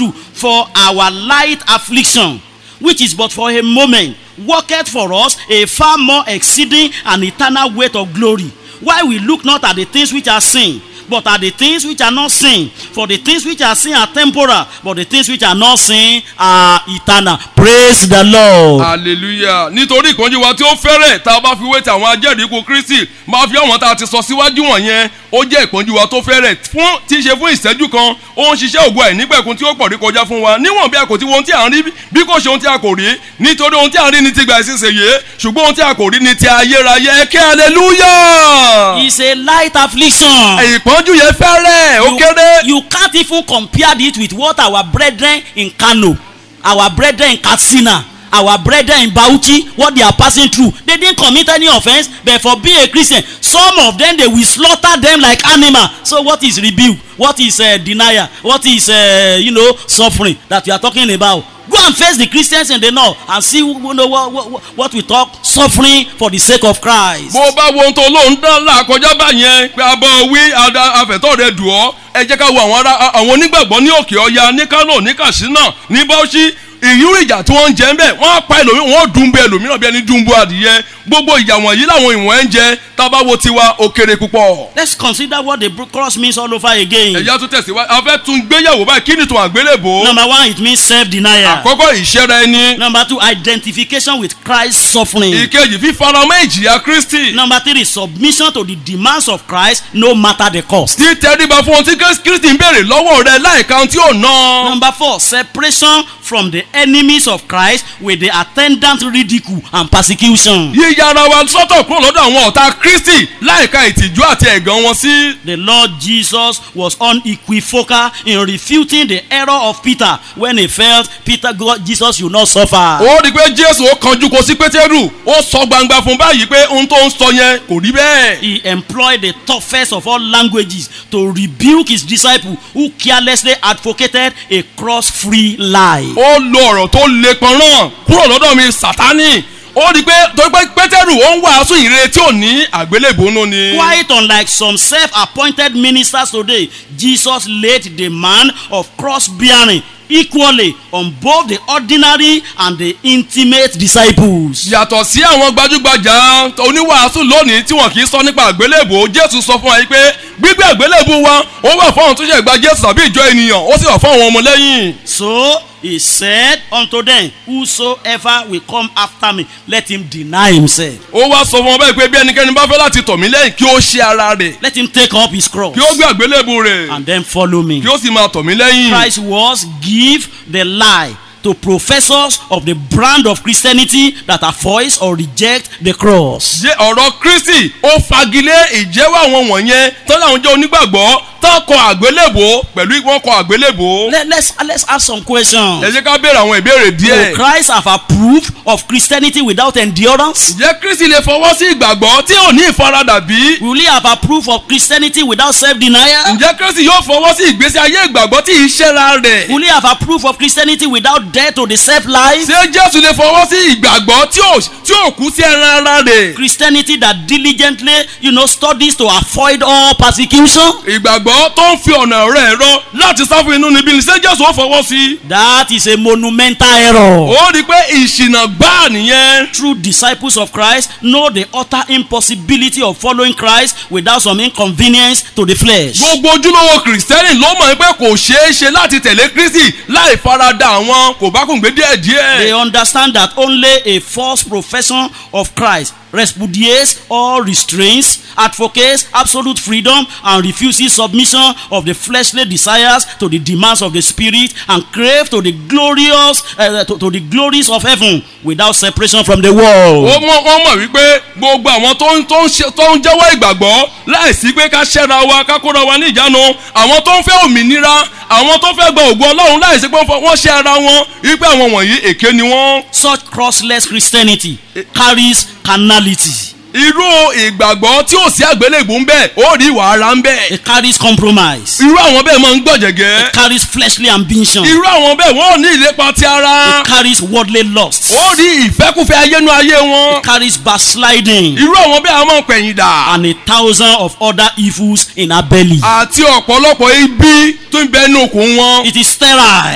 for our light affliction, which is but for a moment, worketh for us a far more exceeding and eternal weight of glory. Why we look not at the things which are seen, but at the things which are not seen. For the things which are seen are temporal, but the things which are not seen are eternal. Praise the Lord. hallelujah nítorí ìkànjú wa tí ó fẹ́rẹ̀ tá a bá fi wé ti àwọn ajẹ́rìí ikú kristi máa fi àwọn tá a ti sọ síwájú wọ̀nyẹn ó jẹ́ ìpọ́njú wa tó fẹ́rẹ̀ fún tí í ṣe fún ìṣẹ́jú kan ó ń ṣiṣẹ́ ògùn àìnípẹ̀kun tí ó pọ̀ rí kọjá fún wa níwọ̀n bí a kò ti wo ohun tí a ń rí bí kò ṣe ohun tí a kò rí nítorí ohun tí a ń rí ni ti gbà ìsinsìnyí ṣùgbọ́n ohun tí a kò rí ni ti ayérayé kí hallelujah It's a light affliction. ìpọ́njú yẹn fẹ́rẹ̀ ó You, kéré you can't even compare it with what our brethren in Kano, our brethren in Katsina, our brethren in Bauchi, what they are passing through. They didn't commit any offense, but for being a Christian, some of them they will slaughter them like animal. So what is rebuke? What is uh, denial? What is uh, you know suffering that we are talking about? Go and face the Christians in the north and see you know, what, what, what we talk suffering for the sake of Christ. bó bá wo ohun tó lóun dán là kọjá báyẹn pé abọ́ wí ada- afẹ́tọ́ rẹ dùn ọ́ ẹ jẹ́ ká wo àwọn ará àwọn onígbàgbọ́ ní òkè ọya ní kánò ní katsina ní bauchi ìyú ìjà tí wọ́n ń jẹ ń bẹ̀ wọ́n á pa ẹlòmíràn wọ́n dùn bẹ ẹlòmíràn bí ẹni dùn bú adìyẹ gbogbo ìjà wọ̀nyí làwọn ìwọ̀n ń jẹ tábà wo tiwa ó kéré púpọ̀. Let's consider what the cross means all over again. ẹ̀yà tún tẹ̀síwájú a fẹ́ tún gbéyàwó báyìí kí ni tún àgbélébò. Number one, it means self-denial. àkọ́kọ́ ìṣẹ́ra ẹni Number two, identification with Christ's suffering. ìkejì fífaramọ́ ìjìyà kristi Number three, submission to the demands of Christ, no matter the cost. títẹríba fún ohun tí kristi ń béèrè lọ́wọ́ rẹ láìka ohun tí ò ná. Number four, separation from the enemies of Christ with the attendant ridicule and persecution. yíya ara wa sọ́tọ̀ kúrò lọ́dọ̀ àwọn ọ̀tá kristi láìka ìtìjú àti ẹ̀gàn wọn sí. The Lord Jesus was unequivocal in refuting the error of Peter when he felt Peter, God, Jesus, you not suffer. ó rí i pé jésù ó kanjú kò sí pétérù ó sọ gbangba fún báyìí pé ohun tó ń sọ yẹn kò rí bẹ́ẹ̀. He employed the toughest of all languages to rebuke his disciple who carelessly advocated a cross-free life. ó lo ọ̀rọ̀ tó le pọnrán kúrò lọ́dọ̀ mi sátánì ó rí i pé torí pé pétérù ó ń wàásù ìrere tí ò ní àgbélébónú ni. Quite unlike some self-appointed ministers today, Jesus laid the man of cross-bearing equally on both the ordinary and the intimate disciples. yàtọ̀ sí àwọn gbajúgbajà oníwàásù lónìí tí wọn kì í sọ nípa àgbélébò jésù sọ fún wa yìí pé gbígbé àgbélébò wa ó wà fún àwọn tó ṣe gba jésù tàbí ìjọ ènìyàn ó sì wà fún àwọn ọmọlẹ́yìn. So he said unto them, Whosoever will come after me, let him deny himself. ó wá sọ fún wọn bẹ́ẹ̀ pé bí ẹnikẹ́ni bá fẹ́ láti tọ̀ mí lẹ́yìn kí ó ṣe ara rẹ̀ Let him take up his cross kí ó gbé àgbélébò rẹ̀ and then follow me. kí ó sì máa tọ̀ mí lẹ́yìn. Christ was give the lie to professors of the brand of Christianity that avoid or reject the cross. jẹ́ ọ̀rọ̀ kristi ó fagilé ìjẹ́wọ́ àwọn wọ̀nyẹn tọ́lá àwọn jẹ́ onígbàgbọ́ tán kọ àgbélébò pẹ̀lú wọ́n kọ àgbélébò. Let, let's let's ask some ẹ questions. jẹ́ ká béèrè àwọn ìbéèrè Will díẹ̀. Christ have approved of Christianity without endurance? ǹjẹ́ kristi lè fọwọ́ sí ìgbàgbọ́ tí ò ní ìfaradà bí? Will he have approved of Christianity without self-denial? ǹjẹ́ kristi yóò fọwọ́ sí ìgbésí ayé ìgbàgbọ́ tí ì ṣẹ́ra rẹ̀? Will he have approved of Christianity without death to the self-life? ṣé jésù lè fọwọ́ sí ìgbàgbọ́ tí ò tí ò kú sí ẹran ara rẹ̀? Christianity that diligently, you know, studies to avoid all persecution? ìgbàgbọ́ tó ń fi ọ̀nà rẹ̀ rọ láti sá fún inú níbí ni ṣé jésù ó fọwọ́ sí? That is a monumental error. ó rí i pé ìṣìnà gbáà nìyẹn. True disciples of Christ know the utter impossibility of following Christ without some inconvenience to the flesh. gbogbo ojúlówó kìrìsìtẹ́nì ló mọ̀ pé kò ṣeé ṣe láti tẹ̀lé kristi láì farada àwọn kò bá kùn gbé díẹ̀ They díẹ̀. understand that only a false profession of Christ repudiates all restraints, advocates absolute freedom, and refuses submission of the fleshly desires to the demands of the spirit, and crave to the glorious uh, to, to the glories of heaven without separation from the ó world. mọ̀ wọ́n mọ̀ wípé gbogbo àwọn tó ń tó ń ṣe tó ń jẹ́wọ́ ìgbàgbọ́ láìsí pé ká ṣẹ́ra wa ká kóra wa ní ìjánu àwọn tó ń fẹ́ òmìnira àwọn tó fẹ́ gba ògùn ọlọ́run láìsí pé wọ́n ṣe ara wọn wípé àwọn wọ̀nyí èké ni wọ́n. Such crossless Christianity carries carnality. irú ìgbàgbọ́ tí ò sí àgbélébùú ń bẹ̀ ó rí ìwà ara ń bẹ̀. It carries compromise. irú àwọn bẹ́ẹ̀ máa ń gbọ̀jẹ̀gẹ́. It carries fleshly ambition. irú àwọn bẹ́ẹ̀ wọ́n ò ní ìlépa ti ara. It carries worldly lust. ó rí ìfẹ́kùfẹ́ ayénu ayé wọn. It carries backsliding. irú àwọn bẹ́ẹ̀ a máa ń pẹ̀yìn dà. and a thousand of other evils in her belly. àti ọ̀pọ̀lọpọ̀ ibi tó ń bẹ inú okùn wọn. It is sterile.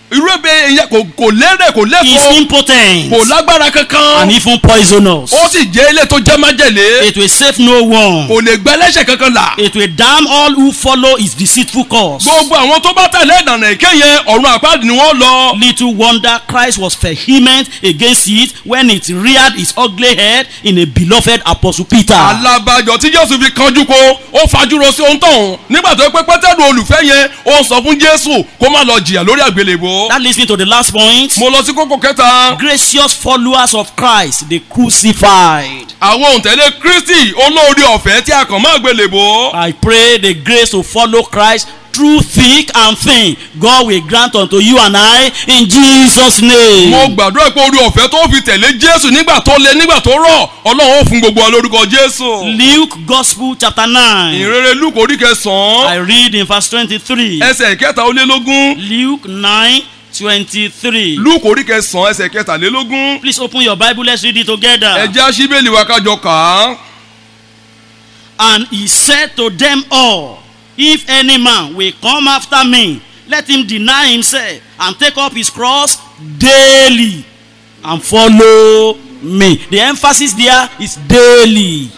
irú ebe ìyẹn kò kò lérè kò is lẹ́kọ̀ọ́ impotent, kò lágbára and kankan even poisonous. ó sì jẹ́ ilé tó jẹ́ májèlé It will save no one. kò lè gbẹ́ lẹ́sẹ̀ kankan là It will damn all who follow his deceitful course. gbogbo àwọn tó bá tẹ̀lé ìdànà èké yẹn ọ̀run àpáàdì ni wọ́n lọ Little wonder Christ was vehement against it when it reared its ugly head in a beloved apostle Peter. alábàjọ tí jésù fi kanjú ko ó fajúro sí ohun tóun nígbà tó pé pétérù olùfẹ́ yẹn ó sọ fún jésù kó má lọ jìyà lórí àgbélébó That leads me to the last point. mo lọ sí kókó kẹta Gracious followers of Christ, the crucified. àwọn òǹtẹ̀lé kristi olóore ọ̀fẹ́ tí a kàn má àgbélébó I pray the grace to follow Christ through thick and thin. God will grant unto you and I in Jesus' name. mo gbàdúrà pé orí ọ̀fẹ́ tó fi tẹ̀lé jésù nígbà tó le nígbà tó rọ̀ ọlọ́run ó fún gbogbo wa lórúkọ jésù Luke Gospel chapter 9. ìrere luke orí I kẹsàn-án read in verse 23. ẹsẹ̀ kẹta ó lé lógún Luke 9 23. luke orí kẹsàn-án ẹsẹ̀ kẹtàlélógún Please open your Bible. Let's read it together. ẹjẹ́ aṣíbélì wa kájọ kà á. And he said to them all, If any man will come after me, let him deny himself and take up his cross daily and follow me. The emphasis there is daily.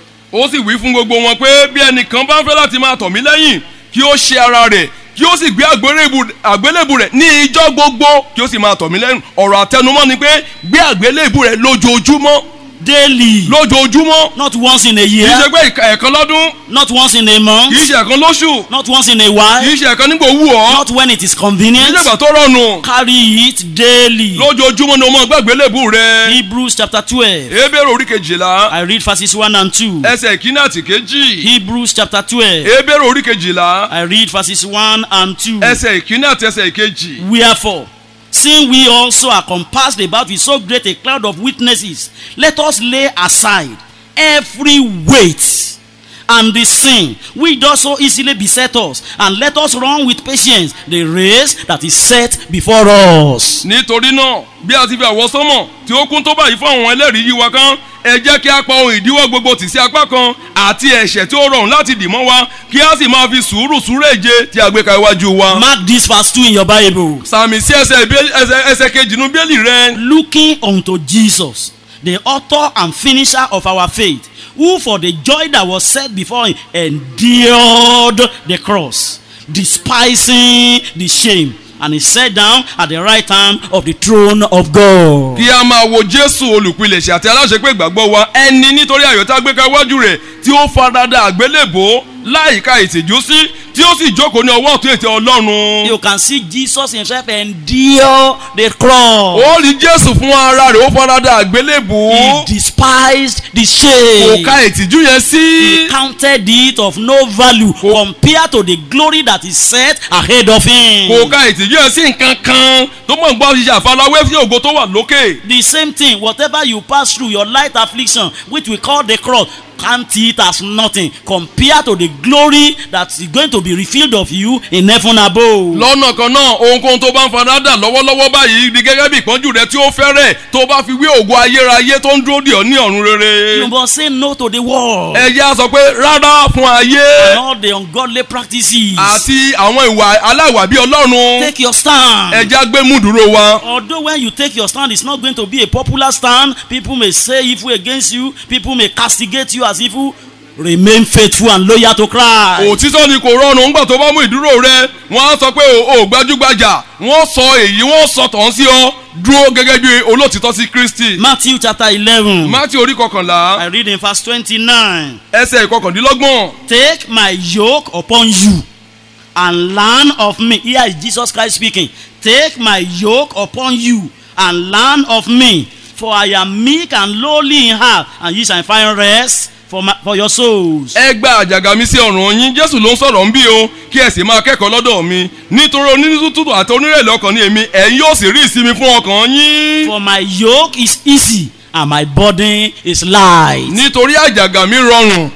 ó sì wí fún gbogbo wọn pé bí ẹnìkan bá ń fẹ́ láti máa tọ̀ mí lẹ́yìn kí ó ṣe ara rẹ̀ kí ó sì gbé àgbélébù- àgbélébù rẹ̀ ní ijọ́ gbogbo kí ó sì máa tọ̀ mí lẹ́yìn ọ̀rọ̀ àtẹnumọ́ ni pé gbé àgbélébù rẹ̀ lójoojúmọ́ Daily. lójoojúmọ́ Not once in a kì í year, ṣe pé ìka- ẹ̀kan lọ́dún not once in a kì í month, ṣe ẹ̀kan lóṣù not once in a kì while, í ṣe ẹ̀kan nígbà owó ọ́ not when it is kì í convenient. ṣe ìgbà tó rọrùn Carry it daily. lójoojúmọ́ ni o máa gbé àgbélébù rẹ̀ Hebrews chapter 12. ebéèrè orí kejìlá I read verses 1 and 2. ẹsẹ̀ ìkíní àti kejì Hebrews chapter 12. ebéèrè orí kejìlá I read verses 1 and 2. ẹsẹ̀ ìkíní àti ẹsẹ̀ ìkejì. Wherefore, seeing we also are compassed about with so great a cloud of witnesses, let us lay aside every weight and the sin which does so easily beset us, and let us run with patience the race that is set before us. nítorí náà bí a ti fi àwọ sánmọ̀ tí ó kún tó báyìí fún àwọn ẹlẹ́rìí yí wa kan ẹ jẹ́ kí a pa ohun ìdíwọ́ gbogbo tì sí apá kan àti ẹ̀ṣẹ̀ tí ó rọrùn láti dì mọ́ wa kí a sì máa fi sùúrù súrèje tí a gbé ka iwájú wa. Mark this verse 2 in your Bible. sàmì sí ẹsẹ̀ ìbé- ẹsẹ̀ ẹsẹ̀ kejì nu bíélì rẹ. looking unto Jesus, the author and finisher of our faith, who for the joy that was set before him endured the cross, despising the shame, and he sat down at the right hand of the throne of God. kí a máa wo jésù olùpilẹ̀ṣẹ̀ àti aláṣepé ìgbàgbọ́ wa ẹni nítorí ayọ̀ tá a gbé ka iwájú rẹ̀ tí ó farada àgbélébò láìka ìtìjú sí tí ó sì jókòó ní ọwọ́ ọ̀tún ètè ọlọ́run. You can see Jesus himself endure the cross. ó rí jésù fún ara rẹ̀ ó farada He àgbélébò despised the kò shame. ka ìtìjú yẹn sí. He counted it of no value compared to the glory that is set ahead of him. kò ka ìtìjú ẹ̀ sí nǹkan kan tó mọ̀ gbọ́ ṣiṣẹ́ àfarawé sí ògo tó wà lókè. The same thing, whatever you pass through, your light affliction, which we call the cross, count it as nothing compared to the glory that is going to be revealed of you in heaven above. lọ́nà kan náà ohunkóhun tó bá ń farada lọ́wọ́lọ́wọ́ báyìí di gẹ́gẹ́ bí ìpọ́njú rẹ tí ó fẹ́rẹ̀ tó bá fi wé ògo ayérayé tó ń dúró dì ọ́ ní ọ̀run rere. You must say no to the world ẹ jẹ́ á sọ pé rárá fún ayé and all the ungodly practices. àti àwọn ìwà aláìwà bí ọlọ́run Take your stand. ẹ jẹ́ á gbé mú dúró wa. Although when you take your stand, it's not going to be a popular stand. People may say evil against you. People may castigate you as evil. Remain faithful and loyal to Christ. òtítọ́ ni kò rọrùn ńgbà tó bá mú ìdúró rẹ wọ́n á sọ pé o ò gbajúgbajà wọ́n sọ èyí wọ́n sọ tàn sí ọ dúró gẹ́gẹ́ bí olótìtọ́ sí kristi. Matthew chapter 11. mátí orí kọkànlá I read in verse 29. ẹsẹ̀ ìkọkàndínlọ́gbọ̀n Take my yoke upon you and learn of me. Here is Jesus Christ speaking. Take my yoke upon you and learn of me. For I am meek and lowly in heart, and ye shall find rest for, my, for your souls. ẹ gba àjàgà mi sí ọ̀rùn yín jésù ló ń sọ̀rọ̀ ń bí o kí ẹ sì máa kẹ́kọ̀ọ́ lọ́dọ̀ mi nítorí onítútù àti onírẹ̀lẹ̀ ọkàn ni èmi ẹ̀yin yóò sì rí ìsinmi fún ọkàn yín For my yoke is easy and my burden is light. nítorí àjàgà mi rọrùn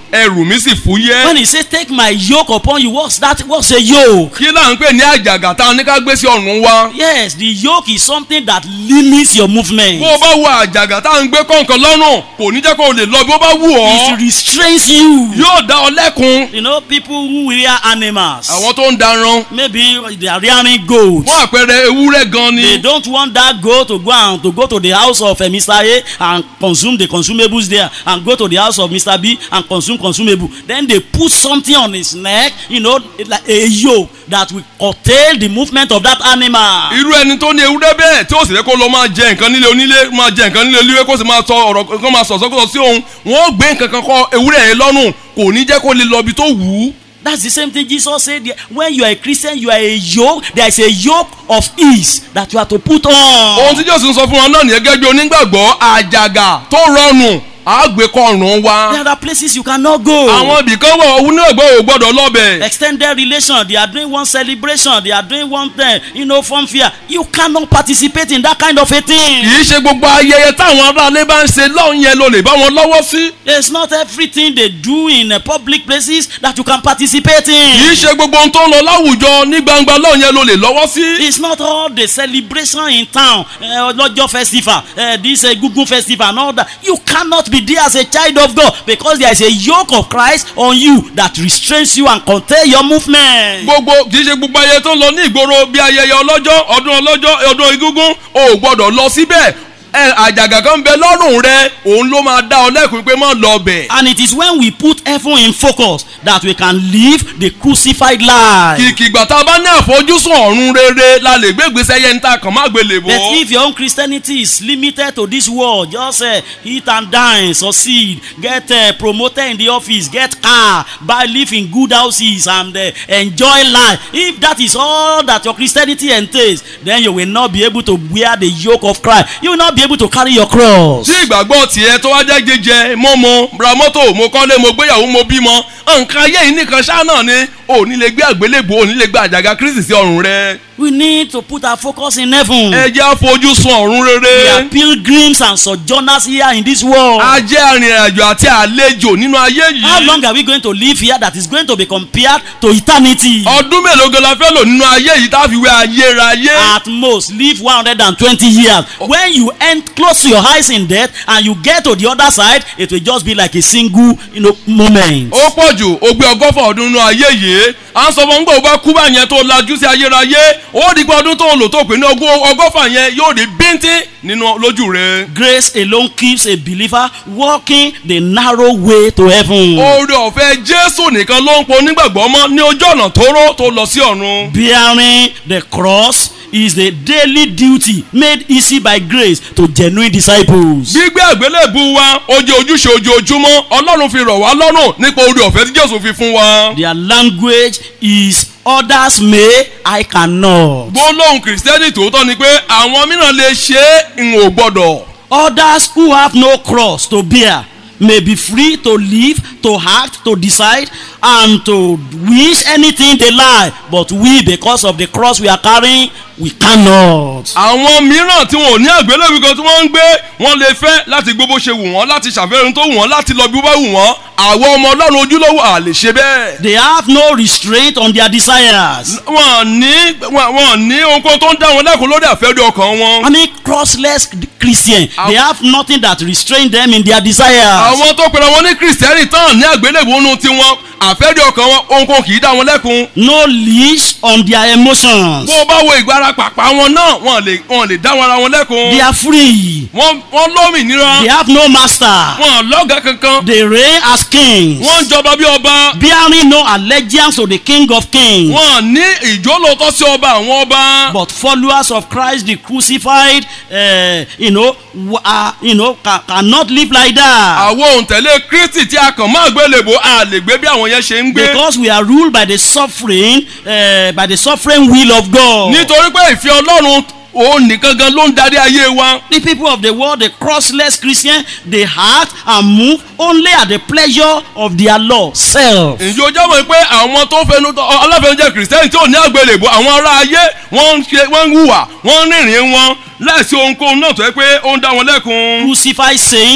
ẹrù mi sì fúyẹ́. When he says, Take my yoke upon you, what's that? What's a yoke? kí là ń pè ní àjàgà tá a ní ká gbé sí ọ̀run wa. Yes, the yoke is something that limits your movement. bó o bá wo àjàgà tá a ń gbé kọ̀ọ̀kan lọ́rùn kò ní jẹ́ kó o lè lọ bí ó bá wù It ọ́. restrains you. yóò dá ọ lẹ́kun. You know, people who rear animals, àwọn tó ń daran maybe they are rearing goats. fún àpẹẹrẹ ewúrẹ́ gan They ni. don't want that goat to go and to go to the house of uh, Mr. A and consume the consumables there, and go to the house of Mr. B and consume consumable. Then they put something on his neck, you know, like a yoke that will curtail the movement of that animal. irú ẹni tó ní ewúrẹ́ bẹ́ẹ̀ tí ó sì rẹ́ kó lọ máa jẹ nǹkan nílé onílé máa jẹ nǹkan nílé olúwe kó sì máa sọ ọ̀rọ̀ kó máa sọ̀sọ́ kó sọ sí òun wọ́n gbé nǹkan kan kọ́ ewúrẹ́ yẹn lọ́rùn kò ní jẹ́ kó lè lọ ibi tó wù ú. That's the same thing Jesus said. there. When you are a Christian, you are a yoke. There is a yoke of ease that you have to put ohun on. tí jésù ń sọ fún wa náà nìyẹn gẹ́gẹ́ bí onígbàgbọ́ àjàgà tó rọrùn àgbékọ̀ọ̀rùn wa. There are places you cannot go. àwọn ibìkan wọ̀ onígbàgbọ́ ò gbọ́dọ̀ lọ́bẹ̀. extended relation they are doing one celebration they are doing one thing you know fun fair you cannot participate in that kind of a kì thing í ṣe gbogbo ayẹyẹ táwọn aráalé bá ń ṣe lọ́hùn yẹn ló lè bá wọn lọ́wọ́ sí. it's not everything they do in uh, public places that you can participate kì í in ṣe gbogbo ohun tó ń lọ láwùjọ ní gbangba lọ́hùn yẹn ló lè lọ́wọ́ sí. it's not all the celebration in town uh, ọlọ́jọ́ festival uh, this uh, gugun festival and all that you cannot be there as a child of God because there is a yoke of Christ on you that restrains you and contain your movement. gbogbo kì í ṣe gbogbo ayẹyẹ tó ń lọ ní ìgboro bí ayẹyẹ ọlọ́jọ́ ọdún ọlọ́jọ́ ọdún egúngún o ò gbọ́dọ̀ lọ síbẹ̀ ẹ àjàgà kan bẹ lọ́rùn rẹ òun ló máa dá ọ lẹ́kùn pé má lọ bẹ̀. And it is when we put heaven in focus that we can live the crucified life. kìkìgbà tá a bá ní àfojúsùn ọ̀run rere la lè gbé ìgbésẹ̀ yẹn níta kàn má gbélé bọ́. But if your own Christianity is limited to this world, just uh, eat and dine, succeed, get uh, promoted in the office, get car, buy, live in good houses, and uh, enjoy life. If that is all that your Christianity entails, then you will not be able to wear the yoke of Christ. You will not be able to carry your cross. tí ìgbàgbọ́ tiẹ̀ tó wá jẹ́ jẹjẹ mọ́mọ́ ra mọ́tò mo kọ́lé mo gbéyàwó mo bímọ nǹkan ayé yìí nìkan ṣáà náà ni ò ní lè gbé àgbélébò ò ní lè gbé àjàgà kristi sí ọ̀run rẹ. We need to put our focus in heaven. ẹ jẹ́ àfojúsùn ọ̀run We rere. are pilgrims and sojourners here in this world. a jẹ́ arìnrìnàjò àti àlejò nínú ayé How yìí. long are we going to live here that is going to be compared to eternity? ọdún mélòó gan la fẹ́ lò nínú ayé yìí tá a fi wé ayérayé. At most, live 120 years. When you end close to your eyes in death and you get to the other side, it will just be like a single you know, moment. ó pọ̀ jù ó gbé ọgọ́fà ọdún nínú ayé yìí à ń sọ fún gbọ́ ó bá kú bá yẹn tó lajú sí ayérayé ó di pé ọdún tó lò tó pé ní ogún ọgọ́fà yẹn yóò di bíntín nínú lójú rẹ. Grace alone keeps a believer walking the narrow way to heaven. oore ọ̀fẹ́ jésù nìkan ló ń po onígbàgbọ́ mọ́ ní ojú ọ̀nà tóóró tó lọ sí ọ̀run. Bearing the cross is the daily duty made easy by grace to genuine disciples. gbígbé àgbélébù wa ó jẹ́ ojúṣe ojoojúmọ́ ọlọ́run fi rọ̀ wá lọ́rùn nípa oore ọ̀fẹ́ tí jésù fi fún wa. Their language is others may, I cannot. gbólóhùn kìrìsìtẹ́nì tòótọ́ ni pé àwọn mìíràn lè ṣe é n ò gbọ́dọ̀. Others who have no cross to bear may be free to live, to act, to decide, and to wish anything they like. But we, because of the cross we are carrying, we cannot. àwọn mìíràn tí wọn ò ní àgbélébù kan tí wọ́n ń gbé wọ́n lè fẹ́ láti gbé bó ṣe wù wọ́n láti ṣàfihàn tó wù wọ́n láti lọ bí ó bá wù wọ́n àwọn ọmọ ọlọ́run ojúlówó à lè ṣe bẹ́ẹ̀. They have no restraint on their desires. wọ́n ní wọ́n wọ́n ní ohunkóhun tó ń dá wọn lẹ́kùn lórí àfẹ́rí ọkàn wọn. I mean, crossless Christian, they have nothing that restrain them in their desires. àwọn tó pera wọn ní kìrìsìtẹ́nì tán ní àgbélébù nínú tiwọn àfẹ́rí ọkàn wọn ohunkóhun kì í dá wọn lẹ́kùn. No leash on their emotions. bó o bá wo ìgbára pàpà wọn náà wọn lè wọn lè dá wọn ara wọn lẹ́kùn. They are free. wọ́n wọ́n lómìnira They have no master. wọn lọ́gàá kankan They reign as kings. wọ́n ń jọba bí ọba bearing no allegiance to the king of kings wọn ní ìjólótọ́ sí ọba àwọn ọba. but followers of christ the crucified uh, you know w- uh, you know ca cannot live like that àwọn òǹtẹ̀lé kristi tí a kàn máa gbélébò a lè gbé bí àwọn yẹn ṣe ń gbé. because we are ruled by the suffering uh, by the suffering will of god nítorí pé ìfẹ́ ọlọ́run òun nìkan gan ló ń darí ayé wa. the people of the world the crossless christian they act and move only at the pleasure of their law self ǹjẹ́ o jáwọ́ pé àwọn tó fẹnu aláfẹnujẹ kìrìsìtẹ́nì tí ò ní àgbélébò àwọn ará ayé wọ́n ń ṣe wọ́n ń hùwà wọ́n ń rìnrìn wọn láìsí ohunkóhun náà tó yẹ pé ó ń dá wọn lẹ́kun. crucified saints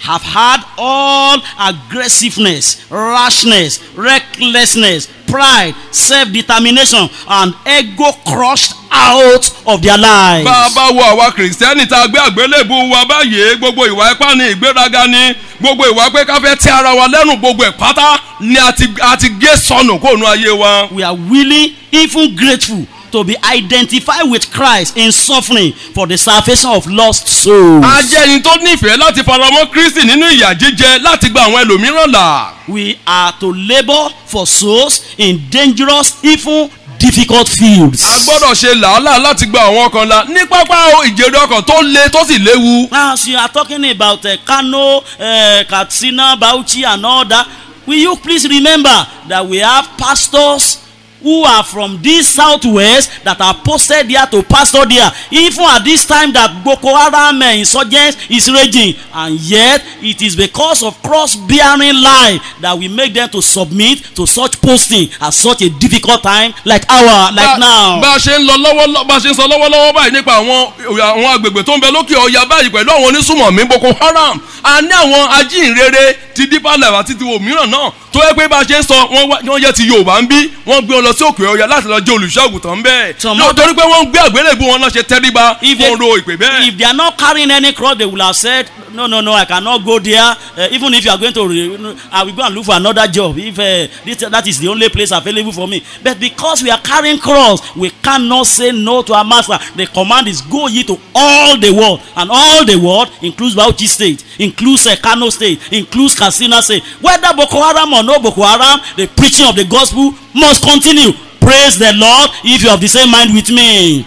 have had all aggressiveness, rashness, recklessness, pride, self-determination, and ego crushed out of their lives. bá a bá wo àwa kìrìsìtẹ́nì tá a gbé àgbélébù wa báyìí gbogbo ìwà ipá ni ìgbéraga ni gbogbo ìwà pé ká fẹ́ tẹ́ ara wa lẹ́nu gbogbo ẹ̀ pátá ni a ti a ti gé sọnù kóònù ayé wa. We are willing, even grateful, to be identified with Christ in suffering for the salvation of lost souls. a jẹ́ ẹni tó nífẹ̀ẹ́ láti faramọ́ kristi nínú ìyà jíjẹ láti gba àwọn ẹlòmíràn là. We are to labor for souls in dangerous, even difficult fields. a gbọ́dọ̀ ṣe làálàá láti gba àwọn ọkàn la ní pápá ìjèrè ọkàn tó le tó sì léwu. As you are talking about uh, Kano, uh, Katsina, Bauchi, and all that, will you please remember that we have pastors who are from this southwest that are posted there to pastor there even at this time that boko haram uh, insurgents is raging and yet it is because of cross-bearing lie that we make them to submit to such posting at such a difficult time like our like Bá- now. bá a ṣe ń lọ lọ́wọ́ bá a ṣe ń sọ lọ́wọ́lọ́wọ́ báyìí nípa àwọn àwọn agbègbè tó ń bẹ lókè ọya báyìí pẹ̀lú àwọn onísùmọ̀mí boko haram a ní àwọn ajínrere ti deeper life àti ti òmíràn náà tó yẹ pé bá a ṣe ń sọ wọ́n wá- wọ́n yẹ ti yorùbá ń bí wọ́n gbé wọn lọ sí òkè ọya láti lọ jẹ́ olùṣọ́àgùtàn bẹ́ẹ̀ Some Lọ- other- torí pé wọ́n ń gbé àgbélébù wọn náà ṣe tẹ́ríba if they, fún ro ìpè bẹ́ẹ̀. if they are not carrying any cross they will have said no no no i cannot go there uh, even if you are going to re i will go and look for another job if uh, this, that is the only place available for me but because we are carrying cross we cannot say no to our master the command is go ye to all the world and all the world includes bauchi state includes uh, kano state includes katsina state whether boko haram or no boko haram the preaching of the gospel must continue praise the lord if you have the same mind with me.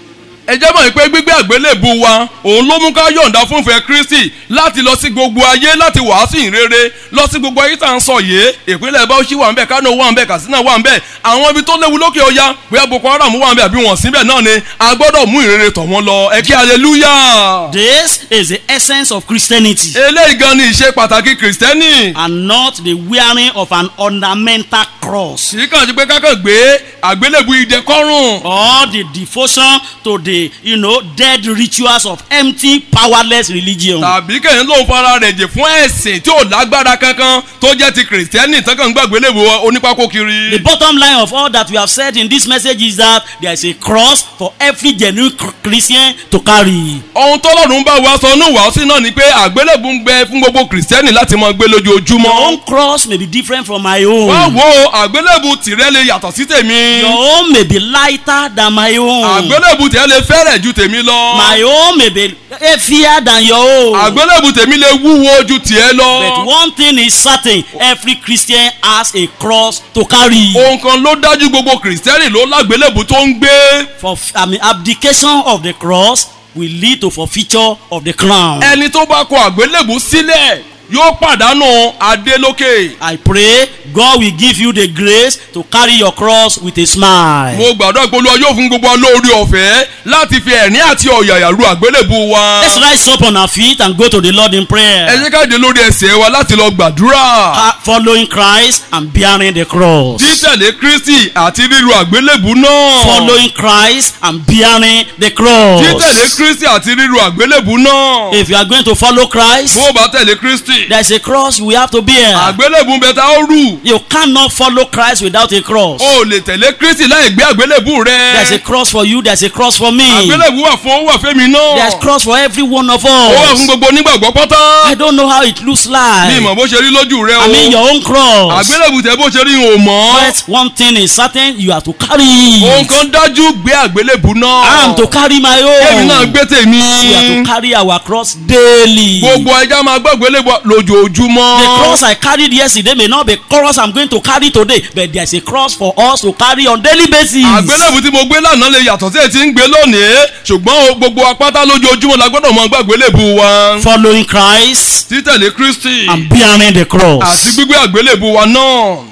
ẹ jẹ́ mọ̀ pé gbígbé àgbélébù wa òun ló mú ká yọ̀ǹda fúnfẹ́ kristi láti lọ sí gbogbo ayé láti wàásù ìrere lọ sí gbogbo ayé tá à ń sọ yìí ìpínlẹ̀ bauchi wà ń bẹ̀ kano wà ń bẹ̀ katsina wà ń bẹ̀ àwọn ibi tó léwu lókè ọya bóyá boko haram wà ń bẹ̀ àbí wọ́n síbẹ̀ náà ni a gbọ́dọ̀ mú ìrere tọ̀ wọ́n lọ ẹ kí hallelujah. This is the essence of Christianity eléyìí gan ni ìṣe pàtàkì kìrìsìtẹ́nì and not the wearing of an ornamental cross kì í kàn sí pé kákan gbé àgbélébù idẹ kọ́rùn or the devotion to the you know dead rituals of empty powerless religion. tàbí kẹ́hìn ló ń fara rẹ̀ jẹ̀ fún ẹ̀sìn tí ò lágbára kankan tó jẹ́ ti kìrìsìtẹ́nì tán kàn ń gbàgbélébù onípákó kiri. The bottom line of all that we have said in this message is that there is a cross for every genuine cr- Christian to carry. ohun tọ́lọ́run bá wa sọ ní wàásù náà ni pé àgbélébù ń gbẹ fún gbogbo kìrìsìtẹ́nì láti máa gbé Your lójoojúmọ́. own cross may be different from my wá own. wo àgbélébù tìrẹ lè yàtọ̀ sí tèmi. Your own may be lighter than my own. àgbélébù tìrẹ lè fẹ́rẹ̀ ju tèmi lọ. My own may be heavier than your own. àgbélébù tèmi lè wúwo ju tìẹ But lọ. one thing is certain, every Christian has a cross to carry. ohun kan ló dájú gbogbo kìrìsìtẹ́nì ló lágbélébù tó ń gbé. For I mean, abdication of the cross will lead to forfeiture of the crown. ẹni tó bá kọ àgbélébù sílẹ̀ yóò pàdánù adé lókè. I pray God will give you the grace to carry your cross with a smile. mo gbàdúrà pé olúwa yóò fún gbogbo wa lórí ọ̀fẹ́ láti fi ẹ̀rín àti ọ̀yàyà ru àgbélébù wa. Let's rise up on our feet and go to the Lord in ẹ prayer. jẹ́ ká dé lórí ẹsẹ̀ wa láti lọ gbàdúrà. Uh, Following Christ and bearing the cross. títẹ̀lé kristi àti ríru àgbélébù náà. Following Christ and bearing the cross. títẹ̀lé kristi àti ríru àgbélébù náà. If you are going to follow Christ, bó o bá tẹ̀lé kristi. there is a cross we have to bear. àgbélébù bẹ ta ó rù. You cannot follow Christ without a cross. o lè tẹ̀lé kristi láì gbé àgbélébù There's a rẹ. cross for you, there's a cross for me. àgbélébù wà fún ó wà fẹ́mi There's náà. cross for every one of ó wà fún us. gbogbo onígbàgbọ́ pátá. I don't know how it looks ní like. ìmọ̀ bó ṣe rí lójú rẹ I mean o. your own cross. àgbélébù tẹ bó ṣe rí o mọ́. But one thing is certain, you have to carry ohun it. kan dájú gbé àgbélébù náà. I am to carry my èmi náà own. gbé tèmi. We have to carry our cross daily. gbogbo ẹja máa gbọ́ àgbélébù lójoojúmọ́. The cross I carried yesterday may not be cross I'm going to carry today, but there's a cross for us to carry on daily basis. àgbélébù tí mo gbé lánàá lè yàtọ̀ sí èyí tí ń gbé lónìí ṣùgbọ́n o, gbogbo apáta lójoojúmọ́ la gbọ́dọ̀ mọ gbàgbélébù wa. Following Christ títẹ̀lé kristi and bearing the àti cross. gbígbé àgbélébù wa náà.